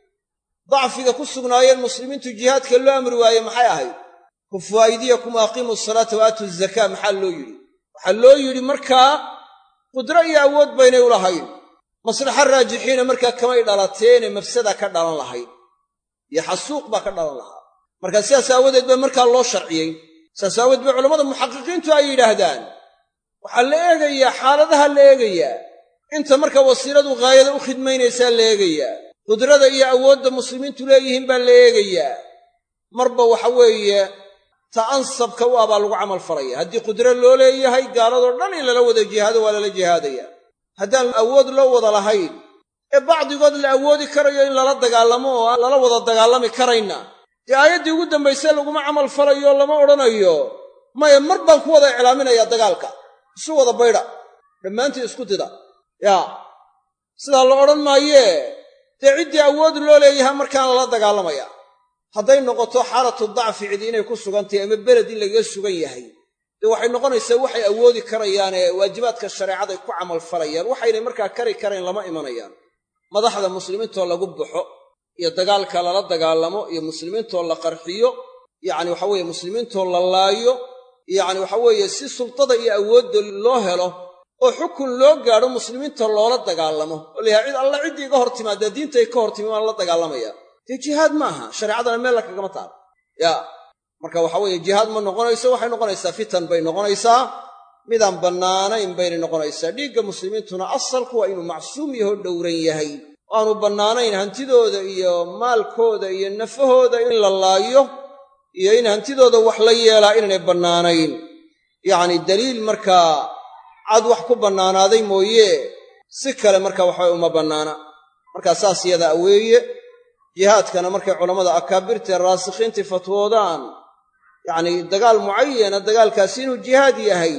Speaker 5: dacfiga ku sugnaayeen muslimiintu jihaadka loo amri waaye maxay ahayd kufu aydiyakum aqiimu salaata wa aatu zakaa maxaa loo yidhi waxaa loo yidhi markaa qudro iyo awood baynay u lahayn maslaxa raajixiina markaa kamay dhalateene mafsada ka dhalan lahayd iyo xasuuq baa ka dhalan lahaa markaa sidaas aawadeed baa markaa loo sharciyey saas aawadeed bay culammada muxaqiqiintu ay yidhaahdaan waxaa la eegayaa xaaladaha la eegayaa inta marka wasiiladu ghaayada u khidmaynaysaa la eegayaa qudrada iyo awoodda muslimiintu leeyihiin baa la eegayaa marba waxa weeye ta ansabka u ah baa lagu camal falaya haddii qudro loo leeyahay gaaladoo dhan in lala wada jihaado waa lala jihaadaya haddaan awood loo wada lahayn ee bacdigood la awoodi karayo in lala dagaalamo oo aan lala wada dagaalami karayna dee aayaddii ugu dambayse laguma camal falayo lama odhanayo maya mar baan ku wada iclaaminayaa dagaalka isu wada baydha dhammaantii isku dida yaa sidaa la odhan maayee dee ciddii awood loo leeyahay markaan lala dagaalamaya hadday noqoto xaalatu dacfi cidi inay ku sugantahay ama beled in lagaga sugan yahay dee waxay noqonaysaa waxay awoodi karayaane waajibaadka shareecaday ku camal falayaan waxaynay markaa kari karayn lama imanayaan madaxda muslimiintoo lagu baxo iyo dagaalka lala dagaalamo iyo muslimiintoo la qarxiyo yacni waxa weeye muslimiintoo la laayo yacni waxa weeye si sultada iyo awoodda loo helo oo xukun loo gaadho muslimiinta loola dagaalamo oo la yahay cid alla ciddii iga hor timaadee diintay ka hor timi waan la dagaalamaya dee jihaad ma aha shareecadana meel la kagama taalo yaa marka waxa weeye jihaad ma noqonayso waxay noqonaysaa fitan bay noqonaysaa midaan bannaanayn baynay noqonaysaa dhiigga muslimiintuna asalku waa inuu macsuum yahoo dhowran yahay oo aanu bannaanayn hantidooda iyo maalkooda iyo nafahooda in la laayo iyo in hantidooda wax la yeelaa inaynay bannaanayn yacni daliil markaa cad wax ku bannaanaaday mooye si kale marka waxabay uma bannaana markaa saas yadaa weeye jihaadkana markay culammada akaabirtae raasikhiintii fatwoodaan yacnii dagaal mucayana dagaalkaasi inuu jihaad yahay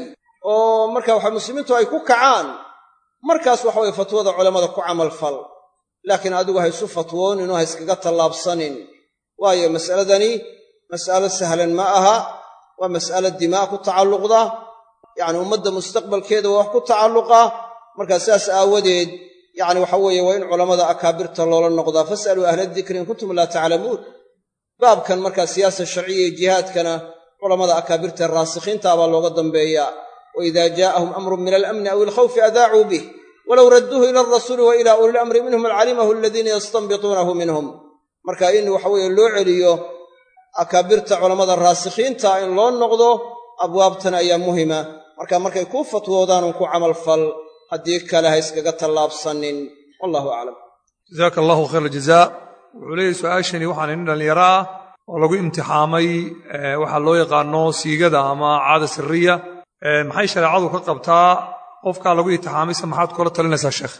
Speaker 5: oo marka waxa muslimiintu ay ku kacaan markaas waxa weye fatwada culammada ku camal fal laakiin adigu ha isu fatwoonin oo ha iskaga tallaabsanin waayo mas'aladani mas'alo sahlan ma aha waa mas'alo dimaa ku tacalluqda yacni ummadda mustaqbalkeeda waa wax ku tacalluqa markaa sidaas aawadeed yacni waxa weeye waa in culammada akaabirta loola noqdaa fas'aluu ahla dikri in kuntum laa taclamuun baabkan markaa siyaasa sharciya iyo jihaadkana culammada akaabirta raasikhiinta baa looga dambeeyaa wa idaa jaa'ahum amrun min alamni aw ilkhawfi adaacuu bih walow radduuhu ila alrasuuli wa ilaa uli lamri minhum lacalimahu aladiina yastanbituunahu minhum marka in waxa weeye loo celiyo akaabirta culammada raasikhiinta in loo noqdo abwaabtan ayaa muhima marka markay kuu fatwoodaanun ku camalfal haddii kale ha iskaga tallaabsanin wallahu aclam
Speaker 3: jazaaka allahu khayr aljazaa wuxuu leeyahy su-aashani waxaan inin dhallinyaro ah oo lagu imtixaamay waxaa loo yaqaano siigada ama caada siriya maxay shareecadu ka qabtaa qofkaa lagu imtixaamayse maxaad kula talinaysaa sheekh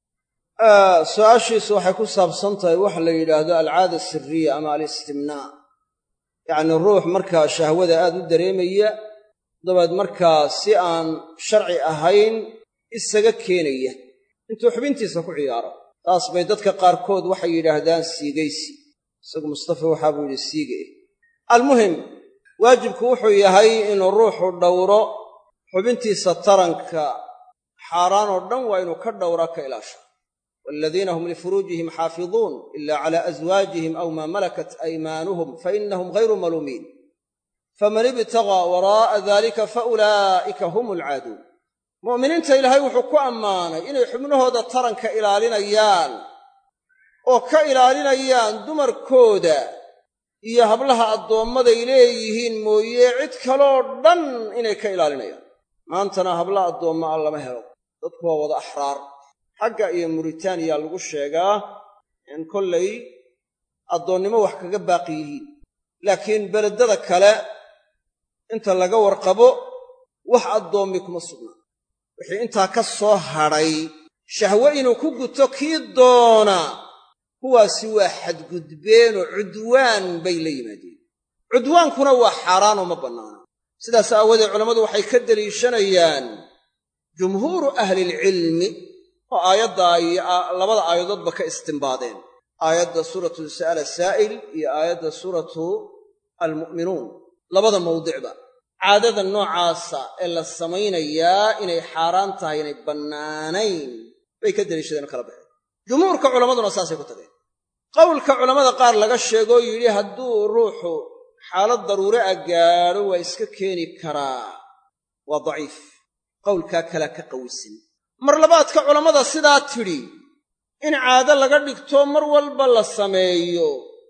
Speaker 5: su-aashiisu waxay ku saabsan tahay waxa la yidhaahdo alcaada siriya ama alistimnaa yacni ruux markaa shahwada aad u dareemaya dabeed markaa si aan sharci ahayn isaga keenaya intuu xubintiisa ku ciyaaro taas bay dadka qaarkood waxay yidhaahdaan siigaysi isagu mustafa waxaa buu yidhi siiga eh almuhim waajibku wuxuu yahay inuu ruuxu dhowro xubintiisa taranka xaaraan oo dhan waa inuu ka dhowraa ka ilaasha waaladiina hum lifuruujihim xaafiduun ila cala aswaajihim aw maa malakat aymaanuhum fainahum ghayru maluumiin faman ibtagaa waraa'a dalika faulaa'ika hum alcaaduun mu'miniinta ilaahay wuxuu ku ammaanay inay xubnahooda taranka ilaalinayaan oo ka ilaalinayaan dumarkooda iyo hablaha addoommaday leeyihiin mooye cid kaloo dhan inay ka ilaalinayaan maantana habla addoomma a lama helo dadku waa wada axraar xagga iyo muritaaniya lagu sheegaa in kollay addoonnimo wax kaga baaqi yihiin laakiin beledada kale inta laga warqabo wax addoommi kuma sugnaa wixii intaa ka soo hadhay shahwe inuu ku guto kii doona kuwaasi waa xadgudbeenoo cudwaan bay la yimaadeen cudwaankuna waa xaaraanoo ma bannaana sidaas aawadeed culammadu waxay ka deliishanayaan jumhuuru ahlilcilmi oo aayadda iyo labada aayadoodba ka istimbaadeen aayadda suuratu sa'ala saa'il iyo aayadda suuratu almu'minuun labada mawdicba caadada noocaasa ee la samaynayaa inay xaaraan tahay inay bannaanayn bay ka deliishadeen oo kala baxeen jumhuurka culammaduna saasay ku tageen qowlka culammada qaar laga sheegoo yidhi hadduu ruuxu xaalad daruure a gaadho waa iska keeni karaa waa daciif qowlkaa kalea ka qawisan mar labaadka culammada sidaa tidhi in caado laga dhigto mar walba la sameeyo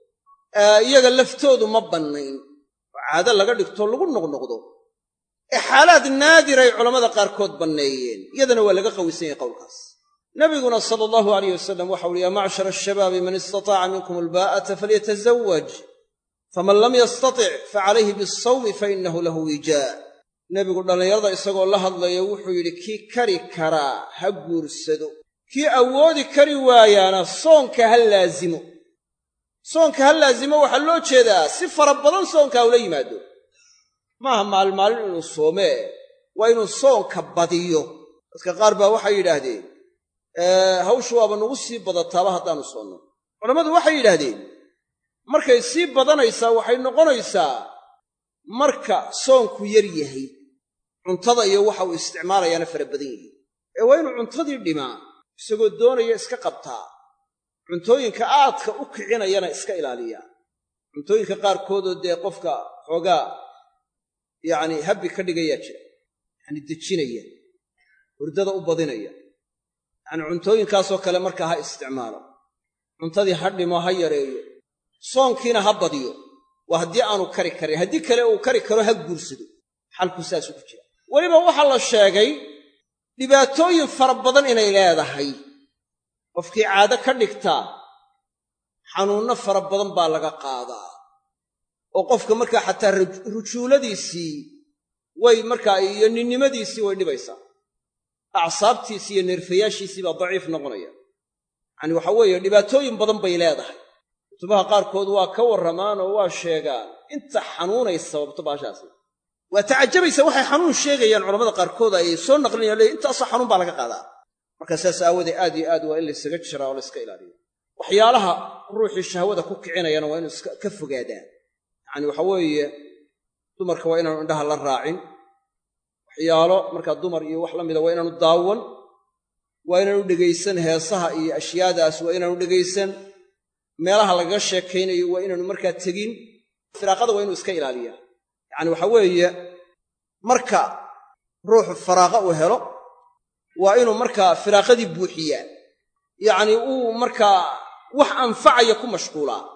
Speaker 5: iyaga laftoodu ma bannayn oo caado laga dhigto lagu noqnoqdo ee xaalaad naadiray culammada qaarkood banneeyeen iyadana waa laga qawisan yahay qowlkaas nabiguna sala allahu alayh wasalam waxau uhi yaa macshara ashabaabi man istataaca minkum albaa'ata falyatazawaj faman lam yastatic facalayhi bialsawmi fainahu lahu wijaa nebigu dhallinyarada isagoo la hadlaya wuxuu yidhi kii kari karaa ha guursado kii awoodi kari waayaana soonka ha laazimo soonka ha laazimo waxaa loo jeedaa si fara badan soonka ula yimaado maaha maalmaalin inuu soomee waa inuu soonka badiyo dadka qaar baa waxay yidhaahdeen hawshu waaba nagu sii badataaba haddaanu soonno culammadu waxay yidhaahdeen markay sii badanaysaa waxay noqonaysaa marka soonku yar yahay cuntada iyo waxa uu isticmaalayaana fara badan yihiin ee waa inuu cuntadii dhimaa isagoo doonaya iska qabtaa cuntooyinka aadka u kicinayana iska ilaaliyaa cuntooyinka qaarkoodoo dee qofka xoogaa yacni habbi ka dhigayaa jira yacni dejinaya hurdada u badinaya yacni cuntooyinkaasoo kale markaa ha isticmaalo cuntadii ha dhimo ha yareeyo soonkiina ha badiyo waa haddii aanu kari karin haddii kale uu kari karo ha guursado xalku saasuu ku jira weliba waxaa la sheegay dhibaatooyin fara badan inay leedahay qofkii caado ka dhigtaa xanuunno fara badan baa laga qaadaa oo qofka markaa xataa rujuuladiisii way markaa iyo ninnimadiisii way dhibaysaa acsaabtiisii iyo neerfayaashiisii baa daciif noqonaya yacani waxa weeye dhibaatooyin badan bay leedahay kutubaha qaarkood waa ka warramaan oo waa sheegaan inta xanuunay sababto baashaasi waa tacajabaysa waxay xanuun sheegayaan culamada qaarkood ay soo naqlinayaan leey intaasoo xanuun baa laga qaadaa marka saas aawoodee aad iyo aad waa in laysaga jiraa oo layska ilaaliyo waxyaalaha ruuxii shahwada ku kicinayana waa inu iska ka fogaadaan yacani waxa weeye dumarka waa inaanu indhaha la raacin waxyaalo markaa dumar iyo wax la mida waa inaanu daawan waa inaanu dhegaysan heesaha iyo ashyaadaas waa inaanu dhegaysan meelaha lagaga sheekaynayo waa inaanu markaa tegin firaaqada waa inuu iska ilaaliyaa yacani waxa weeye marka ruuxu faraaqa uu helo waa inuu markaa firaaqadii buuxiyaa yacni uu markaa wax anfacaya ku mashquulaa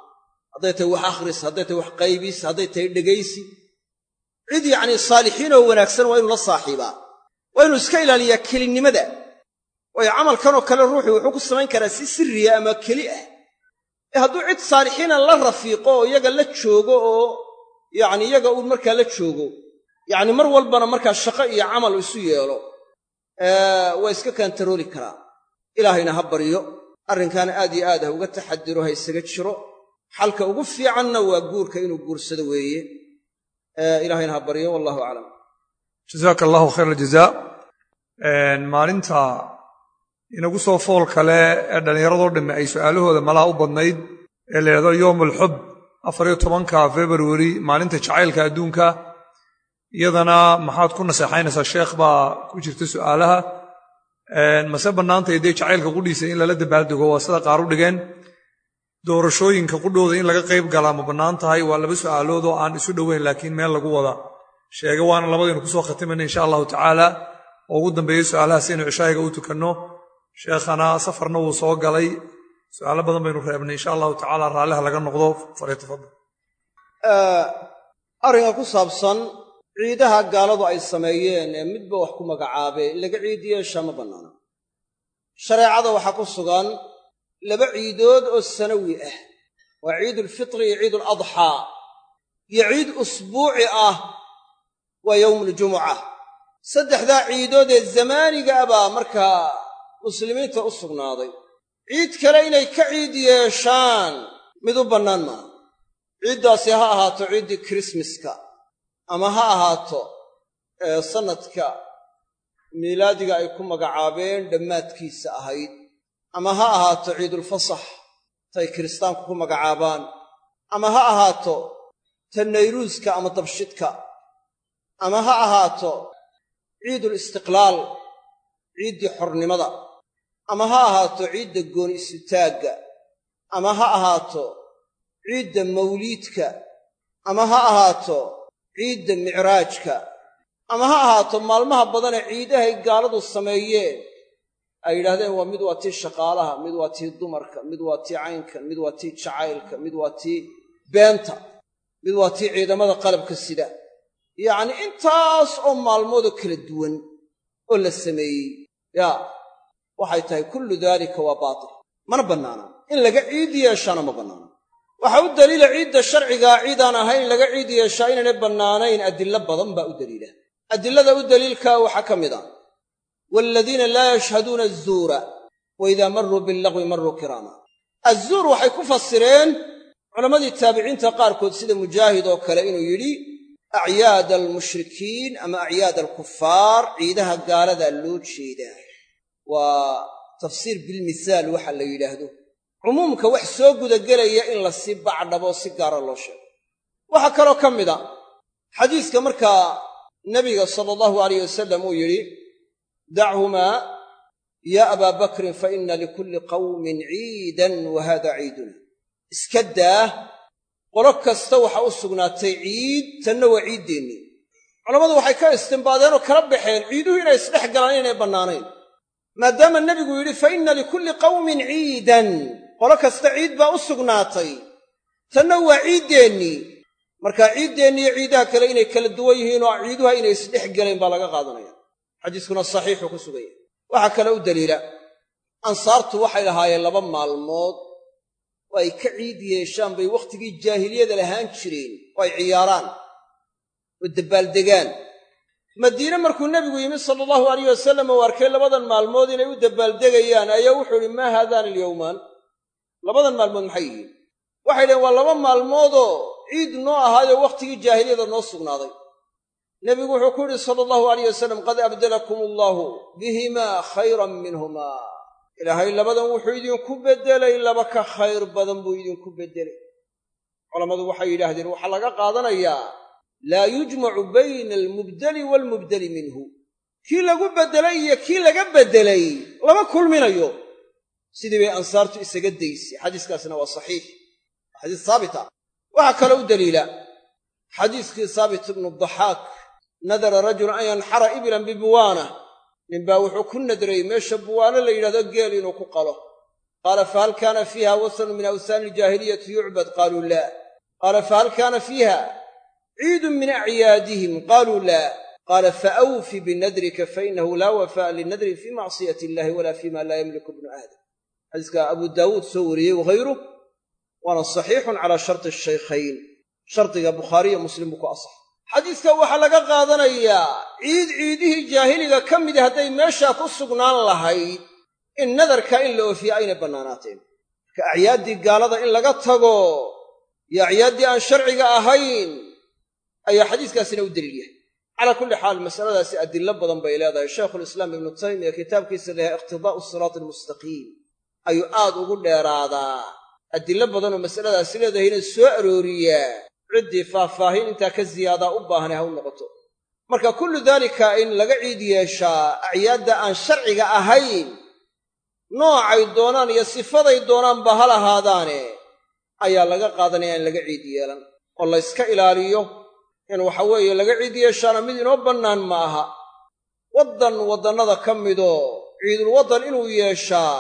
Speaker 5: hadday tahay wax akhris hadday tahay wax qaybis hadday tahay dhegaysi cid yacnii saalixiinoo wanaagsan waa inuu la saaxiibaa waa inuu iska ilaaliyaa kelinnimada waayo camalkanoo kale ruuxu wuxuu ku samayn karaa si sirriya ama keli ah ee hadduu cid saalixiina la rafiiqo oo iyaga la joogo oo yacni iyaga uu markaa la joogo yacni mar walbana markaa shaqo iyo camal isu yeelo waa iska kantarooli karaa ilaahayna ha baryo arrinkaana aad iyo aad ha uga taxadiro ha isaga jiro xalka ugu fiicanna waa guurka inuu guursado weeye ilahayna ha baryo wallahu aclam
Speaker 3: jazaaka allahu khayr aljazaa maalinta inagu soo fool kale ee dhallinyaradoo dhamme ay su'aalahooda malaha u badnayd ee la yidhahdo yowm alxub afariyo tobanka februari maalinta jacaylka adduunka iyadana maxaad ku naseexaynaysaa sheekh baa ku jirta su'aalaha mase bannaantay dee jacaylka qudhiisa in lala dabaaldego waa sida qaar u dhigeen doorashooyinka qudhooda in laga qayb galaa ma bannaan tahay waa laba su'aalood oo aan isu dhoweyn laakiin meel lagu wada sheega waana labadaynu kusoo khatimayna insha allahu tacaala oo ugu dambeeya su'aalaha si aynu cishaayiga u tukanno sheekhana safarna wuu soo galay su'aalo badan baynu reebnay insha allahu tacaala raalliha laga noqdo falyatafadal
Speaker 5: arrinka ku saabsan ciidaha gaaladu ay sameeyeen ee midba wax ku magacaabee in laga ciid yeeshaa ma bannaana shareecada waxaa ku sugan laba ciidood oo sanawi ah waa ciidulfitri iyo ciiduladxaa iyo ciid usbuuci ah waa yowmuuljumuca saddexdaa ciidood ee zamaaniga baa markaa muslimiinta u sugnaaday ciid kale inay ka ciid yeeshaan mid u bannaan maaha ciiddaasi ha ahaato ciiddii kirismaska ama ha ahaato sannadka miilaadiga ay ku magacaabeen dhammaadkiisa ahayd ama ha ahaato ciidulfasax tay kiristaanku ku magacaabaan ama ha ahaato ta nayruuska ama dabshidka ama ha ahaato ciidul istiqlaal ciiddii xornimada ama ha ahaato ciidda gooni isutaagga ama ha ahaato ciidda mawliidka ama ha ahaato ciidda micraajka ama ha ahaato maalmaha badanee ciidahay gaaladu sameeyeen ay yidhahdeen waa mid waa tii shaqaalaha mid waa tii dumarka mid waa tii caynkan mid waa tii jacaylka mid waa tii beenta mid waa tii ciidamada qalabka sida yacnii intaas oo maalmoodoo kala duwan oo la sameeyey yaa waxay tahay kullu daalika waa baatil mana bannaana in laga ciid yeeshaana ma bannaana waxaa u daliila ciidda sharcigaa ciidaan ahayn laga ciid yeeshaa inaynay bannaanayn adillo badan baa u daliila adilada u daliilkaa waxaa ka mid a waaladiina laa yashhaduuna azuura wa idaa marruu billagwi marruu kiraama azuur waxay ku fasireen culammadii taabiciinta qaarkood sida mujaahid oo kale inuu yidhi acyaada almushrikiin ama acyaad alkufaar ciidaha gaaladaa loo jeedaa waa tafsiir bilmisaal waxa la yidhaahdo cumuumka wax soo gudagelaya in la sii bacdhabo si gaara loo sheego waxaa kaloo ka mid a xadiiska markaa nebiga sala allahu alayh wasalam uu yidhi dachumaa yaa abaa bakrin fa inna likulli qawmin ciidan wa haada ciiduna iska daa qolo kasta waxaa u sugnaatay ciid tanna waa ciiddeennii culammadu waxay ka istimbaadeen oo kala baxeen ciiduhu inay isdhex galaan inaynay bannaanayn maadaama nebigu yidhi fa inna likulli qawmin ciidan qolo kasta ciid baa u sugnaatay tanna waa ciiddeennii markaa ciiddeenni iyo ciidaha kale inay kala duwan yihiin oo ciiduha inay isdhex galeen baa laga qaadanaya xadiiskuna saxiixuu ku sugan yahay waxaa kale u daliila ansaartu waxay lahaayeen laba maalmood oo ay ka ciid yeeshaan bay wakhtigii jaahiliyada lahaan jireen oo ay ciyaaraan oo dabbaaldegaan madiine markuu nebigu yimi sala allahu alayh wasalam uu arkay labadan maalmood inay u dabbaaldegayaan ayaa wuxuu idhi maa haadaani alyowmaan labadan maalmood maxay yihiin waxay dhaheen waa laba maalmoodoo ciid noo ahaayoo wakhtigii jaahiliyada noo sugnaaday nebigu wuxuu ku yidhi sala allahu alayh wasalam qad abdalakum allaahu bihimaa khayran minhumaa ilaahay labadan wuxuu idinku beddelay laba ka khayr badan buu idinku beddelay culammadu waxay yidhaahdeen waxaa laga qaadanayaa laa yujmacu bayna almubdeli waalmubdeli minhu kii lagu beddelay iyo kii laga beddelay lama kulminayo sidii bay ansaartu isaga daysay xadiiskaasna waa saxiix waa xadiis saabita waxaa kaloo u daliila xadiiskii saabit ibnu daxaak nadara rajulun an yanxara iblan bibuwaana ninbaa wuxuu ku nadray meesha buwaano la yidhahdo geel inuu ku qalo qaala fahal kaana fiiha wasanun min awsaani iljaahiliyati yucbad qaaluu laa qaala fahal kaana fiiha ciidun min acyaadihim qaaluu laa qaala faawfi binadrika fainahu laa wafaa'a linadrin fii macsiyati illahi walaa fima laa yamliku ibnu aadam xadiiska abu daawuud soo wariyey wahayruh waana saxiixun calaa sharti shaykhayn shardiga bukhaariyo muslim buu ku asaxay xadiiska waxaa laga qaadanayaa ciid ciidihii jaahiliga ka midi hadday meeshaa ku sugnaan lahayd in nadarka in la oofiye aynay bannaanaateen marka acyaaddii gaalada in laga tago iyo acyaaddii aan sharciga ahayn ayaa xadiiskaasina u deliil yahay calaa kulli xaal masaladaasi adillo badan bay leedahay shaykhulislaam ibnu taymiya kitaabkiisa layahay iqtidaa'u siraati almustaqiim ayuu aad ugu dheeraadaa adillo badanoo masaladaasi leedahayna soo arooriyaa ciddii faahfaahin intaa ka ziyaadaa u baahanay ha u noqoto marka kullu daalika in laga ciid yeeshaa acyaadda aan sharciga ahayn noocay doonaan iyo sifaday doonaanba ha lahaadaane ayaa laga qaadanaya in laga ciid yeelan oo la yska ilaaliyo in waxa weeye laga ciid yeeshaana mid inoo bannaan ma aha waddan waddannada ka midoo ciidul waddan inuu yeeshaa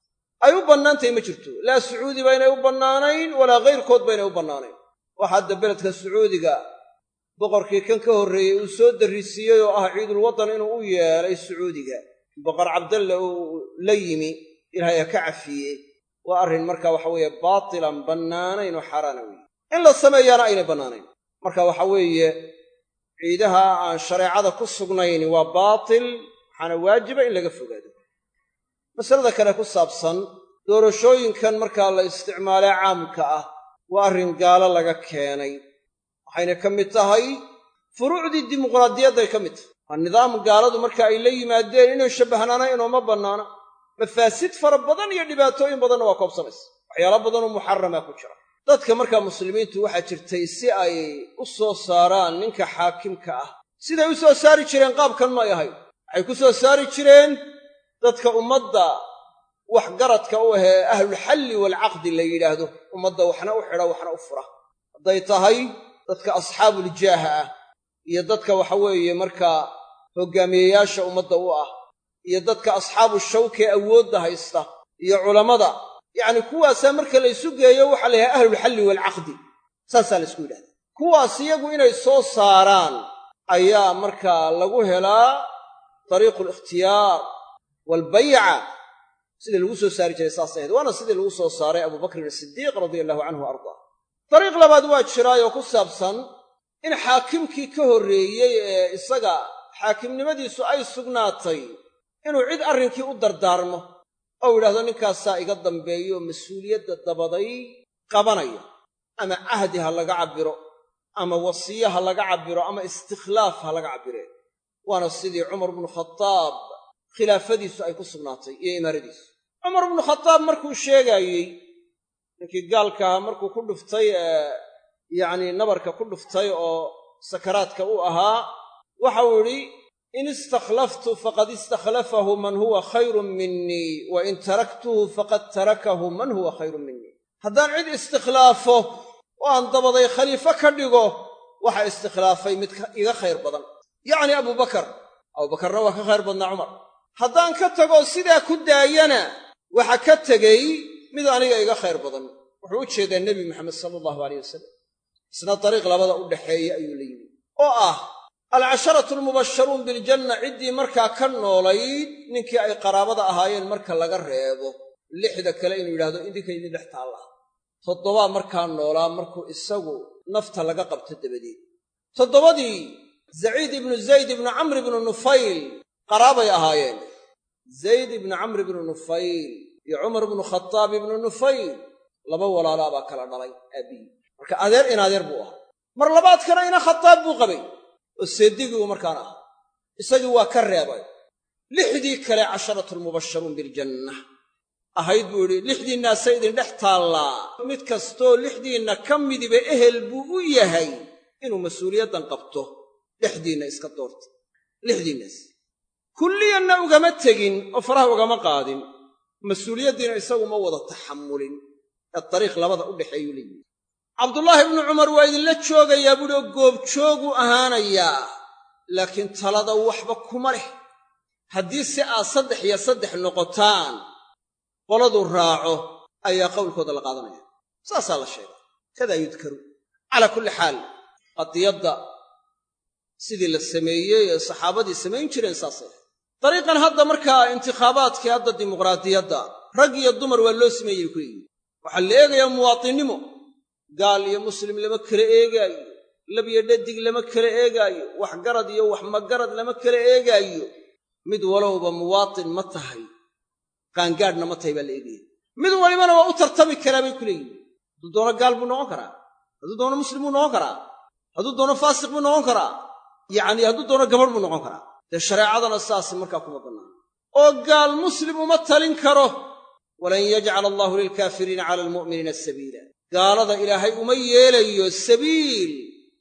Speaker 5: ay u bannaantahay ma jirto laa sacuudi baynay u bannaanayn walaa kayrkood baynay u bannaanayn waxa hadda beledka sacuudiga boqorkii kan ka horreeyey uu soo darrisiiyey oo ah ciidul waddan inuu u yeelay sacuudiga boqor cabdalle uu la yimi ilaahay ha ka cafiye waa arrin marka waxa weeye baatilan bannaanayn oo xaaraana weeye in la sameeyaana aynay bannaanayn marka waxa weeye ciidaha aan shareecada ku sugnayn waa baatil waxaana waajiba in laga fogaado masalada kale ku saabsan doorashooyinkan markaa la isticmaalee caamka ah waa arrin gaalo laga keenay waxayna ka mid tahay furuucdii dimuqraadiyadday ka mid tahay waa nidaam gaaladu marka ay la yimaadeen inay shabbahnaana inooma bannaana mafaasid fara badan iyo dhibaatooyin badanna waa koobsanaysa waxyaala badanoo muxarama ku jira dadka markaa muslimiintu waxaa jirtay si ay u soo saaraan ninka xaakimka ah siday u soo saari jireen qaabkan may ahayn waxay ku soo saari jireen dadka ummadda waxgaradka u ahee ahlulxalli waalcaqdi la yidhaahdo ummadda waxna u xidha waxna u fura hadday tahay dadka asxaabuuljaaha ah iyo dadka waxa weeye markaa hoggaamiyeyaasha ummadda u ah iyo dadka asxaabu shawkee awoodda haysta iyo culammada yacni kuwaasaa marka la ysu geeyo waxaa la yidhaha ahlulxalli waalcaqdi saasaa la ysku yidhahda kuwaas iyagu inay soo saaraan ayaa markaa lagu helaa dariiqu alikhtiyaar waalbayca sidii lagu soo saari jiray saasay ahayd waana sidii lagu soo saaray abubakrin asidiiq radia allahu canhu wa ardaa dariiq labaad waa jiraayoo ku saabsan in xaakimkii ka horreeyey ee isaga xaakimnimadiisu ay sugnaatay inuu cid arrinkii u dardaarmo ou yidhahdo ninkaasaa iga dambeeyo mas-uuliyadda dabaday qabanaya ama cahdi ha laga cabbiro ama wasiye ha laga cabbiro ama istikhlaaf ha laga cabbire waana sidii cumar bnu khadaab khilaafadiisu ay ku sugnaatay iyo imaaradiisu cumar bnu khadaab markuu sheegaayey ninkii gaalkaaha markuu ku dhuftay ee yacnii nabarka ku dhuftay oo sakaraadka u ahaa waxau idhi in istakhlaftu faqad istakhlafahu man huwa khayrun minii wa in taraktuhu faqad tarakahu man huwa khayrun minii haddaan cid istikhlaafo oo aan dabaday khaliifo ka dhigo waxa istiklaafay mid iga khayr badan yacni abubakar abubakarna waa ka khayr badnaa cumar haddaan ka tagoo sidaa ku daayana waxa ka tegey mid aniga iga khayr badan wuxuu u jeedaa nebi moxamed sala allahu aleyh wasalam isna dariiq labada u dhaxeeya ayuu la yimi oo ah alcasharatu almubasharuun biljanna ciddii markaa ka noolayd ninkii ay qaraabada ahaayeen marka laga reebo lixda kale inuu yidhahdo idinka idin dhex taalla toddobaa markaa noolaa markuu isagu nafta laga qabto dabadeed toddobadii zaciid ibnu zayd ibnu camr ibnu nufayl qaraabay ahaayeen zayd ibnu camr ibnu nufayl iyo cumar ibnu khataab ibnu nufayl laba walaalaa baa kala dhalay aabbiyi marka adeer in adeer buu ahaa mar labaadkana ina khataab buu qabay oo seedigii uu markaana ahaa isagii waa ka reebay lixdii kale casharatulmubasharuun biljanna ahayd buu yidhi lixdiinnaasa idin dhex taallaa mid kastoo lixdiinna ka midiba ehel buu u yahay inuu mas-uuliyaddan qabto dhexdiinna iska doorta lixdiinnaas kulliyanna ugama tegin oo faraha ugama qaadin mas-uuliyaddiina isagu ma wada taxamulin ee dariiq labada u dhexeeyuu la yimi cabdullaahi ibnu cumar waa idinla joogayaa buuhi oo goobjooguu ahaanayaa laakiin talada waxba kuma leh haddii si aad saddex iyo saddex noqotaan qoladuu raaco ayaa qowlkooda la qaadanaya saasaa la sheega kadaa yudkaru calaa kulli xaal qadiyadda sidii la sameeyey ee saxaabadii samayn jireen saasay dariiqan hadda markaa intikhaabaadkii hadda dimuqraadiyadda rag iyo dumar waa loo sameeyey ku yihi waxaa la eegayaa muwaatinnimo gaal iyo muslim lama kala eegaayo labyo dhadig lama kala eegaayo wax garad iyo wax magarad lama kala eegaayo mid walowba muwaatin ma tahay qaangaadhna ma tahay baa la eegaya mid walibana waa u tartami karaa bay ku leeyihin hadduu doono gaal buu noqon karaa hadduu doono muslim buu noqon karaa hadduu doono faasiq buu noqon karaa yacnii hadduu doono gabadh buu noqon karaa dee shareecadana saas markaa kuma bannaan oo gaal muslim uma talin karo walan yajcala allaahu lilkaafiriina cala almu'miniina sabiila gaalada ilaahay uma yeelayo sabiil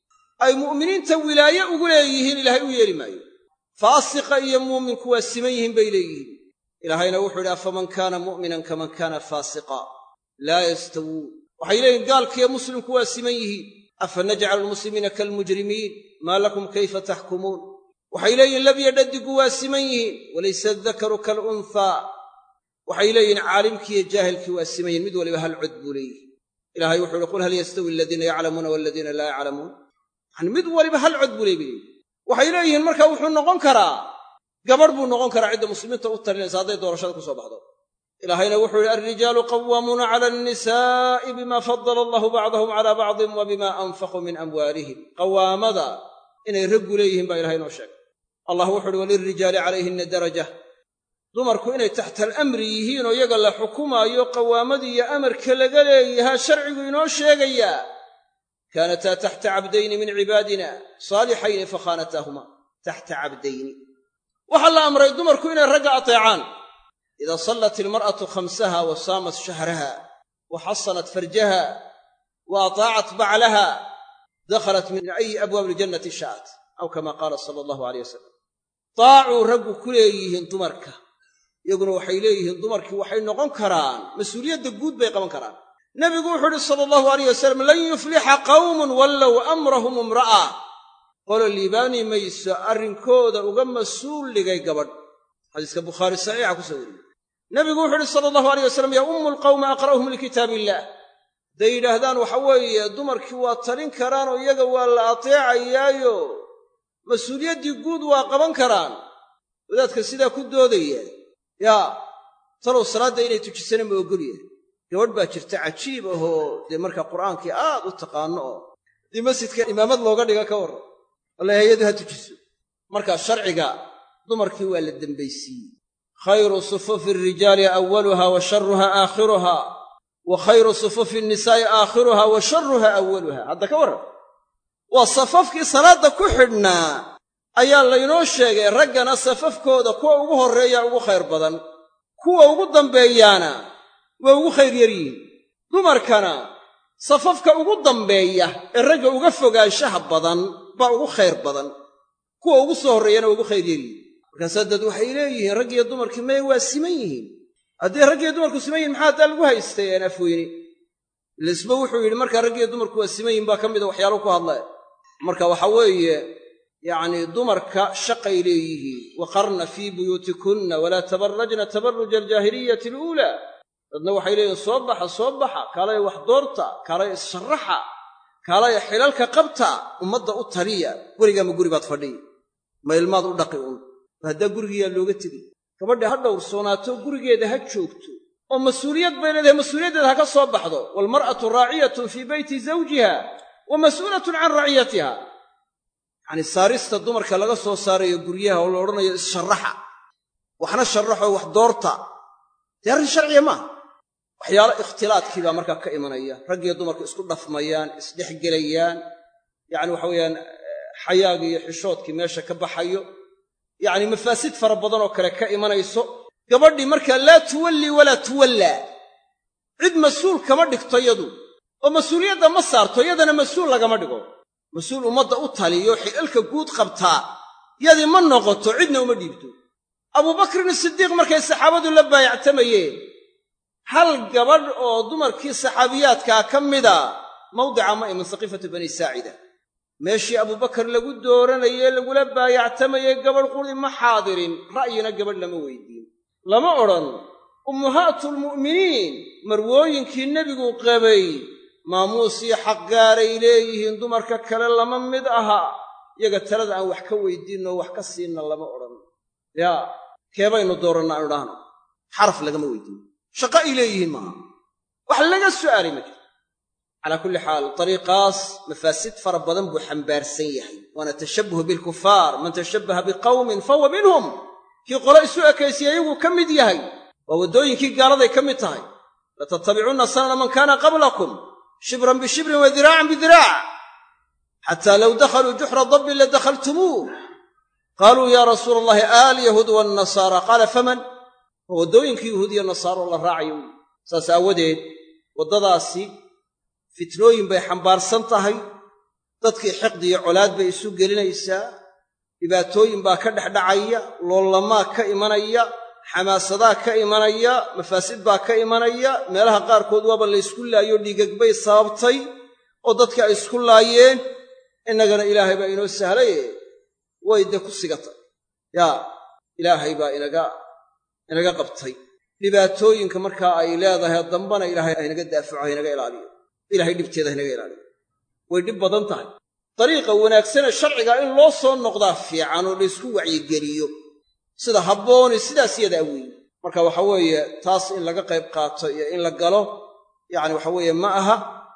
Speaker 5: ay mu'miniinta wilaaye ugu leeyihiin ilaahay u yeeli maayo faasiqa iyo muuminku waa siman yihiin bay leeyihiin ilaahayna wuxuu idhi afaman kaana mu'minan kaman kaana faasiqa laa yastawuun waxay leeyihin gaalkiiyo muslimku waa siman yihiin afa najcalu almuslimiina kaalmujrimiin maa lakum kayfa taxkumuun waxay leeyihin labya dhadigu waa siman yihiin walaysa adakaru kaalunhaa waxay leeyihin caalimkiiyo jaahilkii waa siman yihin mid waliba hal cod buu leeyihi ilahay wuxuu ihi qul hal yastawi aladiina yaclamuuna waladiina laa yaclamuun yani mid waliba hal cod buu leey bay waxay leeyihiin marka wuxuu noqon karaa gabadh buu noqon karaa cidda muslimiinta u talinaysa hadday doorashada ku soo baxdo ilaahayna wuxuu yihi alrijaalu qawaamuuna cala annisaa'i bima fadala allahu bacdahum cala bacdin wa bima anfaquu min amwaalihim qawaamada inay raggu leeyihiin baa ilahay inoo sheegay allah wuxu uhi walilrijaali calayhinna daraja dumarku inay taxta alamri yihiin oo iyaga la xukumaayo qawaamadii iyo amarka laga leeyahaa sharcigu inoo sheegayaa kaanataa taxta cabdayni min cibaadina saalixayni fakhaanataahuma taxta cabdayni waxaa la amray dumarku inay ragga ateecaan idaa sallat ilmar'atu khamsaha wa saamat shahraha wa xasanat farjaha wa ataacat baclaha dakhalat min ayi abwaabi iljannati sha'at aw kama qaala sala allahu aleyh wasalam daacuu raggu ku leeyihiin dumarka iyaguna waxay leeyihiin dumarkii waxay noqon karaan mas-uuliyadda guud bay qaban karaan nebigu wuxuu uhi sala allahu alayh wasalam lan yuflixa qawmun wallow amrahum imra'a qolo liibaani mayso arrinkooda uga mas-uul dhigay gabadh xadiiska bukhaari saxiixa ku soo wariyey nebigu wuxu uhi sala allahu alayh wasalam yaa ummu lqawma aqra'uhum likitaab illaah hadday yidhaahdaan waxa weeye dumarkii waa talin karaan oo iyaga waa la ateecayaayo mas-uuliyaddii guud waa qaban karaan wadaadka sidaa ku doodaya yaa talow salaadda inay tujisana ma ogolyahay gabadh baa jirta cajiib ahoo dee markaa qur'aankii aad u taqaano oo dii masjidka imaamad looga dhiga ka warran walla hay-adu ha tujiso markaa sharciga dumarkii waa la dembaysiiyey khayru sufufi alrijaali awaluha wa sharuha aakhiruha wa khayru sufufi nnisaa'i aakhiruha wa sharuha awaluha hadda ka warran waa safafkii salaadda ku xidhnaa ayaa laynoo sheegay raggana safafkooda kuwa ugu horreeya ugu khayr badan kuwa ugu dambeeyaana waa ugu khayr yar yihiin dumarkana safafka ugu dambeeya ee ragga uga fogaanshaha badan baa ugu khayr badan kuwa ugu soo horreeyana waa ugu khayr yar yihiin markaasaa dad waxay leeyihiin raggiyo dumarkii maya waa siman yihiin haddii raggiyo dumarku siman yihin maxaa haddaa lagu haystay aan afweyne lisba wuxuu yidhi markaa raggiyo dumarku waa siman yihin baa ka mida waxyaalo ku hadla marka waxa weeye yacnii dumarka shaqay leeyihiin waqarna fii buyuutikunna walaa tabarrajna tabarruja aljaahiliyati aluulaa dadna waxay leeyihin soo baxa soo baxa kaalaya wax doorta kaalaya issharraxa kaalaya xilalka qabta ummadda u taliya weligaama guri baad fadhiya ma ilmaad u dhaqi un haddaa gurigiyaa looga tegay gabadha ha dhowrsoonaato gurigeeda ha joogto oo mas-uuliyad bay leedahay mas-uuliyaddeeda ha ka soo baxdo waalmar'atu raaciyatun fii beyti zawjiha wa mas'uulatun can raciyatiha yacanii saarista dumarka laga soo saarayo guryaha oo la odhanayo issharraxa waxna sharraxoo wax doorta dee arrin sharciya maaha waxyaalo ikhtilaadkii baa markaa ka imanaya raggiyo dumarku isku dhafmayaan isdhexgelayaan yacni waxa weeyaan xayaagii iyo xishoodkii meesha ka baxayo yacni mafaasid fara badan oo kale ka imanayso gabadhii markaa laa tuwallii walaa tuwallaa cid mas-uul kama dhigto yadu oo mas-uuliyadda ma saarto yadana mas-uul lagama dhigo mas-uul ummadda u taliyo xilalka guud qabtaa yadii ma noqoto cidna uma dhiibto abuubakrin sidiiq markay saxaabadu la baayactamayeen hal gabadh oo dumarkii saxaabiyaadkaa ka mida mawdica ma iman saqiifatu bani saacida meeshii abuubakar lagu dooranayee lagula baayactamayey gabadh quri ma xaadirin ra'yina gabadh lama weydiin lama odhan ummahaatulmu'miniin marwooyinkii nebigu qabay maamuusii xaq gaaray leeyihiin dumarka kale lama mid aha iyaga talada aan wax ka weydiinno wax ka siinna lama odhan yaa keebaynu dooranna aanu idhaahno xaraf lagama weydiino shaqo ay leeyihiin maaha wax laga su'aalay ma jiro calaa kulli xaal dariiqaas mafaasid fara badan buu xambaarsan yahay waana tashabbuhu bilkufaar man tashabbaha biqawmin fahuwa minhum kii qolo isu ekaysiyey iyaguu ka mid yahay waa waddooyinkii gaaladay ka mid tahay latattabicunna sanana man kaana qablakum shibran bishibrin wa diraacan bidiraac xataa low dakhaluu juxra dabbin ladakhaltumuuh qaaluu yaa rasuula allahi aal yahuud waannasaara qaala faman waa waddooyinkii yahuud iyo nasaaro la raacayo wy saas aawadeed waddadaasi fitnooyin bay xambaarsan tahay dadkii xiqdi iyo colaad bay isu gelinaysaa dhibaatooyin baa ka dhexdhacaya loollamaa ka imanaya xamaasadaa ka imanaya mafaasid baa ka imanaya meelaha qaarkood waaba la ysku laayo dhiigagbay sababtay oo dadkii ay isku laayeen innagana ilaahay baa inoo sahlaye way dee ku sigatay yaa ilaahay baa inaga inaga qabtay dhibaatooyinka markaa ay leedahay dambana ilaahay haynaga daafaco haynaga ilaaliyo ilahay dhibteeda haynaga ilaaliyo way dhib badan tahay dariiqa wanaagsane sharciga in loo soo noqdaa fiican oo laysku wacyigeliyo sida habbooni sidaas yadaa weeye marka waxa weeye taas in laga qayb qaato iyo in la galo yacni waxa weeye ma aha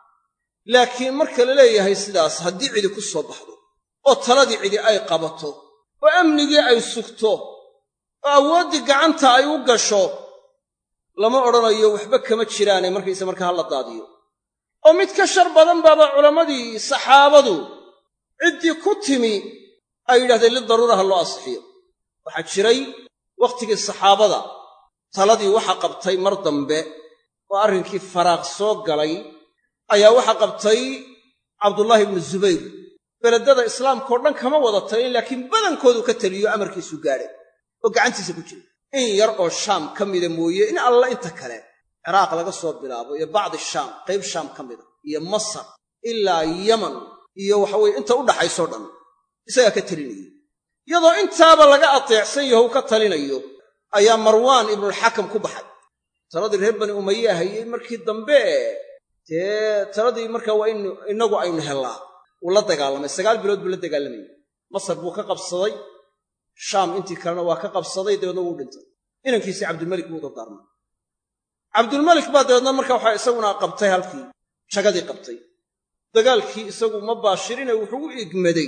Speaker 5: laakiin marka la leeyahay sidaas haddii cidi ku soo baxdo oo taladii cidi ay qabato oo amnigii ay sugto oo awooddii gacanta ay u gasho lama odhanayo waxba kama jiraane markayse markaa ha la daadiyo oo mid ka shar badan baaba culammadii saxaabadu ciddii ku timi ay yidhahdeen lidaruura ha loo asixiyo waxaa jiray wakhtigii saxaabada taladii waxa qabtay mar dambe oo arrinkii faraaq soo galay ayaa waxa qabtay cabdullaahi ibnu zubayr beledada islaamkao dhan kama wada talin laakiin badankoodu ka taliyo amarkiisu gaadhay oo gacantiisa ku jira in yar oo shaam ka mida mooye in alla inta kale ciraaq laga soo bilaabo iyo bacdi shaam qayb shaam ka mida iyo masar ilaa yaman iyo waxaweye inta u dhaxaysoo dhan isagaa ka talinayay iyadoo intaaba laga ateecsan yaho u ka talinayo ayaa marwaan ibnulxakam ku baxay taladii reer bani umaye hayey markii dambe dee taladii markaa waa in innagu aynu hellaa wuu la dagaalamay sagaal bilood buu la dagaalamayay masar buu ka qabsaday shaam intii kalena waa ka qabsaday dabeedna wuu dhintay inankiisii cabdilmalik buu dardaarmay cabdulmalik baa dabeedna marka waxaa isaguna qabtay halkii jagadii qabtay dagaalkii isagu ma baashirine wuxuu u igmaday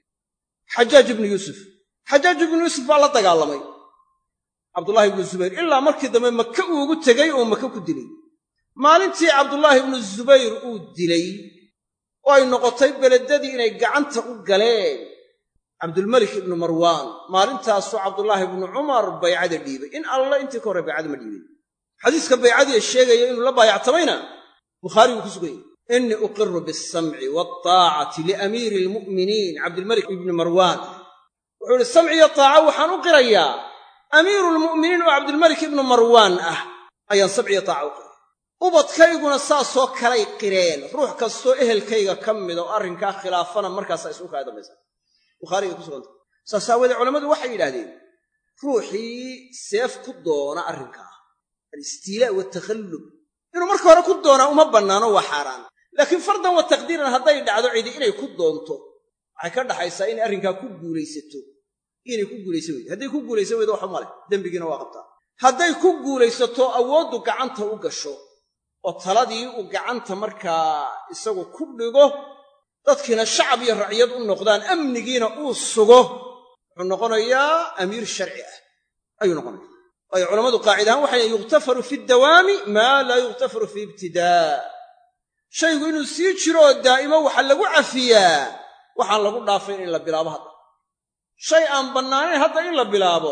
Speaker 5: xajaaj ibnu yuusuf xajaaj ibnu yuusuf baa la dagaalamay cabdullaahi ibnu zubayr ilaa markii dambe maka uu ugu tegey oo maka ku dilay maalintii cabdullaahi ibnu zubayr uu dilay oo ay noqotay beledadii inay gacanta u galeen cabdulmelik ibnu marwaan maalintaasuu cabdullaahi ibnu cumar baycada dhiibay in alla intii ka horre baycada ma dhiibin xadiiska baycadii sheegaya inuu la baayactamayna bukhaari buu ku suganyay innii uqiru bialsamci waataacati liamiiri almu'miniin cabdilmelik ibni marwaan wuxuu ihi samci iyo taaca waxaan u qirayaa amiiru lmu'miniin oo cabdilmelik ibnu marwaan ah ayaan samci iyo taaca u qiray ubadkayguna saasoo kalay qireen ruux kastoo ehelkayga ka mida oo arrinkaa khilaafana markaasaa isu kaa dambaysa bukhaarigay ku suganta saas aawoodee culammadu waxay yidhaahdeen ruuxii seef ku doona arrinkaa alistiilaa watakhallub inuu marka hore ku doonaa uma bannaano waa xaaraan laakiin fardan wa taqdiiran hadday dhacdo cidi inay ku doonto waxay ka dhaxaysaa inay arrinkaa ku guulaysato inay ku guulaysan weydo hadday ku guulaysan weydo waxba male dembigiina waa qabtaa hadday ku guulaysato awooddu gacanta u gasho oo taladii uu gacanta markaa isagu ku dhigo dadkiina shacab iyo racyad u noqdaan amnigiina uu sugo wuxuu noqonayaa amiir sharci ah ayuu noqonaya waayo culammadu qaacid ahaan waxay yukhtafaru fi dawaami maa laa yukhtafaru fi ibtidaa shaygu inuu sii jiro oo daa'imo waxa lagu cafiyaa waxaan lagu dhaafayn in la bilaabo hadda shay aan bannaanayn hadda in la bilaabo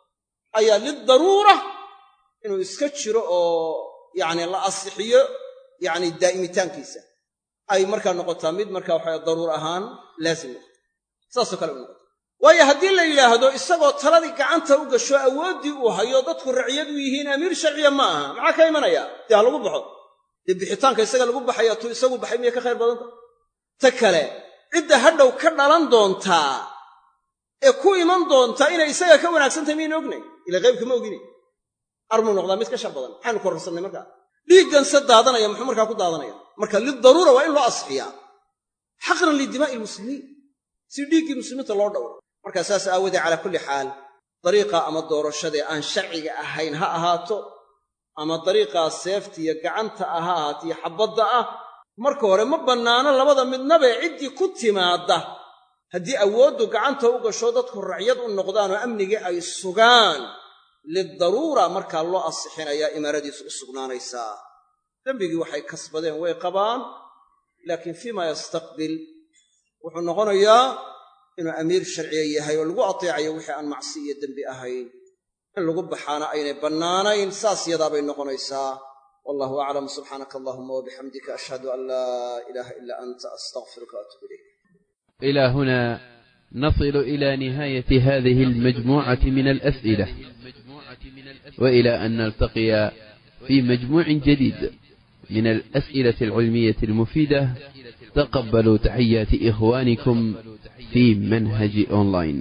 Speaker 5: ayaa lidaruura inuu iska jiro oo yacni la asixiyo yacni daa'imitaankiisa ay markaa noqotaa mid markaa waxa daruur ahaan laasim noqota saasoo kale u noqota waayo haddii la yidhaahdo isagoo taladii gacanta u gasho awooddii uu hayo dadku raciyad u yihiin amiir sharciya ma aha maxaa ka imanaya dee ha lagu baxo dee bixitaanka isaga lagu baxaya tuu isagu baxay miyay ka khayr badanta ta kale cidda hadhow ka dhalan doontaa ee ku iman doontaa inay isaga ka wanaagsantahay miyayna ognay ila qaybka ma ogine armuu noqdaa mid ka shar badan maxaynu korrarsannay markaa dhiiggan se daadanaya muxuu markaa ku daadanaya marka lidaruura waa in loo asxiyaa xaqran lidimaa'i lmuslimiin si dhiiggii muslimiinta loo dhowro markaa saas aawoodee calaa kulli xaal dariiqa ama doorashadee aan sharciga ahayn ha ahaato ama dariiqaa seeftiiyo gacanta ah ha ahaato iyo xabbadda ah marka hore ma bannaano labada midnabee ciddii ku timaadda haddii awooddu gacanta u gasho dadku racyad u noqdaan oo amnigii ay sugaan lidaruura markaa loo asixinayaa imaaradiisu u sugnaanaysaa dembigii waxay kasbadeen way qabaan laakiin fiima yastaqbil wuxuu noqonayaa inuu amiir sharciya yahay oo lagu ateecayo wixii aan macsi iyo dembi ahayn in lagu baxaana aynay bannaanayn saas yadaabay noqonaysaa wallahu aclam subxaanaka allahuma wabixamdika ashhadu an laa ilaaha ilaa anta astaqfiruka waatuub ilayk
Speaker 2: إلى هنا نصل إلى نهاية هذه المجموعة من الأسئلة وإلى أن نلتقي في مجموع جديد من الأسئلة العلمية المفيدة تقبلوا تحيات إخوانكم في منهج أونلاين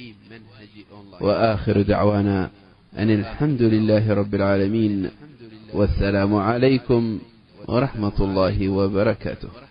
Speaker 2: وآخر دعوانا أن الحمد لله رب العالمين والسلام عليكم ورحمة الله وبركاته